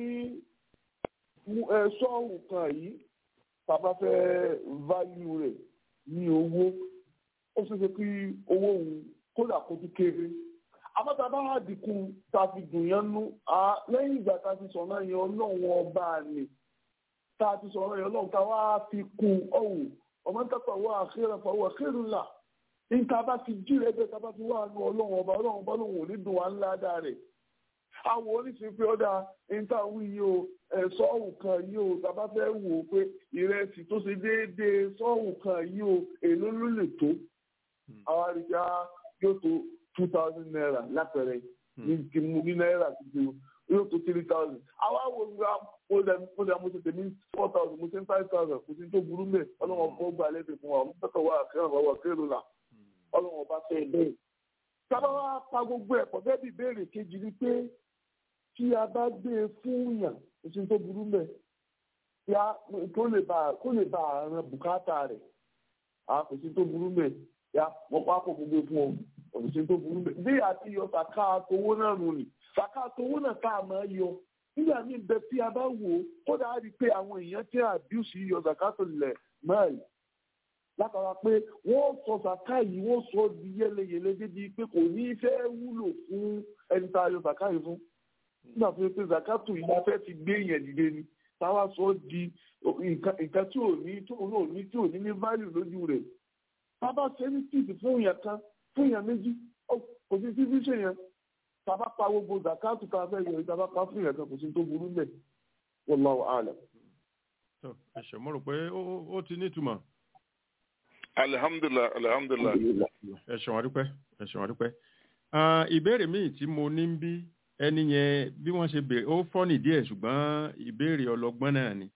ṣọ́ọ̀hún kan yìí tàbá fẹ́ válù rẹ̀ ní owó ó ṣeé ṣe kí owó òun kódà kó tún kéré àbáta bá wà dínkù tá a fi dùn yẹn nú lẹ́yìn ìgbà tá a ti sọ̀rọ̀ yẹn ọlọ́run ọba àlè tá a ti sọ̀rọ̀ yẹn ọlọ́run ká wá fi kún ọ̀hún ọmọ tàpá wà àkérè fọwọ́ àkérè là níta bá ti jí rẹ bẹ́ẹ̀ tá a bá ti wà nù ọlọ́run ọba ọlọ́run ọba lòun ò ní dùn wá ńlá dáa rẹ̀ àwọn oníṣìí pé ọ̀dà níta wí yìí o sọ́ọ̀hún kan yìí o tàbá fẹ́ wò ó pé ìrẹsì tó ṣe déédéé sọ́ọ̀hún kan yìí o èló ló lè tó àwọn àríkà yóò tó two thousand naira lápẹẹrẹ ní ní náírà tuntun yóò tó three thousand àwọn àwọn olùgbà mo lè mo lè mo ṣe tèmi four thousand mo ṣe ń five thousand kò sí tó burú mẹ ọlọ́wọ́n kọ́ gba lẹ́sẹ̀ fún wa ọmọ tẹ́tọ̀ wà kẹ́hìn wà wà kẹ́hìn là ọlọ́wọ́n bá fẹ́ bẹ́ẹ̀. sábà wá pa gbogbo ẹ̀kọ́ bẹ́ẹ̀ bí ìbéèrè kejì ni pé tí a bá gbé e fún yàn kò sí tó burú mẹ ya kó lè bá kó lè bá àrùn bùkátà rẹ̀ a kò sí tó burú mẹ ya wọ́n pa kò gbogbo fún ọ kò sí tó burú mẹ bí àti yọ sàká àtowó náà nù ni sàká àtowó náà tá a máa yọ nígbà míì bẹ tí a bá wò ó kódà á rí i pé àwọn èèyàn tí àbíùsì yọ sàká tó lẹ̀ mẹ́rin látara pé wọ́n sọ sàká yìí wọ́n sọ di yẹlẹyẹlẹ débi pé kò ní fẹ́ wúlò fún ẹni tá a yọ sàká yìí fún nígbà tó yẹ pé zakatu yìí la fẹ́ fi gbé yẹn dìde ni táwa sọ di nǹkan tí ò ní tí ò ní tí ò ní ní value lójú rẹ̀ tábà ṣe ní tíìsì fún yẹn kan fún yẹn méjì kò sí tí fíṣe yẹn tábà pa gbogbo zakatu tá a fẹ́ yọ tábà pa fún yẹn kan kò sí tó burú mẹ́ wallahu a'lam. ẹ ṣe mo rò pé ó ti nítumọ̀. alihamdulilayi alihamdulilayi. ẹ ṣe wọn dúpẹ́ ẹ ṣe wọn dúpẹ́. ìbéèrè míì tí mo ní ń bí ẹni yẹn bí wọ́n ṣe béèrè ó fọ́nì díẹ̀ ṣùgbọ́n ìbéèrè ọlọ́gbọ́n náà ni.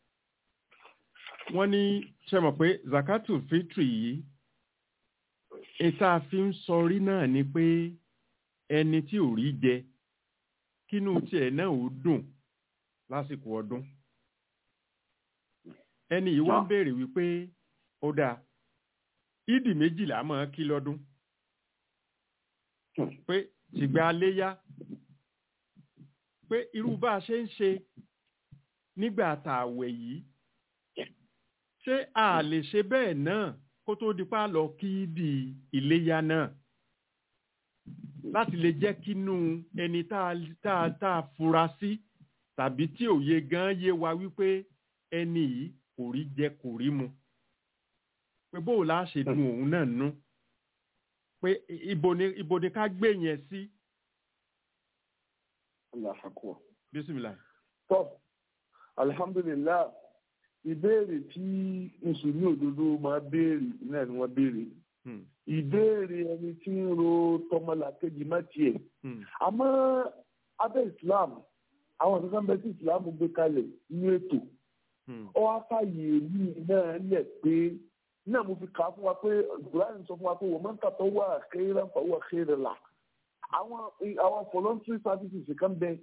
wọ́n ní ṣe mọ̀ pé zakatu fitri yìí ìta fi ń sọrí náà ni pé ẹni tí ò rí jẹ kínú tiẹ̀ náà ò dùn lásìkò ọdún. ẹni yìí wá ń béèrè wípé ó dáa ìdì méjìlá máa kí lọ́dún pé tìgbà léyá pé irú bá a ṣe ń ṣe nígbà tààwẹ̀ yìí ṣé a lè ṣe bẹ́ẹ̀ náà kó tó di pa lọ kí di iléyá náà láti lè jẹ́ kínú ẹni tá a tá a fura sí tàbí tí òye gan yé wa wípé ẹni yìí kò rí jẹ kò rí mu pé bóò la ṣe dùn òun náà nú pé ibo ni ibo ni ká gbé yẹn sí. Allah akbar. Bísímìlà. Tọ́, alhamdulillah, ìbéèrè tí Mùsùlùmí òdodo máa béèrè náà ni wọ́n béèrè. Ìbéèrè ẹni tí ń ro tọmọlàkejì má tiẹ̀. Àmọ́ abẹ́ Islam, àwọn kankan bẹ tí Islam gbé kalẹ̀ ní ètò. Ó wá fàyè mí náà lẹ̀ pé náà mo fi kà á fún wa pé Ibrahim sọ fún wa pé wọ́n máa ń tàtọ́ wà kéèrè fà wà kéèrè là àwọn àwọn voluntary services kan bẹ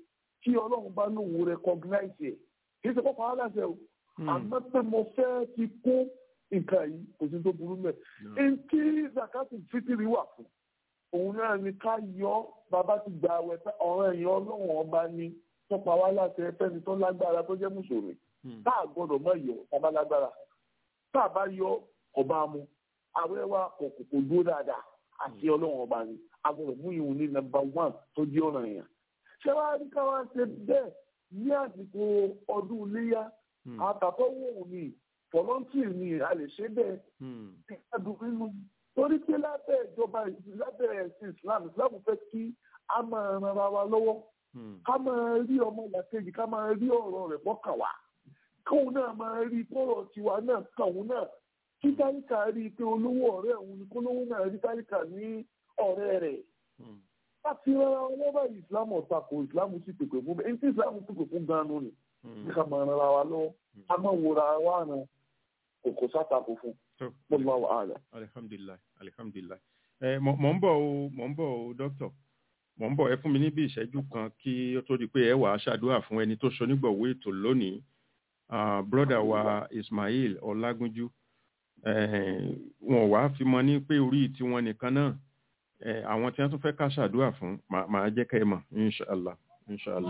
tí ọlọ́run bá lóun recognize ẹ̀ kì í ṣe kọ́kọ́ aláṣẹ o àmọ́ pé mo fẹ́ ti kún nǹkan yìí kò sí tó burú mẹ́. Ntí zakati fitiri wà fún òun náà ni ká yọ bàbá ti gba àwẹ̀ pé ọ̀rọ̀ ẹ̀yìn ọlọ́run ọba ni tọ́pa wá láti ẹfẹ́ni tó lágbára tó jẹ́ mùsùlùmí tá a gbọ́dọ̀ mọ̀ yọ ọba lágbára tá a bá yọ ọba mu àwẹ̀ wa kò kò kò dúró dáadáa àti ọlọ́run ọba ni a gbọ́dọ̀ mú ìhun ní nọ́mbà wán tó jẹ́ ọ̀ràn yẹn. ṣé wàá rí ká wá ṣe bẹ́ẹ̀ ní àsìkò ọdún iléyà àtàkọ́ wò ní volunteer ni a lè ṣe bẹ́ẹ̀ ìgbàdùn nínú torí pé lábẹ́ ìjọba lábẹ́ ẹ̀sìn Islam Islam fẹ́ kí a máa ran ara wa lọ́wọ́ ká máa rí ọmọ làkejì ká máa rí ọ̀rọ̀ rẹ̀ bọ́kàn wá kóun náà máa rí kọ́rọ̀ tiwa náà kàwọn náà kí táríkà rí i pé olówó ọ̀rẹ́ òun ni kólówó náà rí táríkà ní ọ̀rẹ́ rẹ̀ láti rárá wọn báyìí Islam ọ̀tàkùn Islam sì pèpè fún bẹ́ẹ̀ ní tí Islam pèpè fún gan-an ni ká máa ran ara wa lọ́wọ́ ká máa wòra wa ràn kò sátakò fún mo máa wà á rẹ. alihamdulilayi alihamdulilayi ẹ mọ̀ ń bọ̀ o mọ̀ ń bọ̀ o dókítà mọ̀ ń bọ̀ ẹ fún mi ní bí ìṣẹ́jú kan kí ó tó di pé ẹ wà á ṣàdúrà fún ẹni tó ṣonígbọ̀wé ètò lónìí broda wa Ismail Ọlágúnjú wọn wá fi mọ ní pé orí tiwọn nìkan náà àwọn tí wọn tún fẹ́ ká ṣàdúrà fún màá jẹ́ ká ẹ mọ̀ inṣàlá inṣàlá.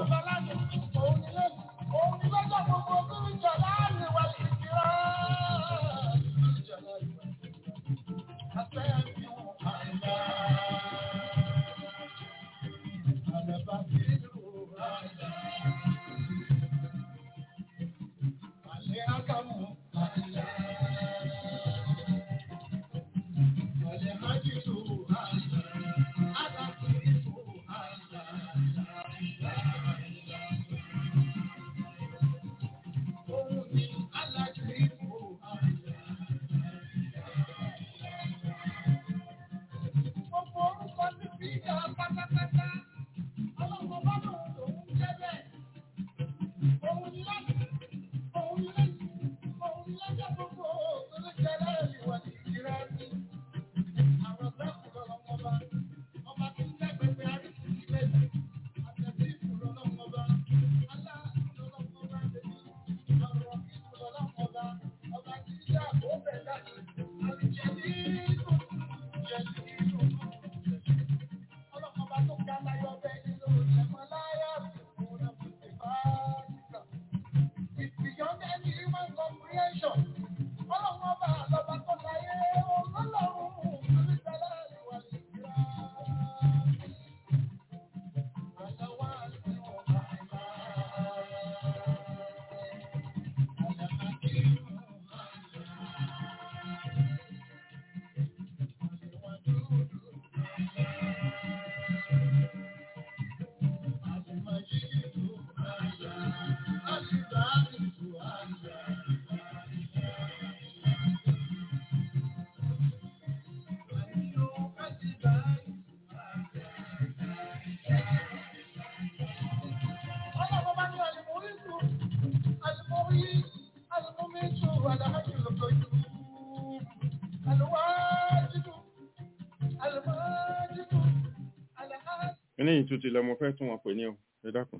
ní ìtútù lọmọ fẹ́ tún wọn pè ní ọ ẹ dákun.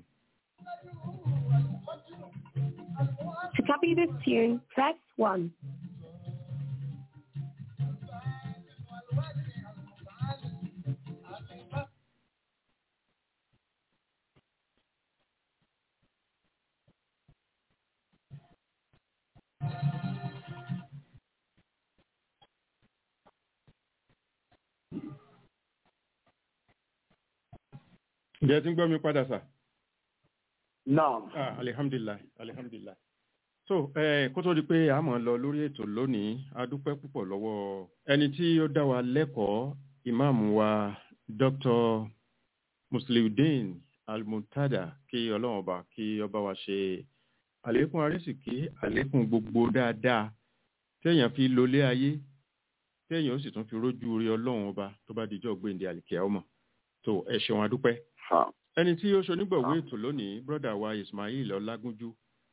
To copy this tune, press 1. ǹjẹ́ tí ń gbọ́ mi padà sà. Naam. ah alihamdulilayi alihamdulilayi. so eh, kó tó di pé a máa lọ lórí ètò lónìí a dúpẹ́ púpọ̀ lọ́wọ́ ẹni tí ó dá wa lẹ́kọ̀ọ́ ìmáàmù wa dr musliudeen almuntada kí ọlọ́run ọba kí ọba wa ṣe àlékún arísìkí àlékún gbogbo dáadáa téèyàn fi lólé ayé téèyàn ó sì tún fi rójú rí ọlọ́run ọba tó bá dijọ́ gbéǹde àlìkẹ́ ọmọ tó ẹ ṣeun adúpẹ́ ẹni tí ó ṣonígbọ̀wé ètò lónìí brọ́dà wa Ismail Ọlágúnjú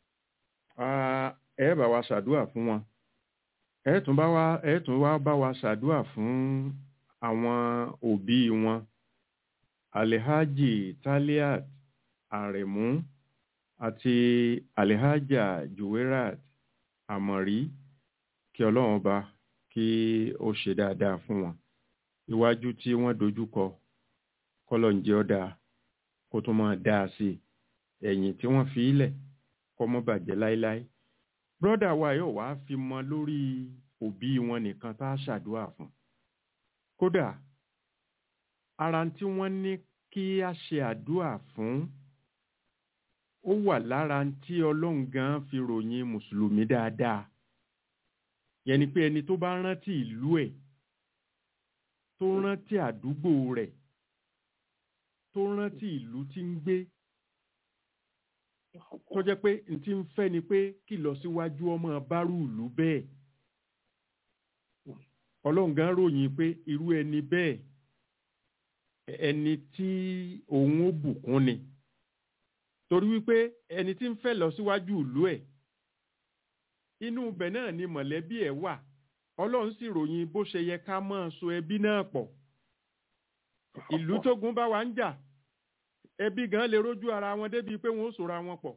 ẹ bá wa ṣàdúà fún wọn ẹ tún bá wa ẹ tún wá bá wa ṣàdúà fún àwọn òbí wọn Alhaji Taliat àrẹ̀mú àti alihaja juwerat àmọ̀rí kí ọlọ́run ọba kí ó ṣe dáadáa fún wọn iwájú tí wọ́n dojú kọ kọ́lọ̀ ń jẹ́ ọ́ dáa kó tó máa dáa sí i ẹ̀yìn tí wọ́n fi ilẹ̀ kọ́ mọ́ bàjẹ́ láéláé brọ́dà wa yóò wá fi mọ lórí òbí wọn nìkan tá a ṣàdúrà fún kódà ara tí wọ́n ní kí a ṣe àdúrà fún ó wà lára tí ọlọ́run gan fi ròyìn mùsùlùmí dáadáa yẹn ni pé ẹni tó bá rántí ìlú ẹ̀ tó rántí àdúgbò rẹ̀ tó rántí ìlú tí ń gbé tó jẹ́ pé n ti ń fẹ́ ni pé kí lọ síwájú ọmọ bárù ìlú bẹ́ẹ̀ ọlọ́run gan ròyìn pé irú ẹni bẹ́ẹ̀ ẹni tí òun ó bùkún ni torí wípé ẹni tí ń fẹ́ lọ síwájú ìlú ẹ̀ inú ibẹ̀ náà ni mọ̀lẹ́bí ẹ̀ wà ọlọ́run sì ròyìn bó ṣe yẹ ká máa so ẹbí náà pọ̀ ìlú tógun bá wa ń jà ẹbí gan lè rójú ara wọn débi pé wọn ó sòra wọn pọ̀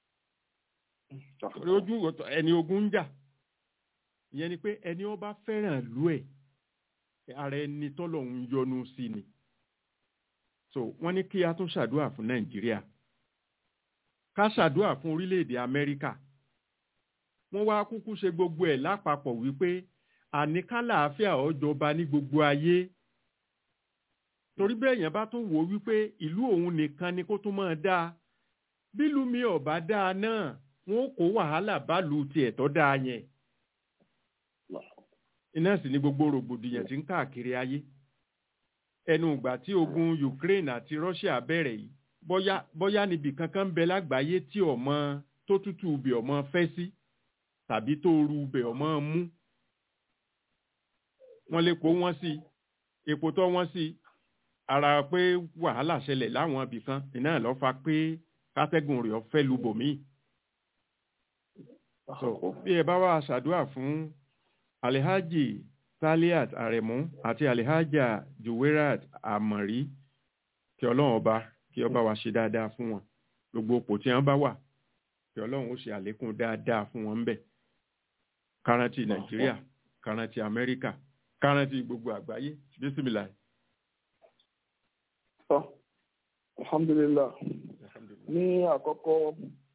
rójú ẹni ogun ń jà ìyẹn ni pé ẹni ó bá fẹ́ràn ìlú ẹ̀ ara ẹni tọ́lọ́run yọ́nú sí ni so wọ́n ní kí a tún ṣàdúrà fún nàìjíríà ká ṣàdúrà fún orílẹ̀-èdè amẹ́ríkà wọ́n wá kúkú ṣe gbogbo ẹ̀ lápapọ̀ wípé àní kálàáfíà ó jọba ní gbogbo ayé torí bẹ́ẹ̀ yẹn bá tún wò ó wípé ìlú òun nìkan ni kó tún máa dáa bílùú mi ò bá dáa náà wọn ó kó wàhálà bálùú tiẹ̀ tó dáa yẹn iná sì ni gbogbo rògbòdìyàn tí ń káàkiri ayé ẹnu ìgbà tí ogun Ukraine àti Russia bẹ̀rẹ̀ yìí bóyá bóyá níbi kankan ń bẹ lágbàáyé tí ọmọ tó tútù ubẹ̀ ọmọ fẹ́ sí tàbí tó ru ubẹ̀ ọmọ mú wọ́n lè kó wọ́n sí epo tó wọ́n sí ara pé wàhálà ṣẹlẹ̀ láwọn ibì kan iná lọ́ fa pé kátẹ́gùn rẹ̀ fẹ́ lu bòmíì so bí ẹ bá wà ṣàdúrà fún alihaji taliat aremu àti alihaja juwerat amari kí ọlọ́run ọba kí ọba wa ṣe dáadáa fún wọn gbogbo òpó tí wọ́n bá wà kí ọlọ́run ó ṣe àlékún dáadáa fún wọn ńbẹ̀ kárántì nàìjíríà kárántì amẹ́ríkà kárántì gbogbo àgbáyé bísímìlà. alhamdulilah ní àkọ́kọ́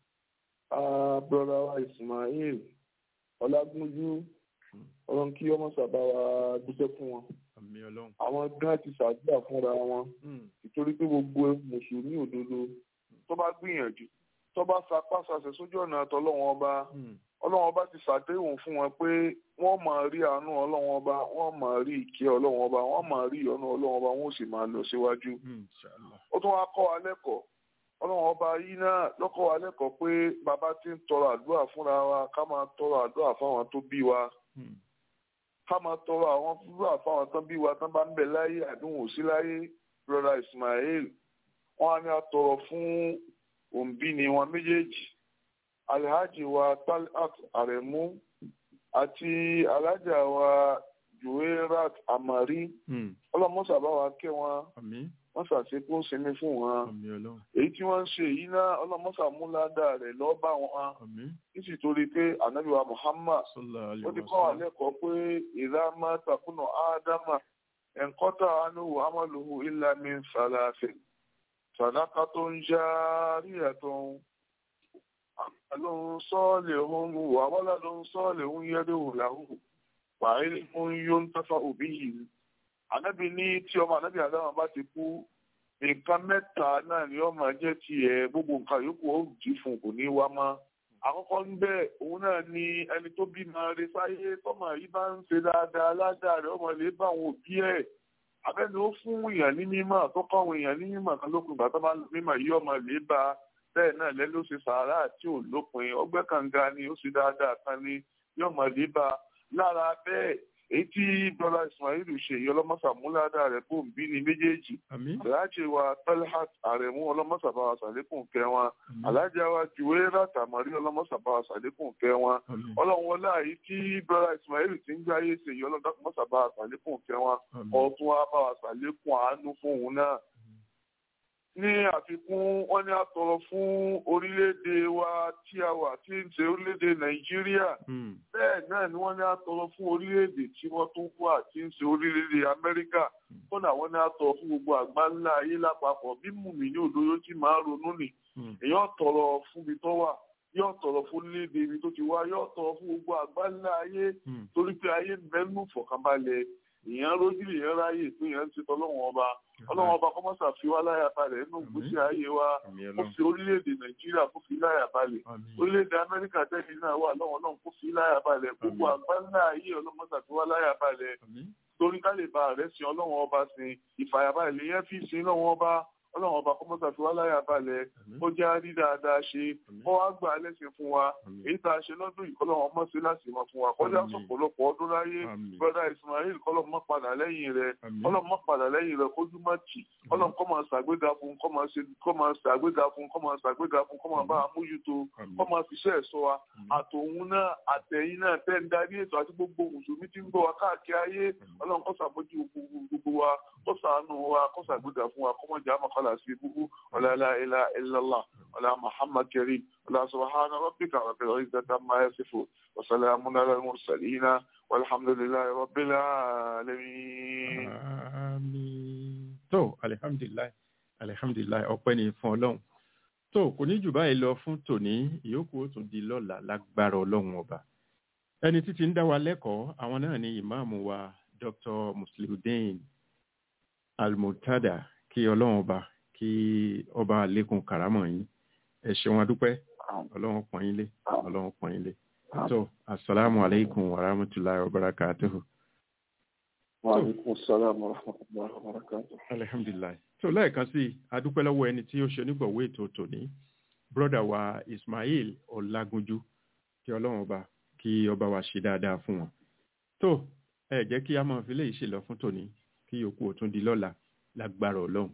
brother wa ismail ọlágúnjú ọlọ́run kí ọmọ sábà wa dúpẹ́ fún wọn àwọn gan ti ṣàdúrà fúnra wọn nítorí pé gbogbo mùsùlùmí òdodo tó bá gbìyànjú tó bá sapá sàṣẹ sójú ọ̀nà tọ́lọ́wọ́n ọba ọlọ́wọ́n ọba ti ṣàdéhùn fún wọn pé wọ́n máa rí àánú ọlọ́wọ́n ọba wọ́n máa rí ìkẹ́ ọlọ́wọ́n ọba wọ́n máa rí ìyọ́nú ọlọ́wọ́n ọba wọ́n sì máa lọ síwájú. ó tún wá kọ́ wa lẹ́kọ̀ọ́ ọlọ́wọ́n ọba yìí náà lọ́kọ́ wa lẹ́kọ̀ọ́ pé bàbá ti ń tọrọ àdúrà fúnra wa ká máa tọrọ àdúrà fáwọn tó bí wa ká máa tọrọ àwọn àdúrà fáwọn tó bí wa tán bá ń bẹ láyé àdúhùn sí láyé brother Ismail wọ́n á ní àtọrọ fún òǹbí ni wọn méjèèjì alhaji wa talat aremu àti alhaja wa juwerat amari ọlọmọsà bá wa kẹ́ wọn wọn ṣàṣekún sinmi fún wọn èyí tí wọ́n ń ṣe yìí náà ọlọmọsà múládà rẹ̀ lọ bá wọn nítorí pé anabi wa muhammad ó ti kọ́ wa lẹ́kọ̀ọ́ pé ìdámá takùnà ádámà ẹ̀ńkọ́tà anuhu amaluhu illa min salasin sadaqatun jariyatun amalun salihun wa waladun salihun yad'u lahu wa ilmun yuntafa'u bihi ànábì ní tí ọmọ ànábì àdámà bá ti kú nǹkan mẹ́ta náà ni ó máa jẹ́ tiẹ̀ gbogbo nǹkan yòókù ó jí fún kò ní wá mọ́ àkọ́kọ́ ń bẹ̀ òun náà ni ẹni tó bímọ rẹ̀ sáyé tọ́mọ yìí bá ń ṣe dáadáa ládàá rẹ̀ ọmọ lè bá àwọn òbí ẹ̀ abẹ́ni ó fún èèyàn ní mímọ̀ tó kọ́ àwọn èèyàn ní mímọ̀ kan lópin ìgbà tó máa ń mímọ̀ yí ọmọ lè bá bẹ́ẹ̀ náà lẹ́ ló ṣe sàárà tí ò lópin ọgbẹ́ kànga ni ó ṣe dáadáa kan ni yí ọmọ lè bá lára bẹ́ẹ̀ èyí tí bọ́lá ismail ṣe yí ọlọ́mọ́sà múládà rẹ̀ kó ń bí ní méjèèjì aláàjì wa talhat àrẹ̀mú ọlọ́mọ́sà bá wa sàlékùn kẹ́ wọn aláàjì wa juwé látàmọ́rí ọlọ́mọ́sà bá wa sàlékùn kẹ́ wọn ọlọ́run wọlé àyí tí bọ́lá ismail ti ń gbáyé ṣe yí ọlọ́mọ́sà bá wa sàlékùn kẹ́ wọn ọ̀tún wa bá wa sàlékùn àánú fún òun náà ní àfikún wọ́n ní àtọ̀rọ̀ fún orílẹ̀-èdè wa tí a wà tí ń ṣe orílẹ̀-èdè nàìjíríà bẹ́ẹ̀ náà ni wọ́n ní àtọ̀rọ̀ fún orílẹ̀-èdè tí wọ́n tún wà tí ń ṣe orílẹ̀-èdè amẹ́ríkà kódà wọ́n ní àtọ̀rọ̀ fún gbogbo àgbáńlá ayé lápapọ̀ bí mùmí ní òdodo tí máa ronú nì èèyàn tọrọ fún ibi tó wà yóò tọrọ fún léde ibi tó ti wá yóò tọrọ fún gbogbo àgbáńlá ayé torí pé ayé mẹ́nu fọ̀kànbalẹ̀ èèyàn rójú èèyàn ráyè pé èèyàn ti tọ́lọ́wọ́n ọba ọlọ́wọ́n ọba kọ́mọ́sà fi wá láyà balẹ̀ nínú ìgbésí ayé wa kó fi orílẹ̀-èdè nàìjíríà kó fi láyà balẹ̀ orílẹ̀-èdè amẹ́ríkà tẹ́lẹ̀ náà wà lọ́wọ́ náà kó fi láyà balẹ̀ gbogbo àgbáńlá ayé ọlọ́mọ́sà fi wá láyà balẹ̀ torí ká lè ba rẹ̀ sin ọlọ́wọ́n ọba sin ìfàyàbalẹ̀ yẹn fi sin lọ́wọ́n ọba ọlọ́run ọba kọ́mọ́sà fi wá láyà balẹ̀ ó jẹ́ rí dáadáa ṣe ó wá gbà lẹ́sìn fún wa èyí tá a ṣe lọ́dún yìí kọ́lọ́run ọmọ sí láti mọ̀ fún wa kọjá sọ̀pọ̀lọpọ̀ ọdún láyé brọ́dá ismail kọ́lọ́run mọ́ padà lẹ́yìn rẹ̀ kọ́lọ́run mọ́ padà lẹ́yìn rẹ̀ kójú má tì kọ́lọ́run kọ́ máa ṣàgbéga fún kọ́ máa ṣàgbéga fún kọ́ máa ṣàgbéga fún kọ́ máa bá a mójútó kọ́ máa fi iṣẹ́ ẹ̀ṣọ́ wa àtòun náà àtẹ̀yìn náà tẹ́ ń darí ètò àti gbogbo mùsùlùmí tí ń gbọ́ wa káàkiri ayé ọlọ́run kó ṣàmójú gbogbo wa kó ṣàánú wa kó ṣàgbéga fún wa kó mọ̀ jà mọ́kànlá sí ibùkún ولا لا إله إلا الله ولا محمد كريم ولا سبحان ربك رب العزة عما يصفون وسلام على المرسلين والحمد لله رب العالمين àmín tó alihamdulilayi alihamdulilayi ọpẹ́ ni fún Ọlọ́run tó kò ní jù báyìí lọ fún tòní ìyókù ó tún di lọ́la lágbára Ọlọ́run ọba ẹni títí ń dá wa lẹ́kọ̀ọ́ àwọn náà ni ìmáàmù wa Dr. Musliudeen Almutada kí Ọlọ́run ọba kí ọba àlékún karamọ yín ẹ ṣeun adúpẹ́ Ọlọ́run pọ́n yín lé Ọlọ́run pọ́n yín lé tó asalaamu aleykum wa rahmatulahi wa barakatuhu. wa aleykum salaam wa rahmatulahi wa barakatuhu. alihamdulilayi tó lẹ́ẹ̀kan sí adúpẹ́ lọ́wọ́ ẹni tí ó ṣe onígbọ̀wọ́ ètò tòní broda wa Ismail Ọlágúnjú kí Ọlọ́run ọba kí ọba wa ṣe dáadáa fún wọn tó ẹ jẹ́ kí a máa fi léyìí ṣe lọ fún tòní kí yòókù ó tún di lọ́la lágbára Ọlọ́run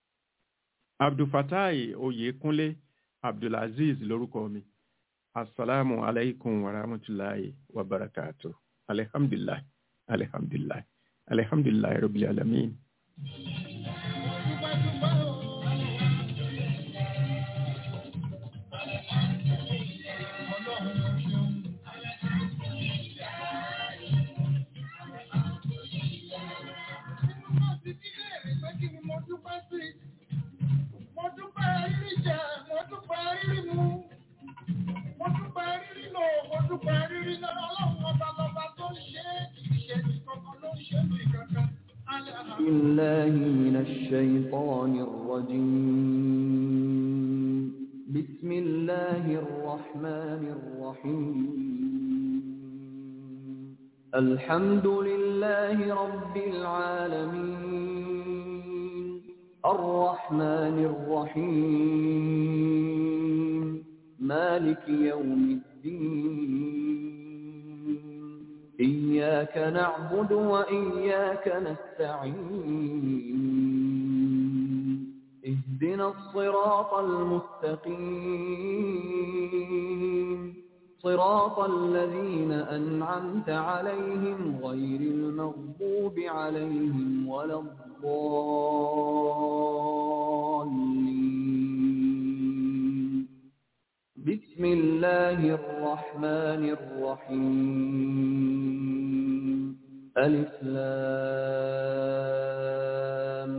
abdulfatai oyekunle abdulaziz lórúkọ mi asalaamu alaykum wa rahmatulahi wa barakatu alihamdulilayi alihamdulilayi alihamdulilayi rabbil alamin. Mo dúpẹ́ rírí jẹ, mo dúpẹ́ rírí mu. Mo dúpẹ́ rírí lò, mo dúpẹ́ rírí lọ. Ọlọ́run ọba lọba tó ń ṣe é, ìṣe ní kankan ló ń ṣe mí kankan. بالله من الشيطان الرجيم بسم الله الرحمن الرحيم الحمد لله رب العالمين الرحمن الرحيم مالك يوم الدين إياك نعبد وإياك نستعين اهدنا الصراط المستقيم صراط الذين أنعمت عليهم غير المغضوب عليهم ولا الضالين بسم الله الرحمن الرحيم ألف لام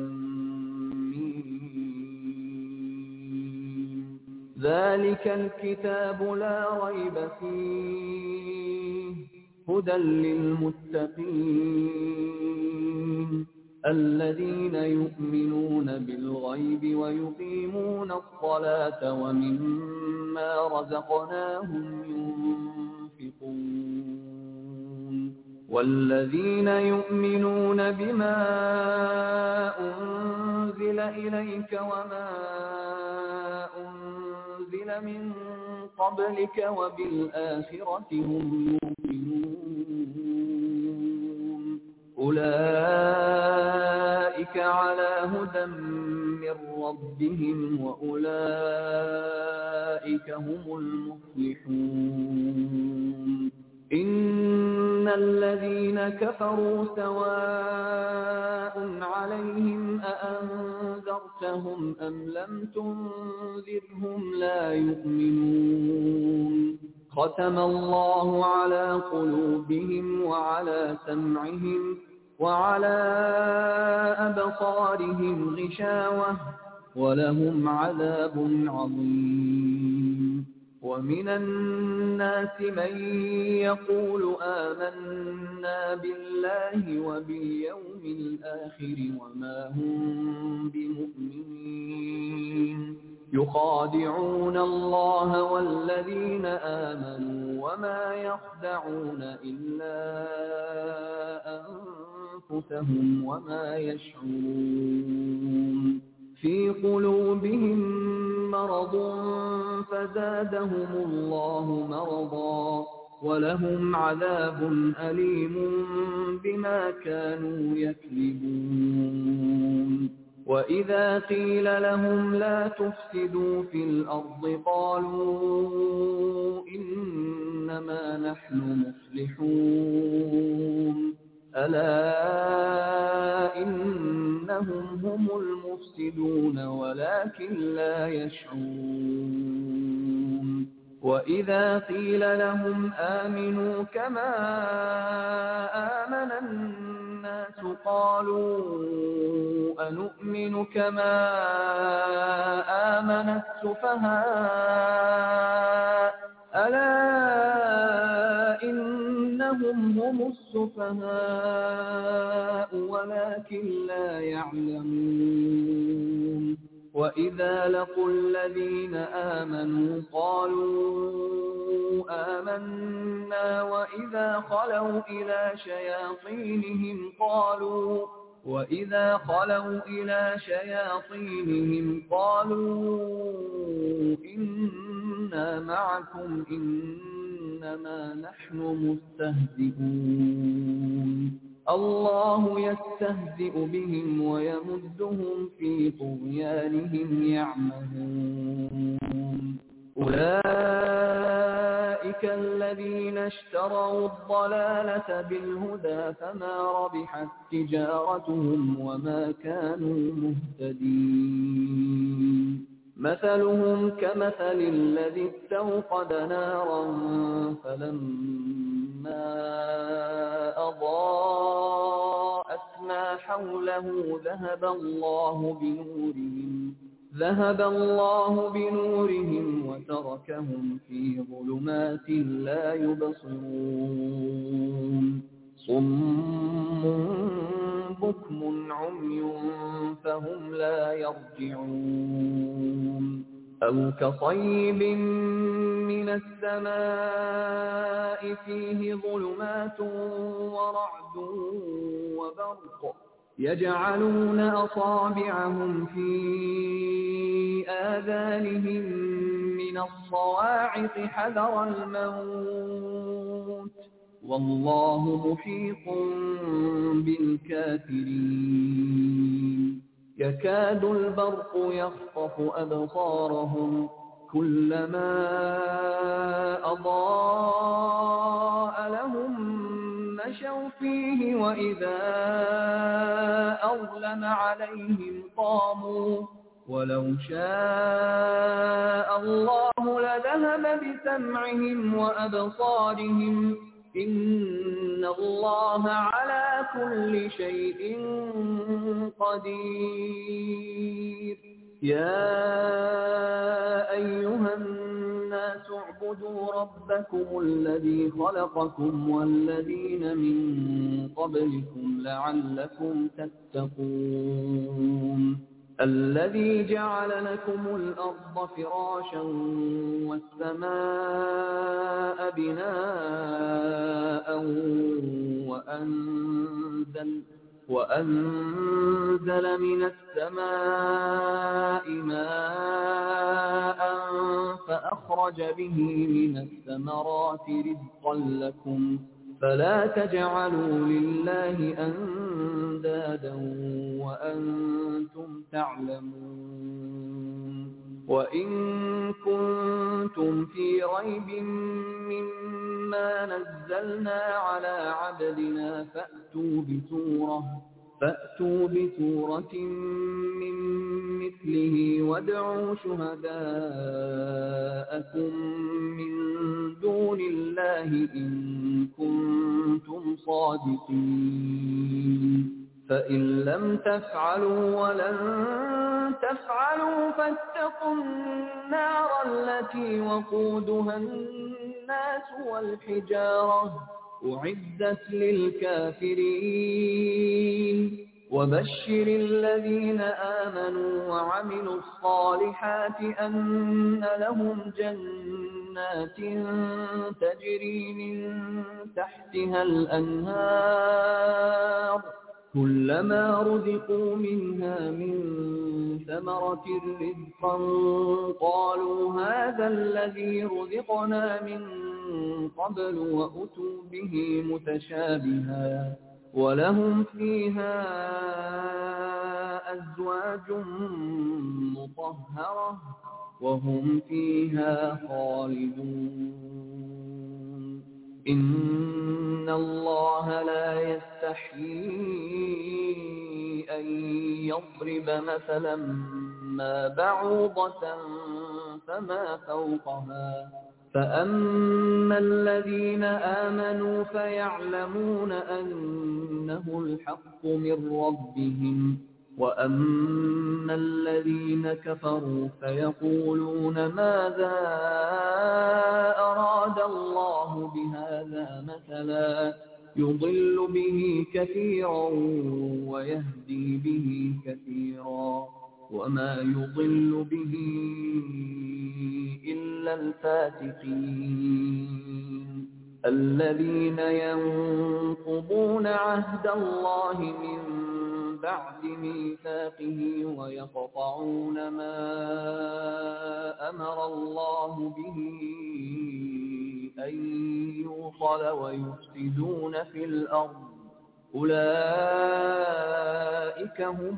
ميم. ذلك الكتاب لا ريب فيه هدى للمتقين الذين يؤمنون بالغيب ويقيمون الصلاة ومما رزقناهم ينفقون والذين يؤمنون بما أنزل إليك وما أنزل من قبلك وبالآخرة هم يوقنون أولئك على هدى من ربهم وأولئك هم المفلحون إن الذين كفروا سواء عليهم أأنذرتهم أنذرتهم أم لم تنذرهم لا يؤمنون ختم الله على قلوبهم وعلى سمعهم وعلى أبصارهم غشاوة ولهم عذاب عظيم ومن الناس من يقول آمنا بالله وباليوم الآخر وما هم بمؤمنين يخادعون الله والذين آمنوا وما يخدعون إلا أنفسهم وما يشعرون في قلوبهم مرض فزادهم الله مرضا ولهم عذاب أليم بما كانوا يكذبون وإذا قيل لهم لا تفسدوا في الأرض قالوا إنما نحن مصلحون ألا إنهم هم المفسدون ولكن لا يشعرون وإذا قيل لهم آمنوا كما آمن الناس قالوا أنؤمن كما آمن السفهاء ألا إنهم هم السفهاء ولكن لا يعلمون وإذا لقوا الذين آمنوا قالوا آمنا وإذا خلوا إلى شياطينهم قالوا وإذا خلوا إلى شياطينهم قالوا إنا معكم إنما نحن مستهزئون الله يستهزئ بهم ويمدهم في طغيانهم يعمهون أولئك الذين اشتروا الضلالة بالهدى فما ربحت تجارتهم وما كانوا مهتدين مثلهم كمثل الذي استوقد نارا فلما أضاءت ما حوله ذهب الله بنورهم ذهب الله بنورهم وتركهم في ظلمات لا يبصرون صم بكم عمي فهم لا يرجعون أو كصيب من السماء فيه ظلمات ورعد وبرق يجعلون أصابعهم في آذانهم من الصواعق حذر الموت والله محيط بالكافرين يكاد البرق يخطف أبصارهم كلما أضاء لهم مشوا فيه وإذا أظلم عليهم قاموا ولو شاء الله لذهب بسمعهم وأبصارهم إن الله على كل شيء قدير يا أيها الناس اعبدوا ربكم الذي خلقكم والذين من قبلكم لعلكم تتقون الذي جعل لكم الأرض فراشا والسماء بناء وأنزل وأنزل من السماء ماء فأخرج به من الثمرات رزقا لكم فلا تجعلوا لله أندادا وأنتم تعلمون وإن كنتم في ريب مما نزلنا على عبدنا فأتوا بسورة فأتوا بسورة من مثله وادعوا شهداءكم من دون الله إن كنتم صادقين فإن لم تفعلوا ولن تفعلوا فاتقوا النار التي وقودها الناس والحجارة أعدت للكافرين وبشر الذين آمنوا وعملوا الصالحات أن لهم جنات تجري من تحتها الأنهار كلما رزقوا منها من ثمرة رزقا قالوا هذا الذي رزقنا من قبل وأتوا به متشابها ولهم فيها أزواج مطهرة وهم فيها خالدون إن الله لا يستحيي أن يضرب مثلا ما بعوضة فما فوقها فأما الذين آمنوا فيعلمون أنه الحق من ربهم وأما الذين كفروا فيقولون ماذا أراد الله بهذا مثلا يضل به كثيرا ويهدي به كثيرا وما يضل به إلا الفاتقين الذين ينقضون عهد الله من بعد ميثاقه ويقطعون ما أمر الله به أن يوصل ويفسدون في الأرض أولئك هم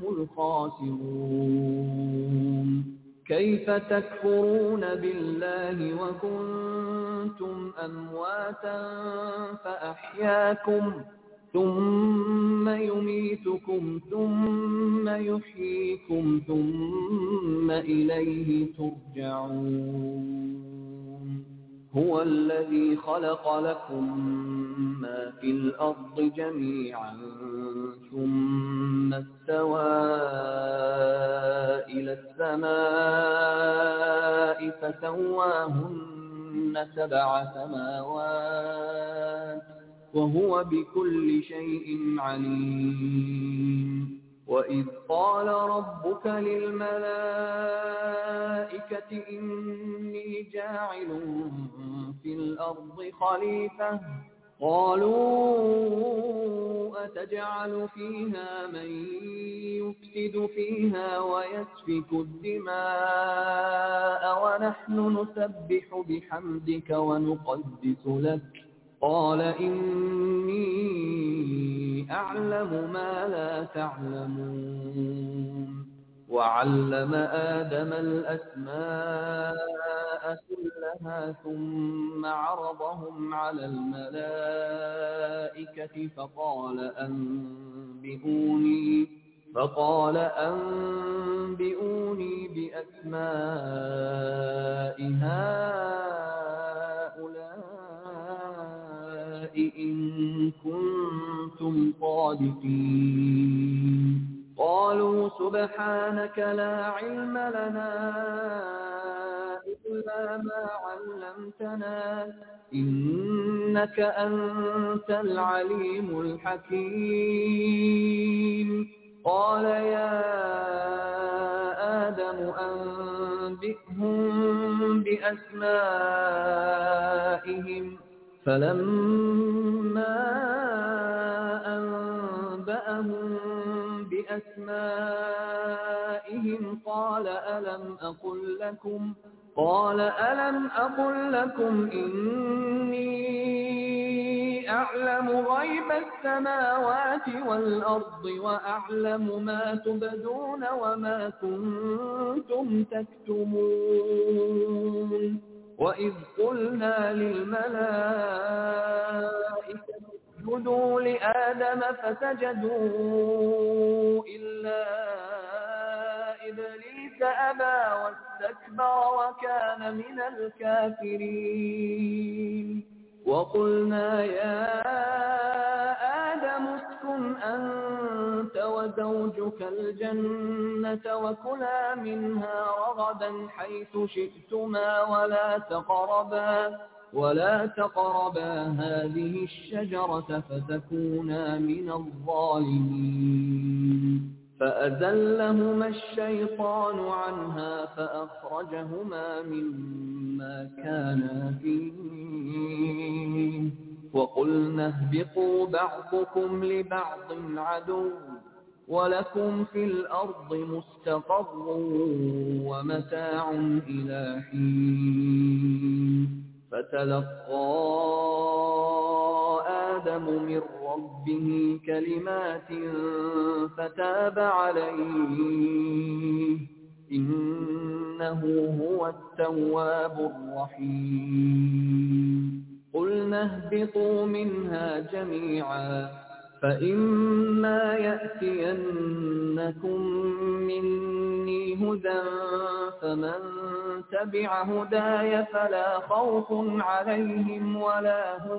الخاسرون كيف تكفرون بالله وكنتم أمواتا فأحياكم ثم يميتكم ثم يحييكم ثم إليه ترجعون هو الذي خلق لكم ما في الأرض جميعا ثم استوى إلى السماء فسواهن سبع سماوات وهو بكل شيء عليم وإذ قال ربك للملائكة إني جاعل في الأرض خليفة قالوا أتجعل فيها من يفسد فيها ويسفك الدماء ونحن نسبح بحمدك ونقدس لك قال إني أعلم ما لا تعلمون وعلم آدم الأسماء كلها ثم عرضهم على الملائكة فقال أنبئوني فقال أنبئوني بأسماء هؤلاء إن كنتم صادقين قالوا سبحانك لا علم لنا إلا ما علمتنا إنك أنت العليم الحكيم قال يا آدم أنبئهم بأسمائهم فلما أنبأهم بأسمائهم قال ألم أقل لكم قال ألم أقل لكم إني أعلم غيب السماوات والأرض وأعلم ما تبدون وما كنتم تكتمون وإذ قلنا للملائكة اسجدوا لآدم فسجدوا إلا إبليس أبى واستكبر وكان من الكافرين وقلنا يا آدم اسكن أنت وزوجك الجنة وكلا منها رغدا حيث شئتما ولا تقربا ولا تقربا هذه الشجرة فتكونا من الظالمين فأزلهما الشيطان عنها فأخرجهما مما كانا فيه وقلنا اهبطوا بعضكم لبعض عدو ولكم في الأرض مستقر ومتاع إلى حين فتلقى آدم من ربه كلمات فتاب عليه إنه هو التواب الرحيم قلنا اهبطوا منها جميعا فإما يأتينكم مني هدى فمن تبع هداي فلا خوف عليهم ولا هم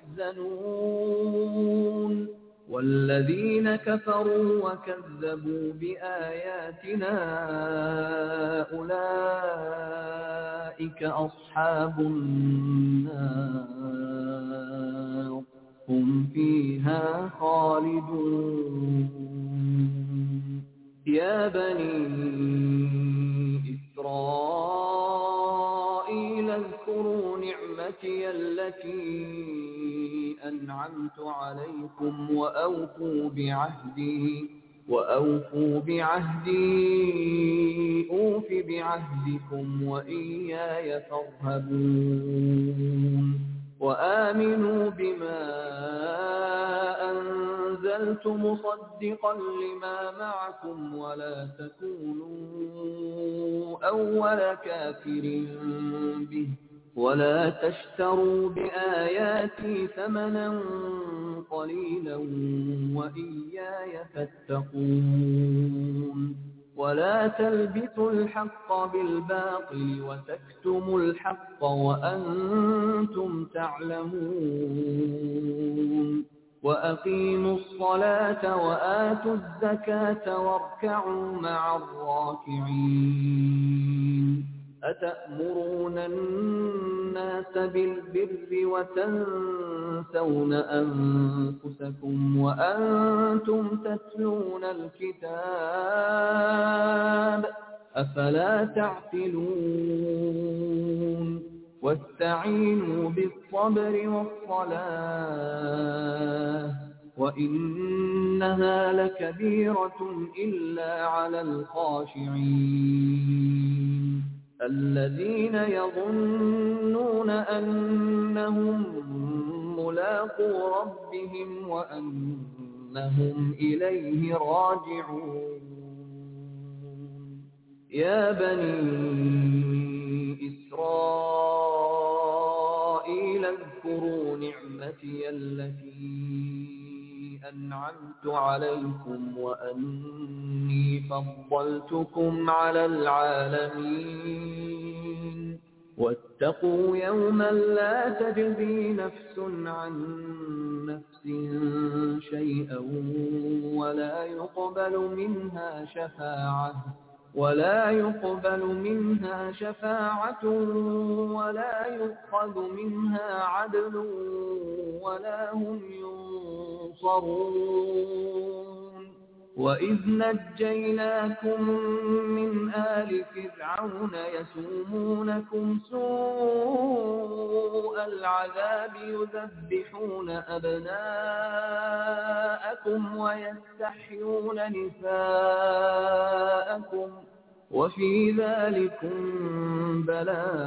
يحزنون والذين كفروا وكذبوا بآياتنا أولئك أصحاب النار هم فيها خالدون يا بني إسرائيل اذكروا نعمتي التي أنعمت عليكم وأوفوا بعهدي وأوفوا بعهدي أوف بعهدكم وإياي فارهبون وآمنوا بما أنزلت مصدقا لما معكم ولا تكونوا أول كافر به ولا تشتروا بآياتي ثمنا قليلا وإياي فاتقون ولا تلبسوا الحق بالباطل وتكتموا الحق وأنتم تعلمون وأقيموا الصلاة وآتوا الزكاة واركعوا مع الراكعين أتأمرون الناس بالبر وتنسون أنفسكم وأنتم تتلون الكتاب أفلا تعقلون واستعينوا بالصبر والصلاة وإنها لكبيرة إلا على الخاشعين الذين يظنون أنهم ملاقو ربهم وأنهم إليه راجعون يا بني إسرائيل اذكروا نعمتي التي أنعمت عليكم وأني فضلتكم على العالمين واتقوا يوما لا تجزي نفس عن نفس شيئا ولا يقبل منها شفاعة ولا يقبل منها شفاعة ولا يؤخذ منها عدل ولا هم ينصرون وإذ نجيناكم من آل فرعون يسومونكم سوء العذاب يذبحون أبناءكم ويستحيون نساءكم وفي ذلكم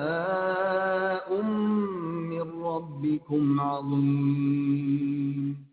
بلاء من ربكم عظيم